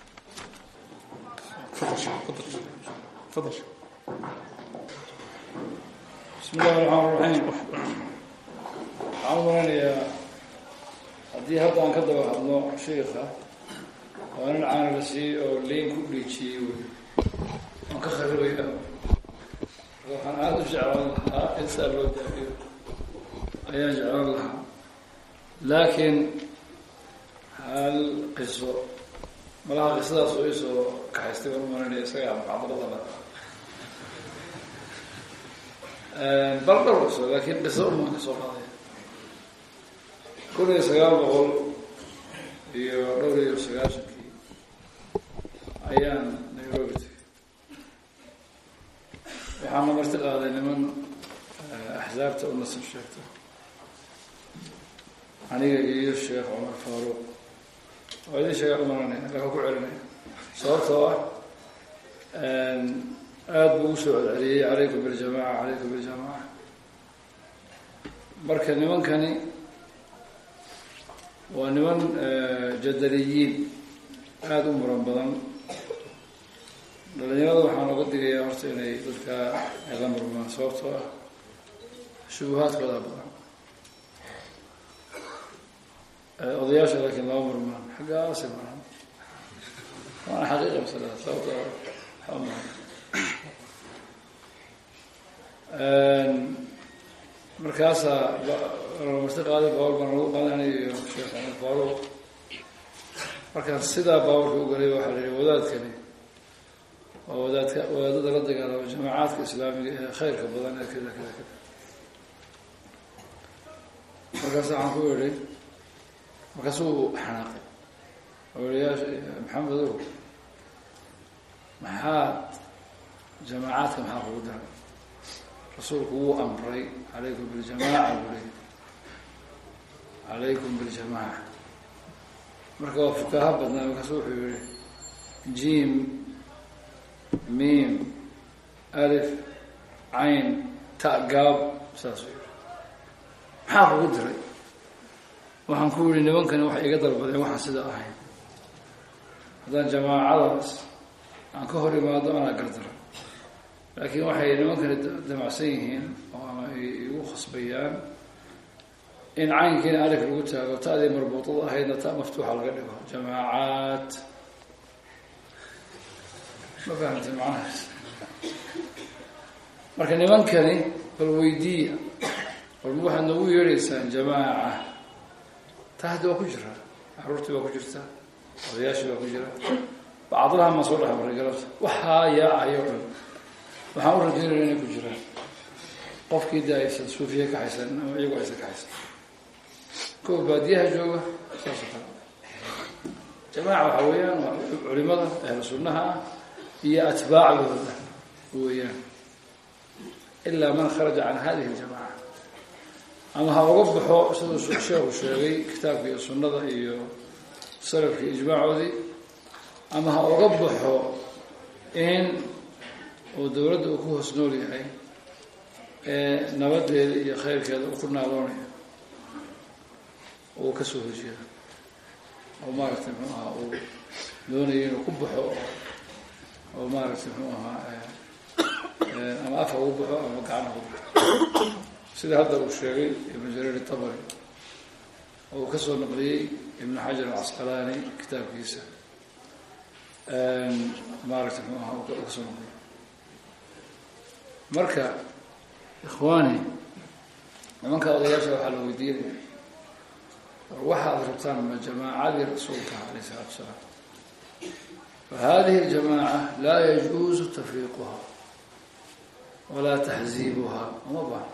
tafadal bismi illahi raxmaan raxiim waxaan u maraynayaa haddii hadda aan ka daba hadlo shiika waa nin caana la siiyey oo leyn ku dhiijiyey wey waan ka kharibaya waxaan aada u jeclaan lahaa insaa loo daabiyo ayaan jeclaan lahaa laakiin hal qiso malaha qisadaas oo isoo kaxaystay baan u maranaya isagaa muxaadarada la bal dhowr qiso laakiin qiso umaan ka soo qaaday kun iyo sagaal boqol iyo dhowr iyo sagaashankii ayaan nairobi tegay waxaana marti qaaday niman axsaabta u nasib sheegta aniga iyo sheekh cumar faaruuq waa idin sheegaa umaranaya laka ku celinaya sababtoo ah aada buu usoo celceliyey calaykum biljamaca calaykum biljamaca marka nimankani waa niman jadaliyiin aada u muran badan dhalinyarada waxaan oga digayaa horta inay dadka ay la murmaan sababtoo ah shubuhaadkoodaa badan odayaasha laakiin lama murmaan xaggaasi maran waana xaqiiqa masalada sababto waxba maran markaasaa marti qaaday baawar baan lagu qaadanayo iyo sheekh axmed faaruuq markaan sidaa baawarka u galay waxaa la yihi wadaadkani waa wadaadka wadaadada la dagaalamo jamaacaadka islaamiga ee khayrka badan ee kada kada kada markaas waxaan ku yihi markaasuu xanaaqay odayaasha maxamedow maxaad jamaacaadka maxaa kugu daray rasuulku wuu amray calaykum biljamaaca buu leyi calaykum biljamaaca marka waa fukaha badnaa markaasu wuxuu yihi jim mim alif cayn ta gaab saasuu yihi maxaa kugu diray waxaan ku yihi nimankani waxay iga dalbadeen waxaan sida ahayn haddaan jamaacadaas aan ka hor imaado anaa gardara laakiin waxay nimankani damacsan yihiin oo ama igu khasbayaan in caynkiina alif lagu taago ta'dii marbuuطada ahaydna ta maftuuxa laga dhigo jamaacaat ma fahamtay macnahaas marka nimankani bal weydiiya balma waxaad noogu yeedhaysaan jamaaca ta hadda waa ku jira caruurtii baa ku jirta odayaashii baa ku jira bacdalaha maa soo dhex maray galabta waxaa yaacayo dhan waxaan u rajaynaya inay ku jiraan qofkii de aysan suufiya ka haysan ama iyagu aysan ka haysan kuwa baadiyaha jooga saas oo kale jamaaca waxaa weeyaan waa culimada ahlu sunnaha ah iyo atbaacdooda weeyaan ilaa man kharaja can hadihi ljamaca ama ha uga baxo siduu sheekhu sheegay kitaabka iyo sunnada iyo salafka ijmaacoodii ama ha uga baxo in uu dawladda uu ku hoos nool yahay ee nabadeeda iyo khayrkeeda uu ku naaloonayo uu kasoo hojiya oo maaragtay muxuu ahaa uu doonayo inuu ku baxo oo maaragtay muxuu ahaa ama afha ugu baxo ama gacnaha ugu baxo sida hadda uu sheegay ibnu jariir itabari oo uu kasoo naqliyey ibnu xajar alcasqalaani kitaabkiisa maaragtay muxuu ahaa uu kasoo naqliyey marka ikhwaani nimanka odayaasha waxaa la weydiinaya war waxaad rabtaan ma jamaacadii rasuulka alayh isalaatu salaam fahadihi اljamaaca laa yajuuzu tafriiquha walaa taxziibuha uma baahno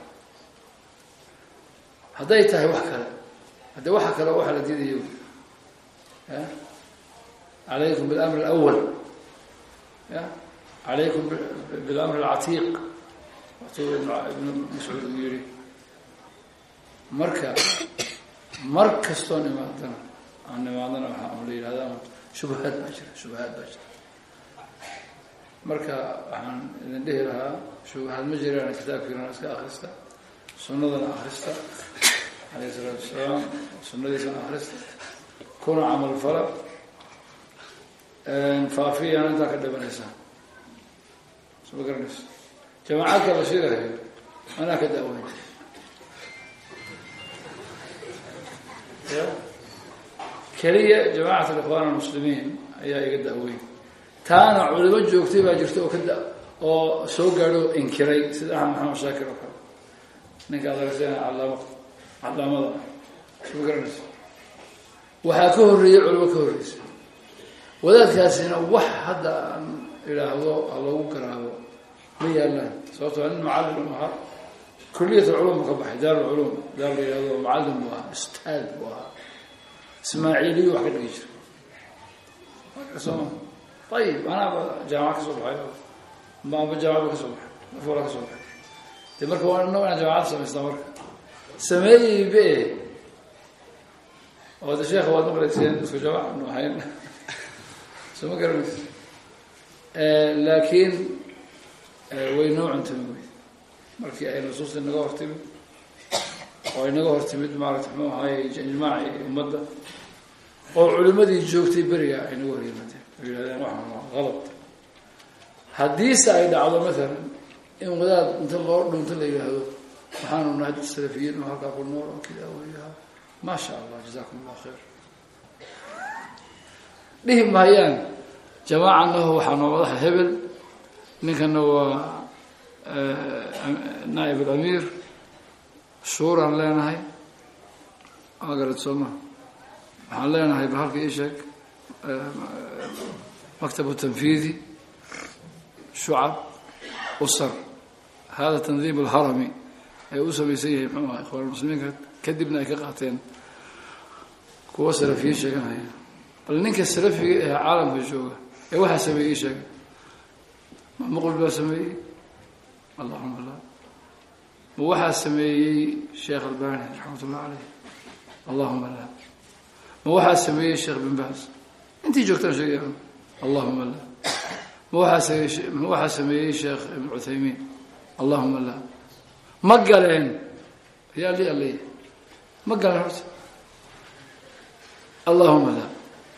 hadday tahay wax kale haddii waxa kale waxa la diidayo ya calaykum bilamr alawal ya calaykum bilamr alcatiiq watuu ibnu mascuud uu yihi marka mar kastoon imaadana aan imaadana waaa ama la yidhahda ama shubahaad baa jira shubahaad baa jira marka waxaan idin dhihi lahaa shubahaad ma jiraan kitaabkiina iska akrista sunnadana akrista alayh isalaatu wasalaam sunadiisana akrista kuna camal fala faafiyana intaa ka dhibanaysaa soo ma garanaysa jamaacadka la sheegahayo anaa ka daaweyn ya keliya jamacat alikhwan almuslimiin ayaa iga daaweyn taana culimo joogtay baa jirta oo kada oo soo gaadho inkiray sida axmed maxamed shaakir oo kale ninka adarasana calaama calaamada soo ma garanaysa waxaa ka horreeyey culimo ka horreysa wadaadkaasina wax hadda aan idhaahdo ha loogu garaabo ma yaalaan sababto nin macallim ahaa kuliyat alculum buu ka baxay daar alculum daar la yihahdo macallim buu ahaa ustaad buu ahaa ismaaciiliyu wax ka dhigi jira sooma ayib anaaba jaamaca ka soo baxay ma amba jaamacad ba ka soo baxay afwala ka soo baxay de marka waa inag inaan jaamacad samaystaa marka sameeyeybe oo de sheekha waad maqlayseen isku jaamac nu ahayn soo ma garanaysa laakiin way noo cuntami wey markii ay nusuusta inaga hortimid oo inaga hortimid maarata muxuu ahaay ijmaaci ummadda oo culimadii joogtay beriga ay naga hor yimaadeen oo yihahdeen waxaan waa qalad haddiise ay dhacdo maalan in wadaad inta loo dhunto la yidhaahdo waxaanu nahay dad salafiyiin oo halkaa ku nool oo kidaa weyaha maa sha allah jazakum allah khayr dhihi maayaan jamaacanahu waxaa noo madaxa hebel ninkana waa naaib alamiir shuuraan leenahay magarad sooma waxaan leenahay bal halka ii sheeg maktab tanfiidi shucab usar hada tandiim alharami ee u samaysan yahay muxuu aha ikhwaan muslimiinka kadibna ay ka qaateen kuwa salafiyiin sheeganaya bal ninka salafiga ee caalamka jooga ee waxaa sameeyey ii sheega ma muqbil baa sameeyey allahuma la ma waxaa sameeyey sheekh albani raxmat ullah caleyh allahuma la ma waxaa sameeyey sheekh bin baas intii joogtaan sheegaya allahuma la ma waxaa ma waxaa sameeyey sheekh ibn cuthaymiin allahuma la ma galeen yaa li aley ma galeen horta allahuma la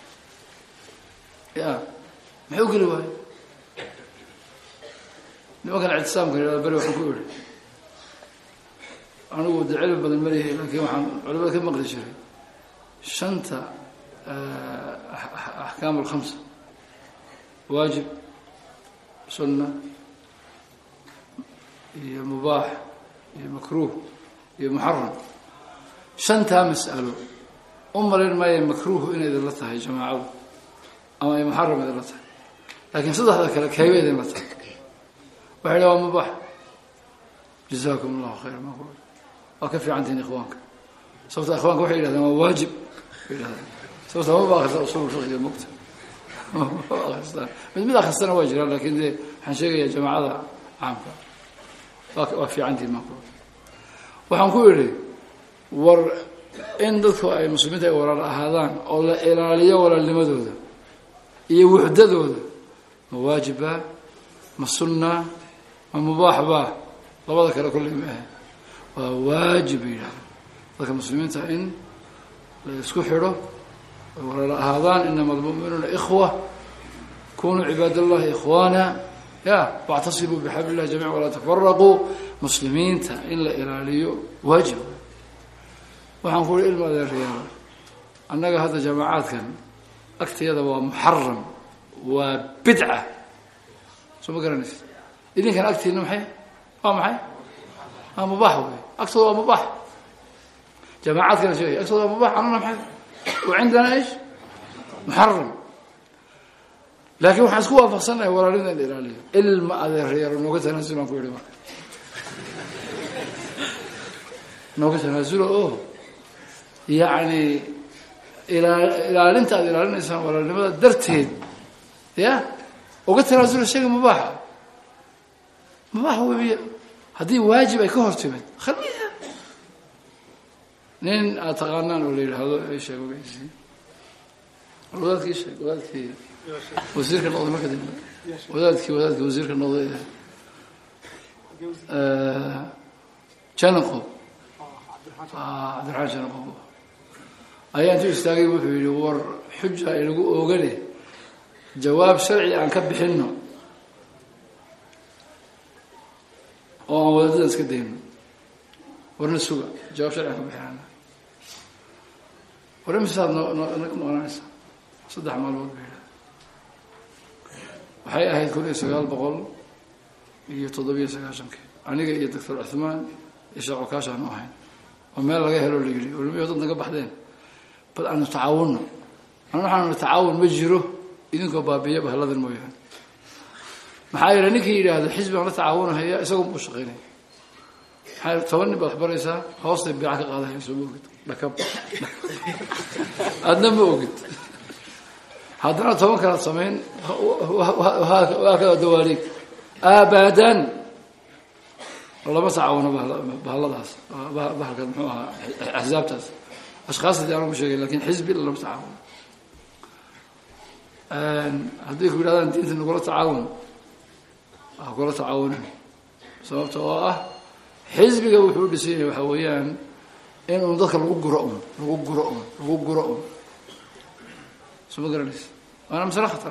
ya maxay u geli waayo nimankan ictisaamka yihahda beri waxaan ku idhi anigu de cilmi badan malihi laakiin waxaan culimada ka maqli jiray shanta axkaam alkhamsa waajib sunna iyo mubaax iyo makruuh iyo muxaram shantaa mas'alo u malayn maayo makruuhu inay idinla tahay jamaacadu ama ay muxaram idinla tahay laakiin saddexda kale kayba idinla tahay waxay dha waa mubaax jazakum allahu khayra ma waa ka fiicantihin ikhwaanka sababta ikhwaanka waxay yidhahdeen waa waajib bay yidhahdeen sababta maba akrista usul fiqiga mogta maba akristaan mid mid akristana waa jiraan lakin dee waxaan sheegayaa jamaacada caamka waa waa fiicantihin ma waxaan ku idhi war in dadku ay muslimiinta ay walaal ahaadaan oo la ilaaliyo walaalnimadooda iyo wuxdadooda ma waajiba ma sunna ma mubaax ba labada kale kolley ma ahe waa waajib bay yidhahdeen dadka muslimiinta in la isku xidho ay walaal ahaadaan inama almu'minuuna ikhwa kunuu cibaad allahi ikhwaana ya wاctasimuu bixabl illahi jamica walaa tafaraquu muslimiinta in la ilaaliyo waajib waxaan ku uhi ilma adeeryaal annaga hadda jamaacaadkan agtayada waa muxaram waa bidca soo ma garanaysa idinkan agtiina maxay waa maxay waa mubaax wey agtooda waa mubaax jamaacaadkana sheegay agtooda waa mubaax anuna maxay wa cindana ish muxaram laakiin waxaan isku waafaqsanahay walaalida in la ilaaliyo ilma adeeryaal nooga tanaasulaan ku yihi marka nooga tanaasulo oo yacni ilaa ilaalinta aad ilaalinaysaan walaalnimada darteed ya uga tanaasulo shayga mubaaxa mubaaxa webiy haddii waajib ay ka hor timid khaliiha nin aad taqaanaan oo la yidhaahdo sheeg ogeysi wadaadkii sheeg wadaadkii wasiirka noqday marka dambe wadaadkii wadaadkii wasiirka noqday janaqo cabdiraxmaan janaqo ayaa intuu istaagay wuxuu yihi war xuja inagu oogane jawaab sharci aan ka bixino oo aan wadaadadan iska dayno warna suga jawaab sharci aan ka bixinana war imisaad no no naga maqnaanaysa saddex maalmood ba yidhaha waxay ahayd kun iyo sagaal boqol iyo toddobiyo sagaashankii aniga iyo doctor cuthmaan iyo sheekh cokaash aanu ahayn oo meel laga helo la yidhi olimiyo dad naga baxdeen bal aanu tacaawunno an waxaanu tacaawun ma jiro idinkoo baabiya bahalladan mooyaane maxaa yeele ninkii yidhaahdo xisbi aan la tacaawunahaya isagoon buu shaqaynaya maxaa toban nin baad waxbaraysaa hoostay beeca ka qaadahaya soo ma ogid dhakab aadna ma ogid haddana toban kalaad samayn waa kada dawaaliig aabadan lama tacaawuno bahalladaas bahalka muxuu ahaa axsaabtaas ashkaasdii aanu ku sheegay lakin xisbi lama tacaawuno hadday ku yidhahdaan diinta nagula tacaawun ha kula tacaawunin sababta oo ah xisbiga wuxuu u dhisan yahay waxaa weeyaan in un dadka lagu guro un lagu guro un lagu guro un soo ma garanaysa waana masale khatara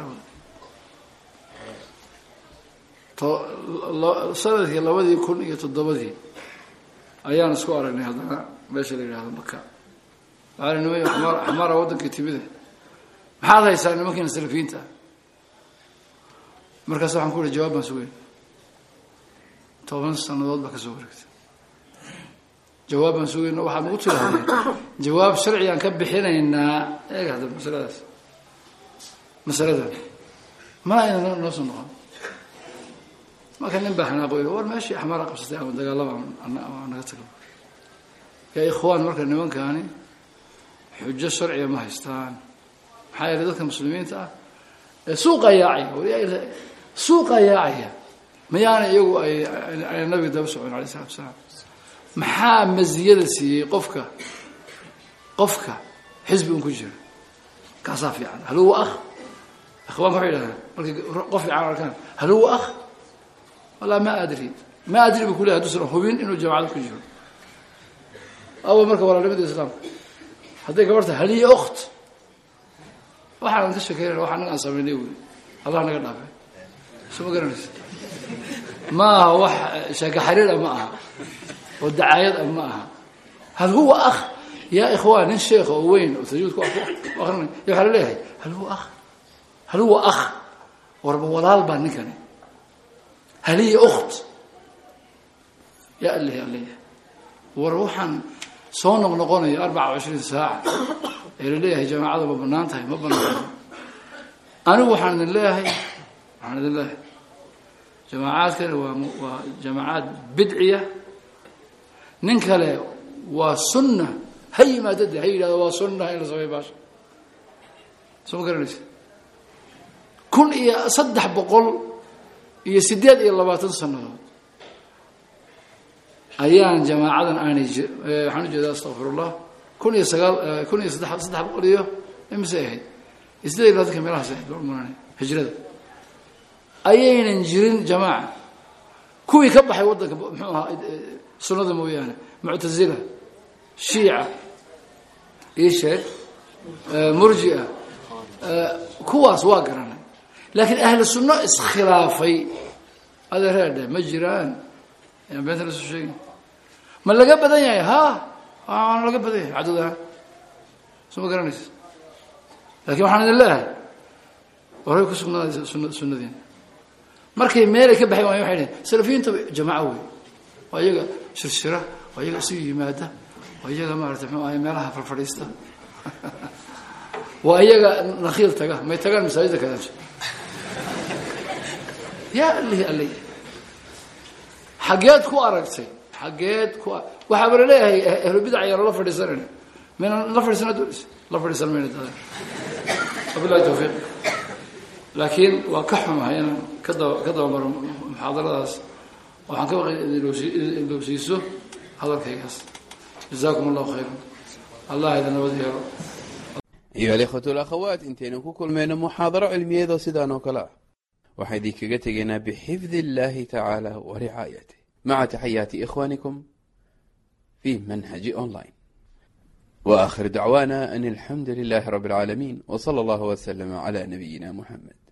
to sanadkii labadii kun iyo toddobadii ayaan isku aragnay haddana meesha la yidhahdo maka waxaa nimay xamaar xamaara waddankii timide maxaad haysaa nimankiina salafiyiinta ah markaas waxaan ku ihi jawaab baan sugay toban sannadood baa ka soo wareegtay jawaab baan sugayna waxaad nagu tirahdeen jawaab sharcigaan ka bixinaynaa eeg hadda masaladaas masaladan ma ayna noo soo noqon marka nin baa xanaaqo war meeshii axmaara qabsatay ama dagaalaba naga tago yaa ikhwaan marka nimankaani xujo sharciga ma haystaan maxaa yeelay dadka muslimiinta ah ee suuqa yaacaya suuqa yaacaya mayaana iyagu ay ay nabiga daba socon alay isalatu asalaam maxaa maziyada siiyey qofka qofka xisbi un ku jira kaasaa fiican hal huwa akh ikhwaanka waxay yidhahdaan markay qof fiican arkaan hal huwa akh wallah ma adri ma adri bu kuleyahay haduusan hubin inuu jamacada ku jiro awa marka walaalnimada islaamka hadday gabar tahay haliya okt waxaanan ka shekeynayna wax anaga aan samaynay wey allah naga dhaafay soo ma garanaysa ma aha wax sheeke xariir ah ma aha oo dacaayad ah ma aha hal huwa akh yaa ikhwaan nin sheekha oo weyn oo tajuudka akrinay ya waxaa la leeyahay hal huwa akh hal huwa akh warba walaal baa ninkani haliya okt ya alihi aliya war waxaan soo noqnoqonayo arbaca cishriin saaca ee la leeyahay jamaacada ma banaan tahay ma banaan anigu waxaan idin leeyahay waxaan idin leeyahay jamaacaadkani waa waa jamaacaad bidciya nin kale waa sunna ha yimaado de ha yidhahdo waa sunna in la sameeyo baasha soo ma garanaysa kun iyo saddex boqol iyo siddeed iyo labaatan sannadood ayaan jamaacadan aanay waxaan ujeeda astaqfirullah kun iyo sagaal kun iyo saddex saddex boqol iyo imise ahayd iyo siddeed iyo labaatanka meelahaas ahayd baan umaranay hijrada ayaynan jirin jamaaca kuwii ka baxay waddanka muxuu ahaa sunnada mooyaane muctazila shiica io sheeg murjia kuwaas waa garanay laakiin ahlu sunno iskhilaafay adeereedhe ma jiraan yaan beenta la soo sheegin ma laga badan yahay ha waana laga badan yahay cadad ahaan soo ma garanaysa lakin waxaan idin leeyahay horay ku sugnaada sun sunnadiina markay meelay ka baxay waay waxay dhaheen salafiyiinta jamaaco wey waa iyaga shirshira waa iyaga isugu yimaada waa iyaga maarata mxuu ahay meelaha farfadhiista waa iyaga nakhiil taga may tagaan masaajida kadaasha yaa alihi alay xageed ku aragtay xageed ku waxaaba laleeyahay ahlu bidac ayaa lala fadhiisanayna maynan la fadhiisana doonaysa la fadhiisan mayna dada wabilahi tawfiiq laakiin waa ka xumahay inaan ka daba ka dabamaro muxaadaradaas waxaan ka baqay ilowsiiso hadalkaygaas jazakum allahu khayran allah idin nabad yeelo ayuha alikhwatu alakhawaat intaynu ku kulmayno muxaadaro cilmiyeedoo sidaan oo kale ah waxaan idinkaga tegaynaa bixifdi illahi tacaala wa ricaayatih maca taxayaati ikhwanikum fi manhaji online wa akhir dacwana an alxamdu lilahi rabi اlcaalamiin w slى allah wslm cla nabiyina muxamed